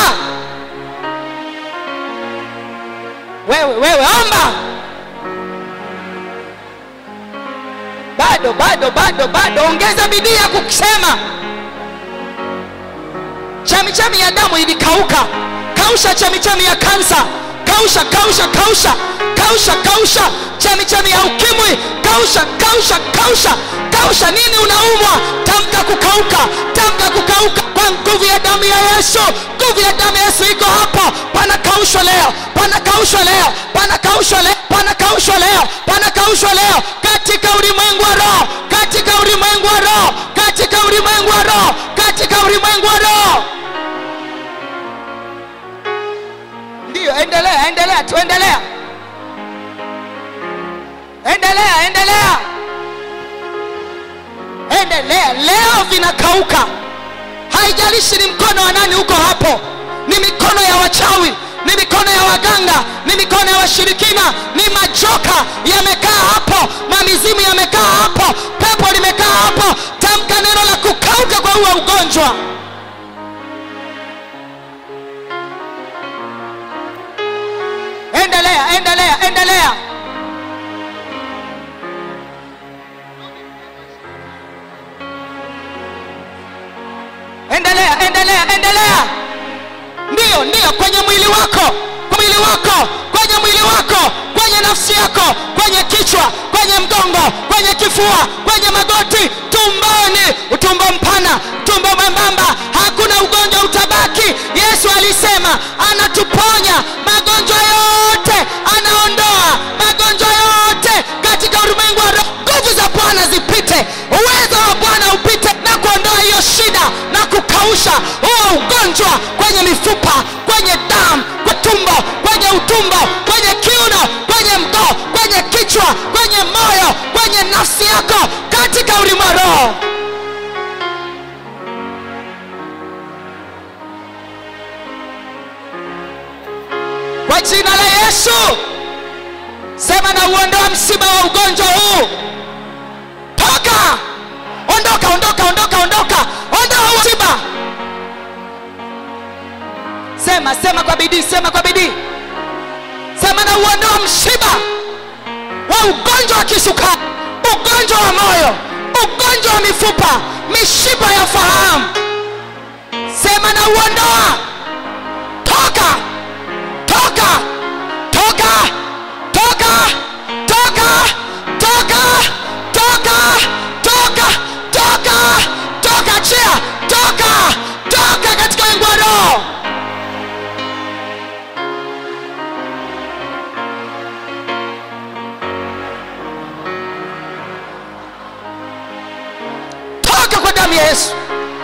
wewe wewe omba bado bado bado bado ongeza bidii ya kusema chemichemi ya damu ilikauka kausha chemichemi ya kansa kausha kausha kausha kausha kausha chemichemi ya ukimwi kausha kausha kausha kausha nini unaumwa tamka kukauka tamka kukauka kwa nguvu ya damu ya yesu nguvu ya damu ya yesu iko hapo pana kaushwa leo pana kaushwa leo pana kaushwa leo pana kaushwa leo pana kaushwa leo katika ulimwengu wa roho katika ulimwengu wa roho katika ulimwengu wa roho katika ulimwengu wa roho ndiyo endelea endelea tuendelea endelea endelea endelea leo vinakauka haijalishi ni mkono wa nani huko hapo ni mikono ya wachawi ni mikono ya waganga ni mikono ya washirikina ni majoka yamekaa hapo mamizimu yamekaa hapo pepo limekaa hapo tamka neno la kukauka kwa huo ugonjwa endelea endelea endelea endelea endelea endelea ndiyo ndiyo kwenye mwili wako mwili wako kwenye mwili wako kwenye nafsi yako kwenye kichwa kwenye mgongo kwenye kifua kwenye magoti tumboni utumbo mpana tumbo mwembamba hakuna ugonjwa utabaki yesu alisema anatuponya magonjwa yote anaondoa magonjwa yote katika ulimwengu wa roho nguvu za bwana zipite uwezo wa bwana upite na kuondoa hiyo shida na kukausha huo ugonjwa kwenye mifupa kwenye damu kwa tumbo kwenye utumbo kwenye kiuno kwenye mgoo kwenye kichwa kwenye moyo kwenye nafsi yako katika ulimwengu wa roho kwa jina la yesu sema na uondoa msiba wa ugonjwa huu toka ondoka ondoka ondoka ondoka ondoa huu msiba sema sema kwa bidii sema kwa bidii sema na uondoa msiba wa ugonjwa wa kisukari ugonjwa wa moyo ugonjwa wa mifupa mishipa ya fahamu sema na uondoa toka toka toka toka toka toka toka toka toka toka chia toka toka katika wengu wa roho yesu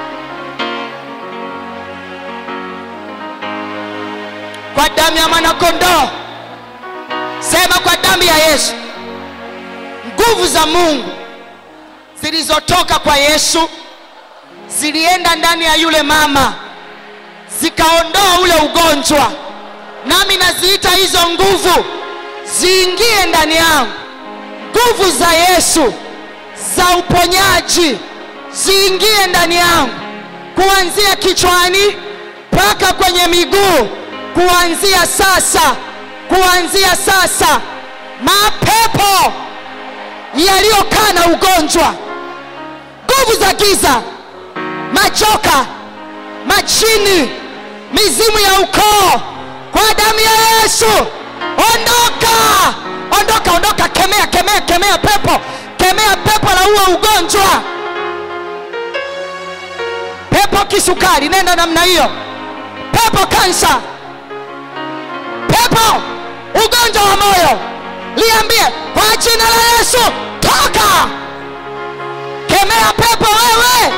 kwa damu ya mwanakondoo sema kwa damu ya yesu nguvu za mungu zilizotoka kwa yesu zilienda ndani ya yule mama zikaondoa ule ugonjwa nami naziita hizo nguvu ziingie ndani yangu nguvu za yesu za uponyaji ziingie ndani yangu kuanzia kichwani mpaka kwenye miguu kuanzia sasa kuanzia sasa mapepo yaliyokaa na ugonjwa nguvu za giza machoka machini mizimu ya ukoo kwa damu ya yesu ondoka ondoka ondoka kemea kemea kemea pepo kemea pepo la huo ugonjwa pepo kisukari nenda namna hiyo pepo kansa pepo ugonjwa wa moyo liambie kwa jina la yesu toka kemea pepo wewe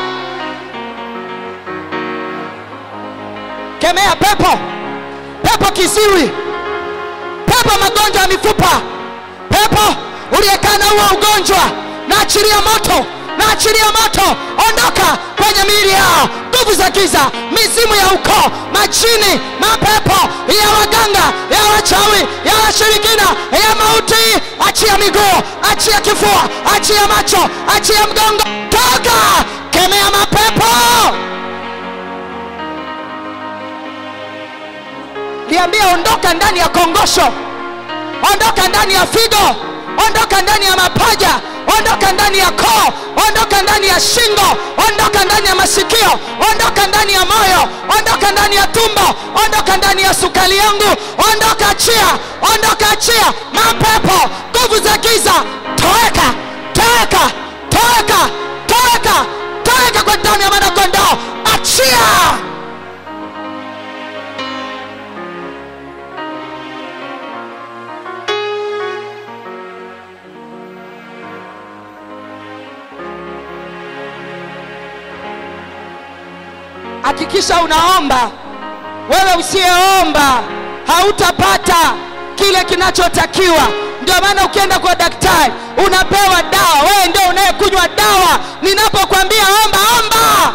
kemea pepo pepo kiziwi pepo magonjwa ya mifupa pepo uliyekana huo ugonjwa naachilia moto naachilia moto ondoka kwenye miili yao nguvu za giza mizimu ya ukoo majini mapepo ya waganga ya wachawi ya washirikina ya mauti achia miguu achia kifua achia macho achia mgongo toka kemea mapepo liambia ondoka ndani ya kongosho ondoka ndani ya figo ondoka ndani ya mapaja ondoka ndani ya koo ondoka ndani ya shingo ondoka ndani ya masikio ondoka ndani ya moyo ondoka ndani ya tumbo ondoka ndani ya sukari yangu ondoka achia ondoka achia mapepo nguvu za giza toeka toeka toeka toeka toeka kwa damu ya mwanakondoo achia hakikisha unaomba wewe usiyeomba hautapata kile kinachotakiwa ndio maana ukienda kwa daktari unapewa dawa wewe ndio unayekunywa dawa ninapokwambia omba omba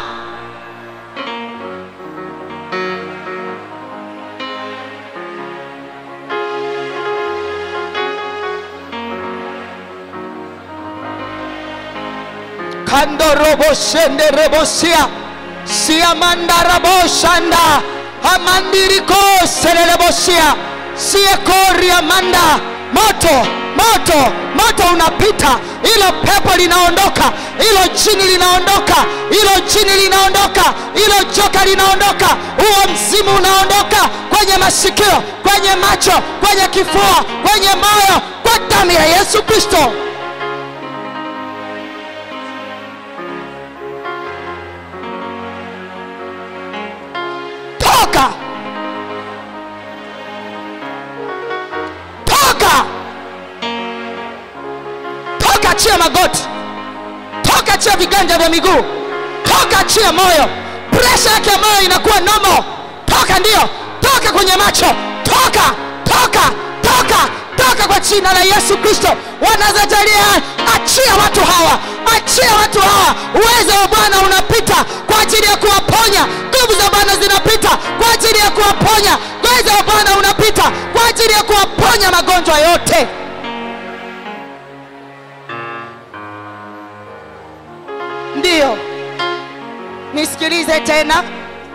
kandoroboshenderebosia siamandaraboshanda amandirikosererebosia siekoriamanda moto moto moto unapita ilo pepo linaondoka ilo jini linaondoka ilo jini linaondoka ilo joka linaondoka huo mzimu unaondoka kwenye masikio kwenye macho kwenye kifua kwenye moyo kwa damu ya yesu kristo toka toka toka achia magoti toka achia viganja vya miguu toka achia moyo presha yake ya moyo inakuwa nomo toka ndio toka kwenye macho toka toka toka toka kwa jina la yesu kristo wanazatalia achia watu hawa achia watu hawa uwezo wa bwana unapita kwa ajili ya kuwaponya nguvu za bwana zinapita kwa ajili ya kuwaponya uwezo wa bwana unapita kwa ajili ya kuwaponya magonjwa yote ndiyo nisikilize tena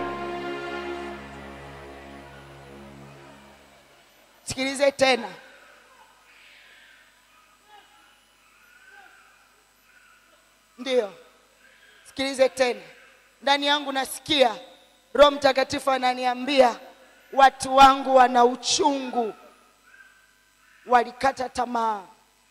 sikilize tena ndiyo sikilize tena ndani yangu nasikia roho mtakatifu ananiambia watu wangu wana uchungu walikata tamaa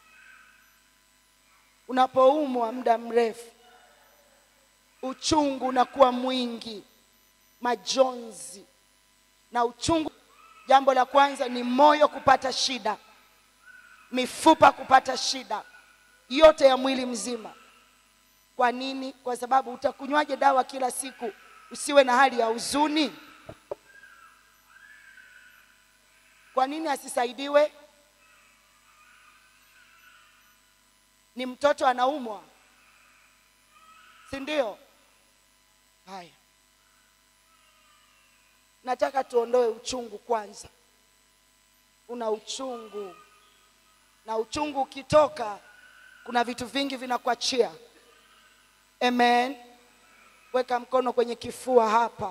unapoumwa muda mrefu uchungu unakuwa mwingi majonzi na uchungu jambo la kwanza ni moyo kupata shida mifupa kupata shida yote ya mwili mzima kwa nini kwa sababu utakunywaje dawa kila siku usiwe na hali ya huzuni kwa nini asisaidiwe ni mtoto anaumwa si ndio haya nataka tuondoe uchungu kwanza una uchungu na uchungu ukitoka kuna vitu vingi vinakuachia amen weka mkono kwenye kifua hapa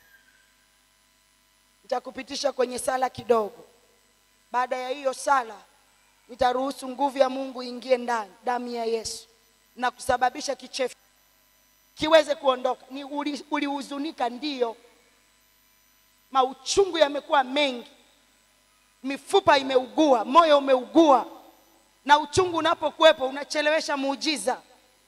nitakupitisha kwenye sala kidogo baada ya hiyo sala nitaruhusu nguvu ya mungu ingie ndani damu ya yesu na kusababisha kichefu kiweze kuondoka ni uli- ulihuzunika ndiyo mauchungu yamekuwa mengi mifupa imeugua moyo umeugua na uchungu unapokuwepo unachelewesha muujiza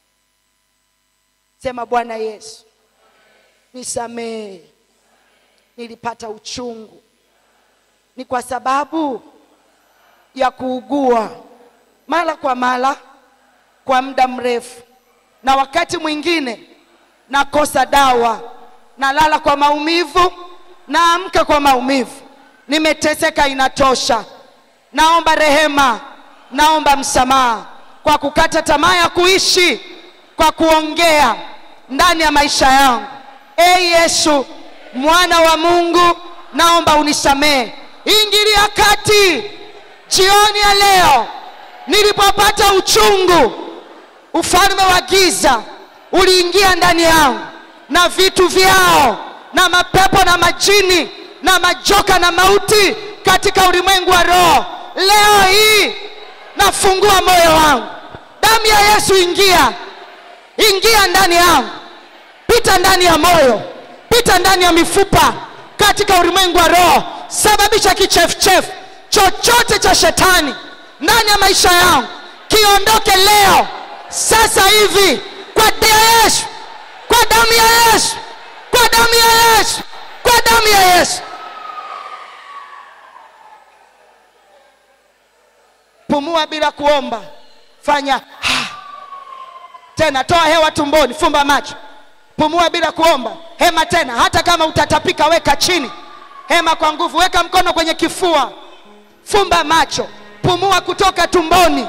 sema bwana yesu nisamehe nilipata uchungu ni kwa sababu ya kuugua mara kwa mara kwa muda mrefu na wakati mwingine nakosa dawa nalala kwa maumivu naamka kwa maumivu nimeteseka inatosha naomba rehema naomba msamaha kwa kukata tamaa ya kuishi kwa kuongea ndani ya maisha yangu e yesu mwana wa mungu naomba unisamehe ingilia kati jioni ya leo nilipopata uchungu ufalme wa giza uliingia ndani yangu na vitu vyao na mapepo na majini na majoka na mauti katika ulimwengu wa roho leo hii nafungua moyo wangu damu ya yesu ingia ingia ndani yangu pita ndani ya moyo pita ndani ya mifupa katika ulimwengu wa roho sababisha kichefuchefu chochote cha shetani ndani ya maisha yangu kiondoke leo sasa hivi kwa damu ya yesu kwa damu ya yesu kwa damu ya yesu kwa damu ya yesu pumua bila kuomba fanya ha. tena toa hewa tumboni fumba macho pumua bila kuomba hema tena hata kama utatapika weka chini hema kwa nguvu weka mkono kwenye kifua fumba macho pumua kutoka tumboni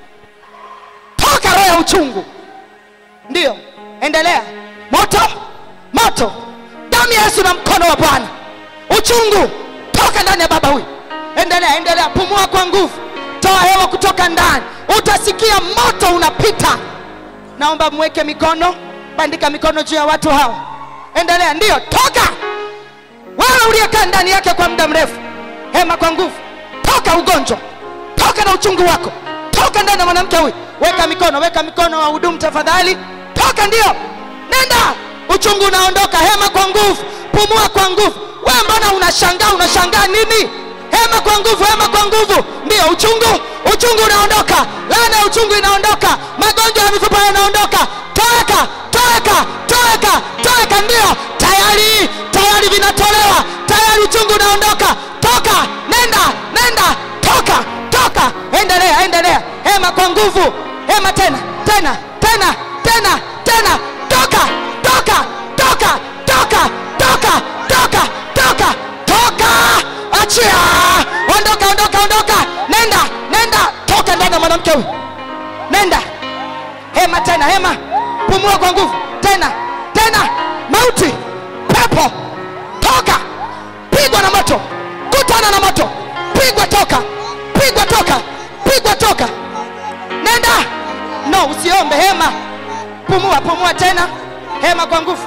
toka roho ya uchungu ndiyo endelea moto moto damu ya yesu na mkono wa bwana uchungu toka ndani ya baba huyu endelea endelea pumua kwa nguvu toa hewa kutoka ndani utasikia moto unapita naomba mweke mikono bandika mikono juu ya watu hawa endelea ndiyo toka wewe uliyekaa ndani yake kwa muda mrefu hema kwa nguvu toka ugonjwa toka na uchungu wako toka ndani ya mwanamke huyu weka mikono weka mikono wa hudumu tafadhali toka ndio nenda uchungu unaondoka hema kwa nguvu pumua kwa nguvu we mbona unashangaa unashangaa nini hema kwa nguvu hema kwa nguvu ndio uchungu uchungu unaondoka laana ya uchungu inaondoka magonjwa ya mifupa yanaondoka toeka toeka toeka toeka ndio tayari tayari vinatolewa tayari uchungu unaondoka toka nenda nenda toka toka endelea endelea hema kwa nguvu hema tena tena tena tena tena toka toka toka toka toka toka toka toka achia ondoka ondoka ondoka nenda nenda toka ndani ya mwanamke huyu nenda hema tena hema pumua kwa nguvu tena tena mauti pepo toka pigwa na moto kutana na moto pigwa toka pigwa toka pigwa toka nenda no usiombe hema pumua pumua tena hema kwa nguvu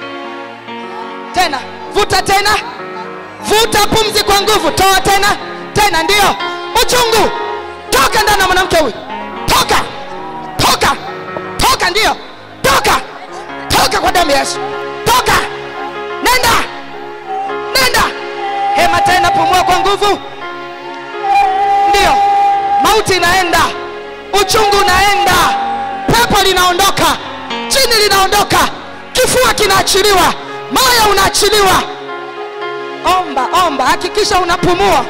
tena vuta tena vuta pumzi kwa nguvu toa tena tena ndio uchungu toka ndani ya mwanamke huyu toka toka toka ndio toka toka kwa damu ya yesu toka nenda nenda hema tena pumua kwa nguvu ndio mauti inaenda uchungu unaenda pepo linaondoka chini linaondoka kifua kinaachiliwa moyo unaachiliwa omba omba hakikisha unapumua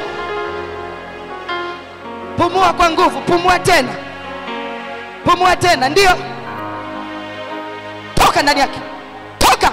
pumua kwa nguvu pumua tena pumua tena ndio toka ndani yake toka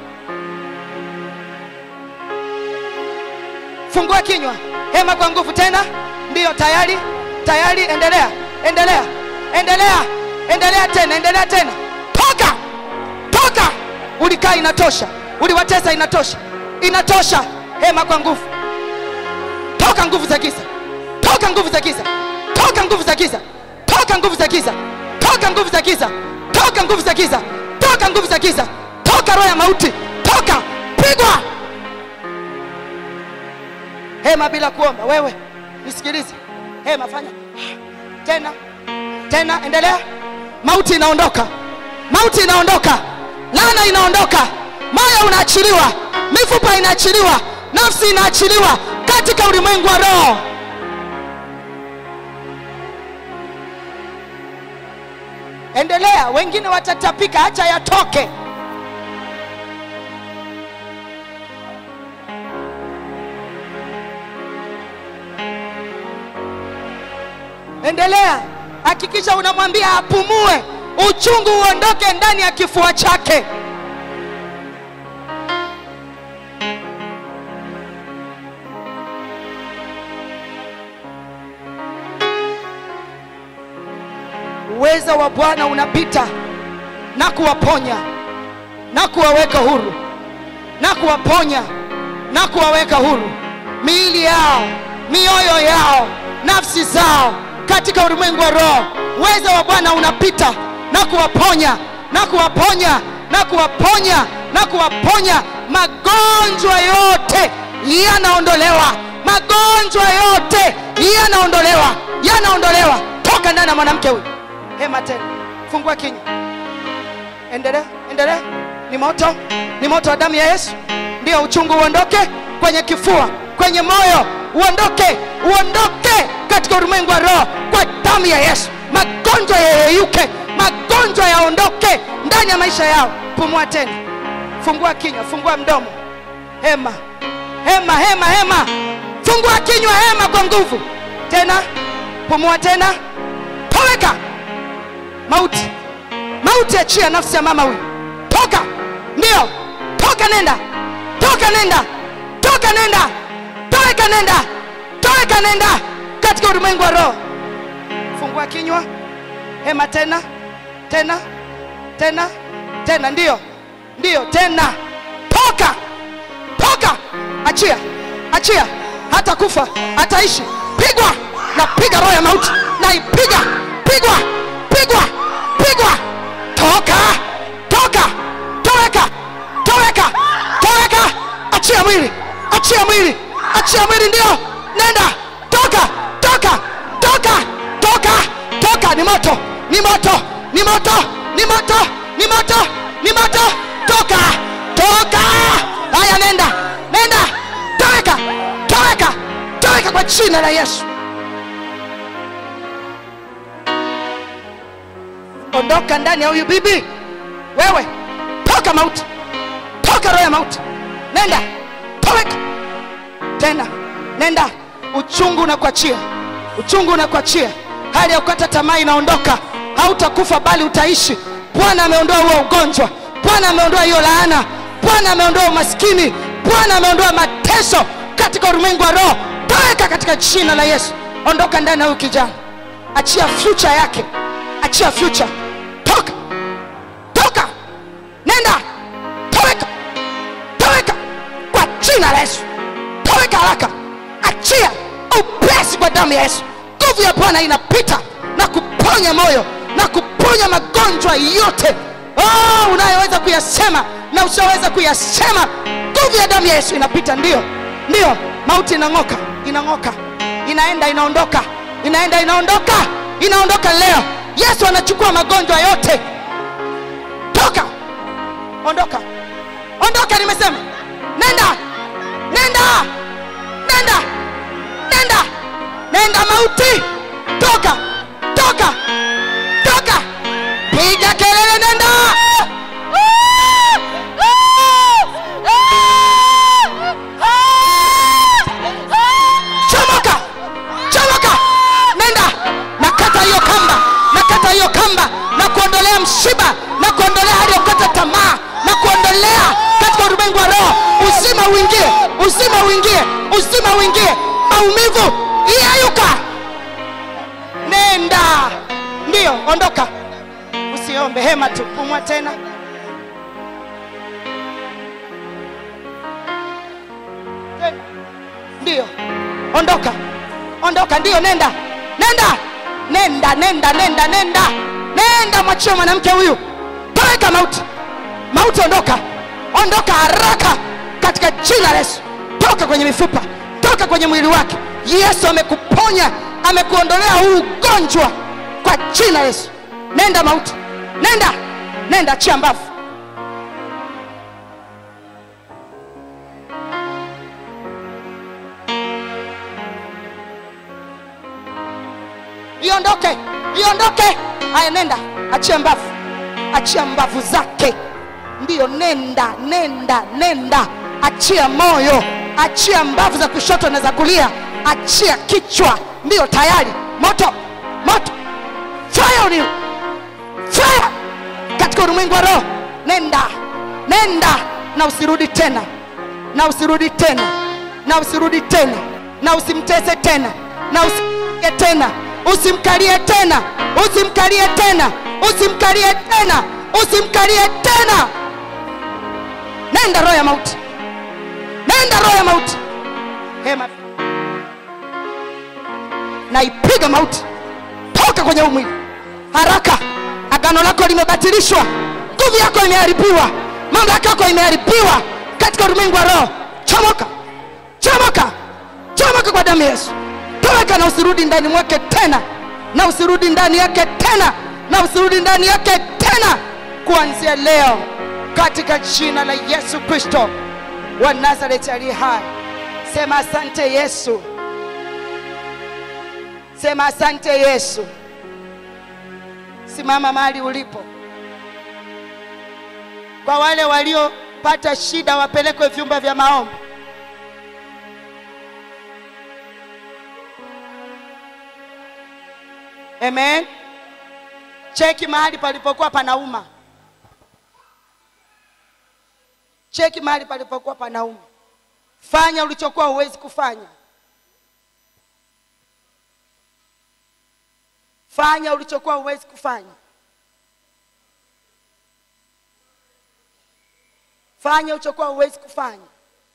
fungua kinywa hema kwa nguvu tena ndiyo tayari tayari endelea endelea endelea endelea tena endelea tena toka toka ulikaa inatosha uliwatesa inatosha inatosha hema kwa nguvu toka nguvu za giza toka nguvu za giza toka nguvu za giza toka nguvu za giza toka nguvu za giza toka nguvu za giza toka nguvu za giza toka roho ya mauti toka pigwa hema bila kuomba wewe nisikilize hema fanya tena tena endelea mauti inaondoka mauti inaondoka lana inaondoka moyo unaachiliwa mifupa inaachiliwa nafsi inaachiliwa katika ulimwengu wa roho endelea wengine watatapika acha yatoke endelea hakikisha unamwambia apumue uchungu uondoke ndani ya kifua chake uweza wa bwana unapita na kuwaponya na kuwaweka huru na kuwaponya na kuwaweka huru miili yao mioyo yao nafsi zao katika ulimwengu wa roho uweza wa bwana unapita na kuwaponya na kuwaponya na kuwaponya na kuwaponya magonjwa yote yanaondolewa magonjwa yote yanaondolewa yanaondolewa toka ndani ya mwanamke huyu hema tena fungua kinywa endelea endelea ni moto ni moto wa damu ya yesu ndio uchungu uondoke kwenye kifua kwenye moyo uondoke uondoke katika ulimwengu wa roho kwa damu ya yesu magonjwa yayeyuke magonjwa yaondoke ndani ya maisha yao pumua tena fungua kinywa fungua mdomo hema hema hema hema fungua kinywa hema kwa nguvu tena pumua tena toweka mauti mauti achia nafsi ya mama huyu toka ndio toka nenda toka nenda toka nenda toweka nenda toweka nenda katika ulimwengu wa roho fungua kinywa hema tena tena tena tena ndio ndio tena toka toka achia achia hata kufa ataishi pigwa na piga roho ya mauti naipiga pigwa pigwa pigwa toka toka toweka toweka toweka achia mwili achia mwili achia mwili ndio nenda toka toka toka toka toka ni moto ni moto ni moto ni moto ni moto ni moto toka toka haya nenda nenda toweka toweka toweka kwa jina la yesu ondoka ndani ya huyu bibi wewe toka mauti toka roho ya mauti nenda toweka tena nenda uchungu unakuachia uchungu unakuachia hali ya kukata tamaa inaondoka hautakufa bali utaishi bwana ameondoa huo ugonjwa bwana ameondoa hiyo laana bwana ameondoa umaskini bwana ameondoa mateso katika ulimwengu wa roho toweka katika jina la yesu ondoka ndani ya huyu kijana achia future yake achia future toka toka nenda toweka toweka kwa jina la yesu toweka haraka achia upesi kwa damu ya yesu nguvu ya bwana inapita na kuponya moyo na kuponya magonjwa yote oh, unayoweza kuyasema na usioweza kuyasema nguvu ya damu ya yesu inapita ndio ndio mauti inang'oka inang'oka inaenda inaondoka inaenda inaondoka inaondoka leo yesu anachukua magonjwa yote toka ondoka ondoka nimesema nenda nenda nenda nenda nenda mauti toka toka toka piga kelele nenda chomoka chomoka nenda nakata hiyo kamba nakata hiyo kamba na kuondolea mshiba na kuondolea hali ya kukata tamaa na uingie maumivu iyeyuka nenda ndiyo ondoka usiombe hema tu pumua tena tena ndiyo ondoka ondoka ndiyo nenda nenda nenda nenda nenda nenda nenda mwachie mwanamke huyu toweka mauti mauti ondoka ondoka haraka katika jina la yesu toka kwenye mifupa toka kwenye mwili wake yesu amekuponya amekuondolea huu ugonjwa kwa jina la yesu nenda mauti nenda nenda chia mbavu iondoke iondoke haya nenda achia mbavu achia mbavu zake ndiyo nenda nenda nenda achia moyo achia mbavu za kushoto na za kulia achia kichwa ndiyo tayari moto moto fire on you fire katika ulimwengu wa roho nenda nenda na usirudi tena na usirudi tena na usirudi tena na usimtese tena na usimkalie tena usimkalie tena usimkalie tena usimkalie tena usimkalie tena nenda roho ya mauti nenda roho ya mauti hema naipiga mauti toka kwenye huu mwili haraka agano lako limebatilishwa nguvu yako imeharibiwa mamlaka yako imeharibiwa katika ulimwengu wa roho chomoka chomoka chomoka kwa damu ya yesu toweka na usirudi ndani mwake tena na usirudi ndani yake tena na usirudi ndani yake tena kuanzia leo katika jina la yesu kristo wa nazareti aliye hai sema asante yesu sema asante yesu simama mahali ulipo kwa wale waliopata shida wapelekwe vyumba vya maombi amen cheki mahali palipokuwa panauma cheki mahali palipokuwa panauma fanya ulichokuwa huwezi kufanya fanya ulichokuwa huwezi kufanya fanya ulichokuwa huwezi kufanya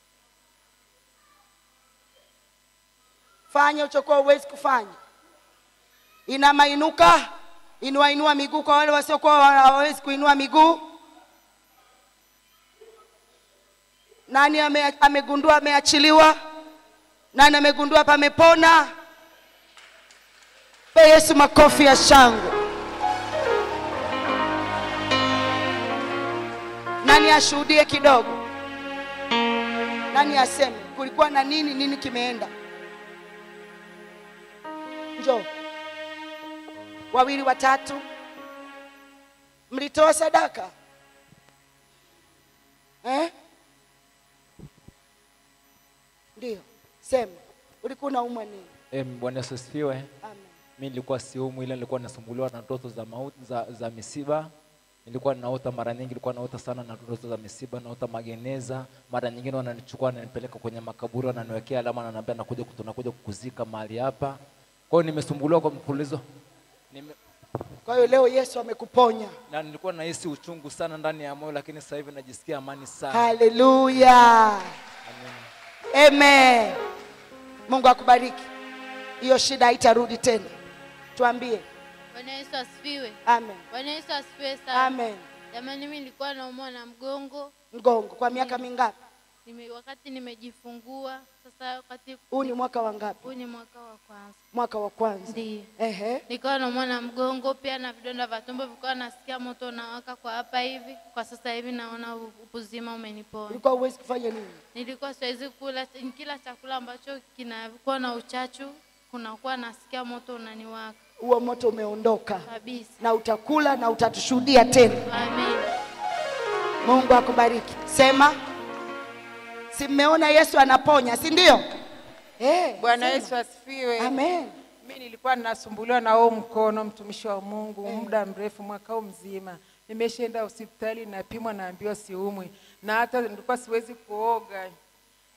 fanya ulichokuwa huwezi kufanya inama inuka inua inua miguu kwa wale wasiokuwa hawawezi kuinua miguu nani ame, amegundua ameachiliwa nani amegundua pamepona pe yesu makofi ya shangwe nani ashuhudie kidogo nani aseme kulikuwa na nini nini kimeenda njoo wawili watatu mlitoa sadaka eh? ndio sema ulikuwa unaumwa nini Em, Bwana Yesu asifiwe. Amen. Mi nilikuwa siumwi, ila nilikuwa nasumbuliwa na ndoto za, mauti, za, za misiba. Nilikuwa naota mara nyingi, nilikuwa naota sana na ndoto za misiba, naota mageneza. Mara nyingine wananichukua wananipeleka kwenye makaburi, wananiwekea alama, wananiambia nakuja, tunakuja kukuzika mahali hapa. Kwa hiyo nimesumbuliwa kwa mfululizo Nime, kwa hiyo leo yesu amekuponya na nilikuwa nahisi uchungu sana ndani ya moyo, lakini sasa hivi najisikia amani sana. haleluya Amen. amen mungu akubariki hiyo shida haitarudi tena tuambie Bwana Yesu asifiwe. amen Bwana Yesu asifiwe sana. amen Jamani, mimi nilikuwa naumwa na mgongo mgongo kwa miaka mingapi nime, wakati nimejifungua. Sasa wakati huu ni mwaka wa ngapi huu ni mwaka wa kwanza, mwaka wa kwanza ndio ehe nikawa naumwa na mgongo pia na vidonda vya tumbo, vilikuwa nasikia moto unawaka kwa hapa hivi. Kwa sasa hivi naona u- uzima umenipona. ulikuwa huwezi kufanya nini Nilikuwa siwezi kula kila chakula ambacho kinakuwa na uchachu, kunakuwa nasikia moto unaniwaka huo moto umeondoka kabisa. na utakula na utatushuhudia tena Amen. mungu akubariki sema si mmeona yesu anaponya si ndio Eh, Bwana sema. Yesu asifiwe. amen Mimi nilikuwa ninasumbuliwa na huo mkono, mtumishi wa Mungu, muda mrefu, mwaka huu mzima. Nimeshaenda hospitali, napimwa, naambiwa siumwi, na hata nilikuwa siwezi kuoga.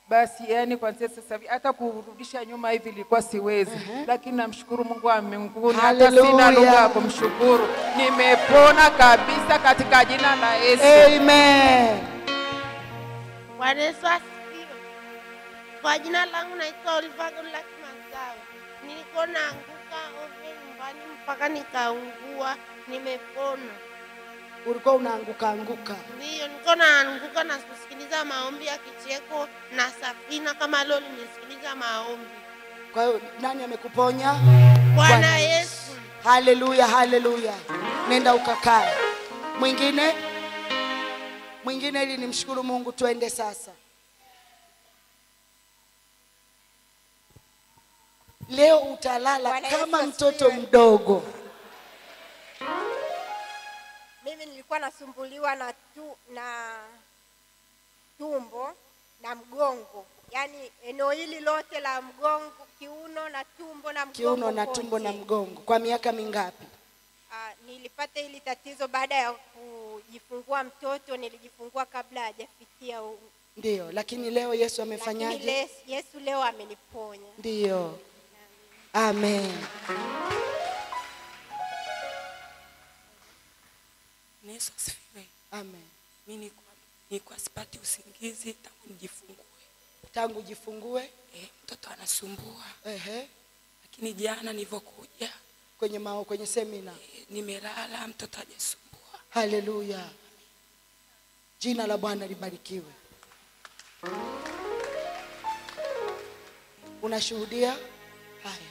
basi yani kwanzia sasa hivi hata kurudisha nyuma hivi ilikuwa siwezi, lakini namshukuru Mungu wa mbinguni, hata sina Hallelujah. lugha ya kumshukuru. Nimepona kabisa katika jina la Yesu. Amen. Bwana Yesu asifiwe. Kwa jina langu naitwa Oliver Godluck Masawe. Nilikuwa naanguka ovyo nyumbani mpaka nikaungua, nimepona. Ulikuwa unaanguka anguka. Ndiyo, nilikuwa naanguka na kusikiliza maombi ya kicheko na safina kama leo nimesikiliza maombi. Kwa hiyo nani amekuponya? Bwana Yesu. Haleluya, haleluya. Nenda ukakae. Mwingine? Mwingine ili nimshukuru Mungu tuende sasa. Leo utalala Bwana Yesu kama asifiwe. mtoto mdogo. Mimi nilikuwa nasumbuliwa na, tu, na tumbo na mgongo, yaani eneo hili lote la mgongo, kiuno na tumbo na mgongo Kiuno na tumbo na kote. mgongo. Kwa miaka mingapi? Ah, nilipata hili tatizo baada ya kujifungua mtoto. Nilijifungua kabla hajafikia u- Ndiyo, lakini leo Yesu lakini amefanyaje? le- Yesu leo ameniponya. Ndiyo. Amen. Yesu asifiwe. Amen. Mimi nilikuwa nilikuwa sipati usingizi tangu nijifungue. Tangu jifungue Eh, mtoto anasumbua, ehe, lakini jana nilivyokuja kwenye mao, kwenye semina. eh, nimelala, mtoto hajasumbua. Haleluya. Jina la Bwana libarikiwe. Unashuhudia haya?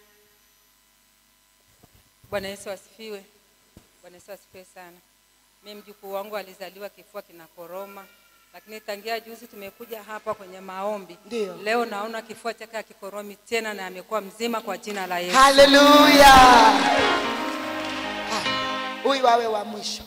Bwana Yesu asifiwe. Bwana Yesu asifiwe sana. Mimi mjukuu wangu alizaliwa kifua kinakoroma, lakini tangia juzi tumekuja hapa kwenye maombi. Ndio. Leo naona kifua chake hakikoromi tena na amekuwa mzima kwa jina la Yesu. Haleluya. Haya, Huyu awe wa mwisho.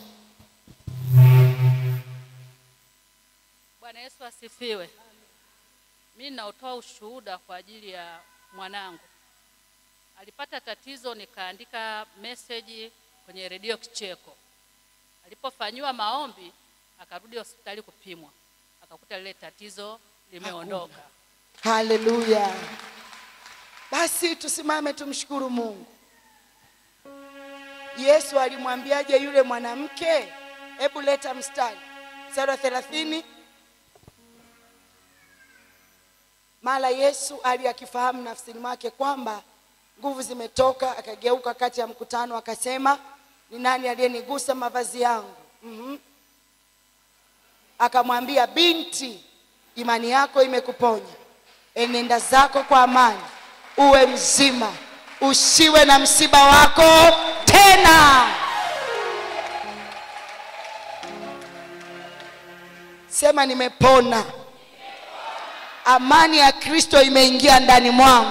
Bwana Yesu asifiwe. Mimi naotoa ushuhuda kwa ajili ya mwanangu. Alipata tatizo, nikaandika meseji kwenye redio Kicheko. Alipofanyiwa maombi, akarudi hospitali kupimwa, akakuta lile tatizo limeondoka. Haleluya. Basi tusimame tumshukuru Mungu. Yesu alimwambiaje yule mwanamke? Hebu leta mstari mstari wa thelathini. Mara Yesu ali akifahamu nafsini mwake kwamba nguvu zimetoka, akageuka kati ya mkutano akasema, ni nani aliyenigusa mavazi yangu? mm Akamwambia, binti, imani yako imekuponya, enenda zako kwa amani, uwe mzima, usiwe na msiba wako tena. Sema nimepona. Amani ya Kristo imeingia ndani mwangu.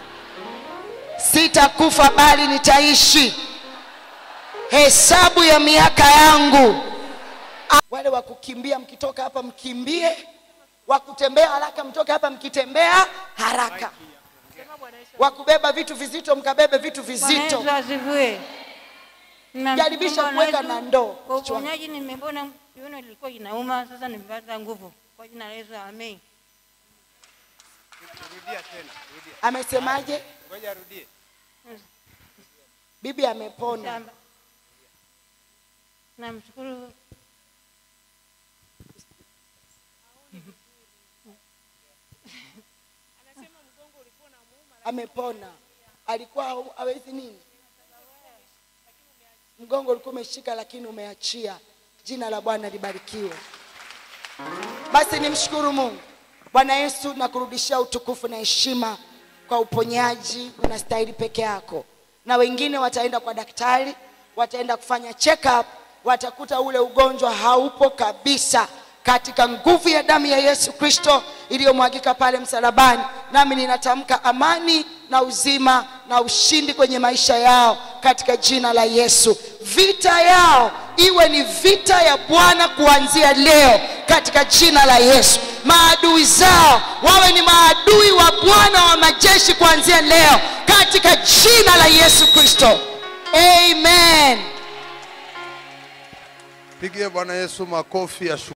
Sitakufa bali nitaishi. Hesabu ya miaka yangu. Wale wa kukimbia mkitoka hapa mkimbie, wa kutembea haraka mtoke hapa mkitembea haraka, wa kubeba vitu vizito mkabebe vitu vizito. Bwana Yesu asifiwe. Jaribisha Bwana kuweka Yesu, na ndoo Kwa kichwani. uponyaji nimepona, kiuno ilikuwa inauma, sasa nimepata nguvu kwa jina la Yesu, amen. Rudia tena, rudia. Amesemaje? Ngoja arudie. Bibi amepona. Shamba. Namshukuru amepona. Alikuwa hau- hawezi nini, mgongo ulikuwa umeshika, lakini umeachia. Jina la Bwana libarikiwe. Basi nimshukuru Mungu. Bwana Yesu, nakurudishia utukufu na heshima kwa uponyaji, unastahili peke yako, na wengine wataenda kwa daktari, wataenda kufanya check up, watakuta ule ugonjwa haupo kabisa katika nguvu ya damu ya Yesu Kristo iliyomwagika pale msalabani. Nami ninatamka amani na uzima na ushindi kwenye maisha yao katika jina la Yesu. Vita yao iwe ni vita ya Bwana kuanzia leo katika jina la Yesu. Maadui zao wawe ni maadui wa Bwana wa majeshi kuanzia leo katika jina la Yesu Kristo. Amen. Pigie Bwana Yesu makofi ya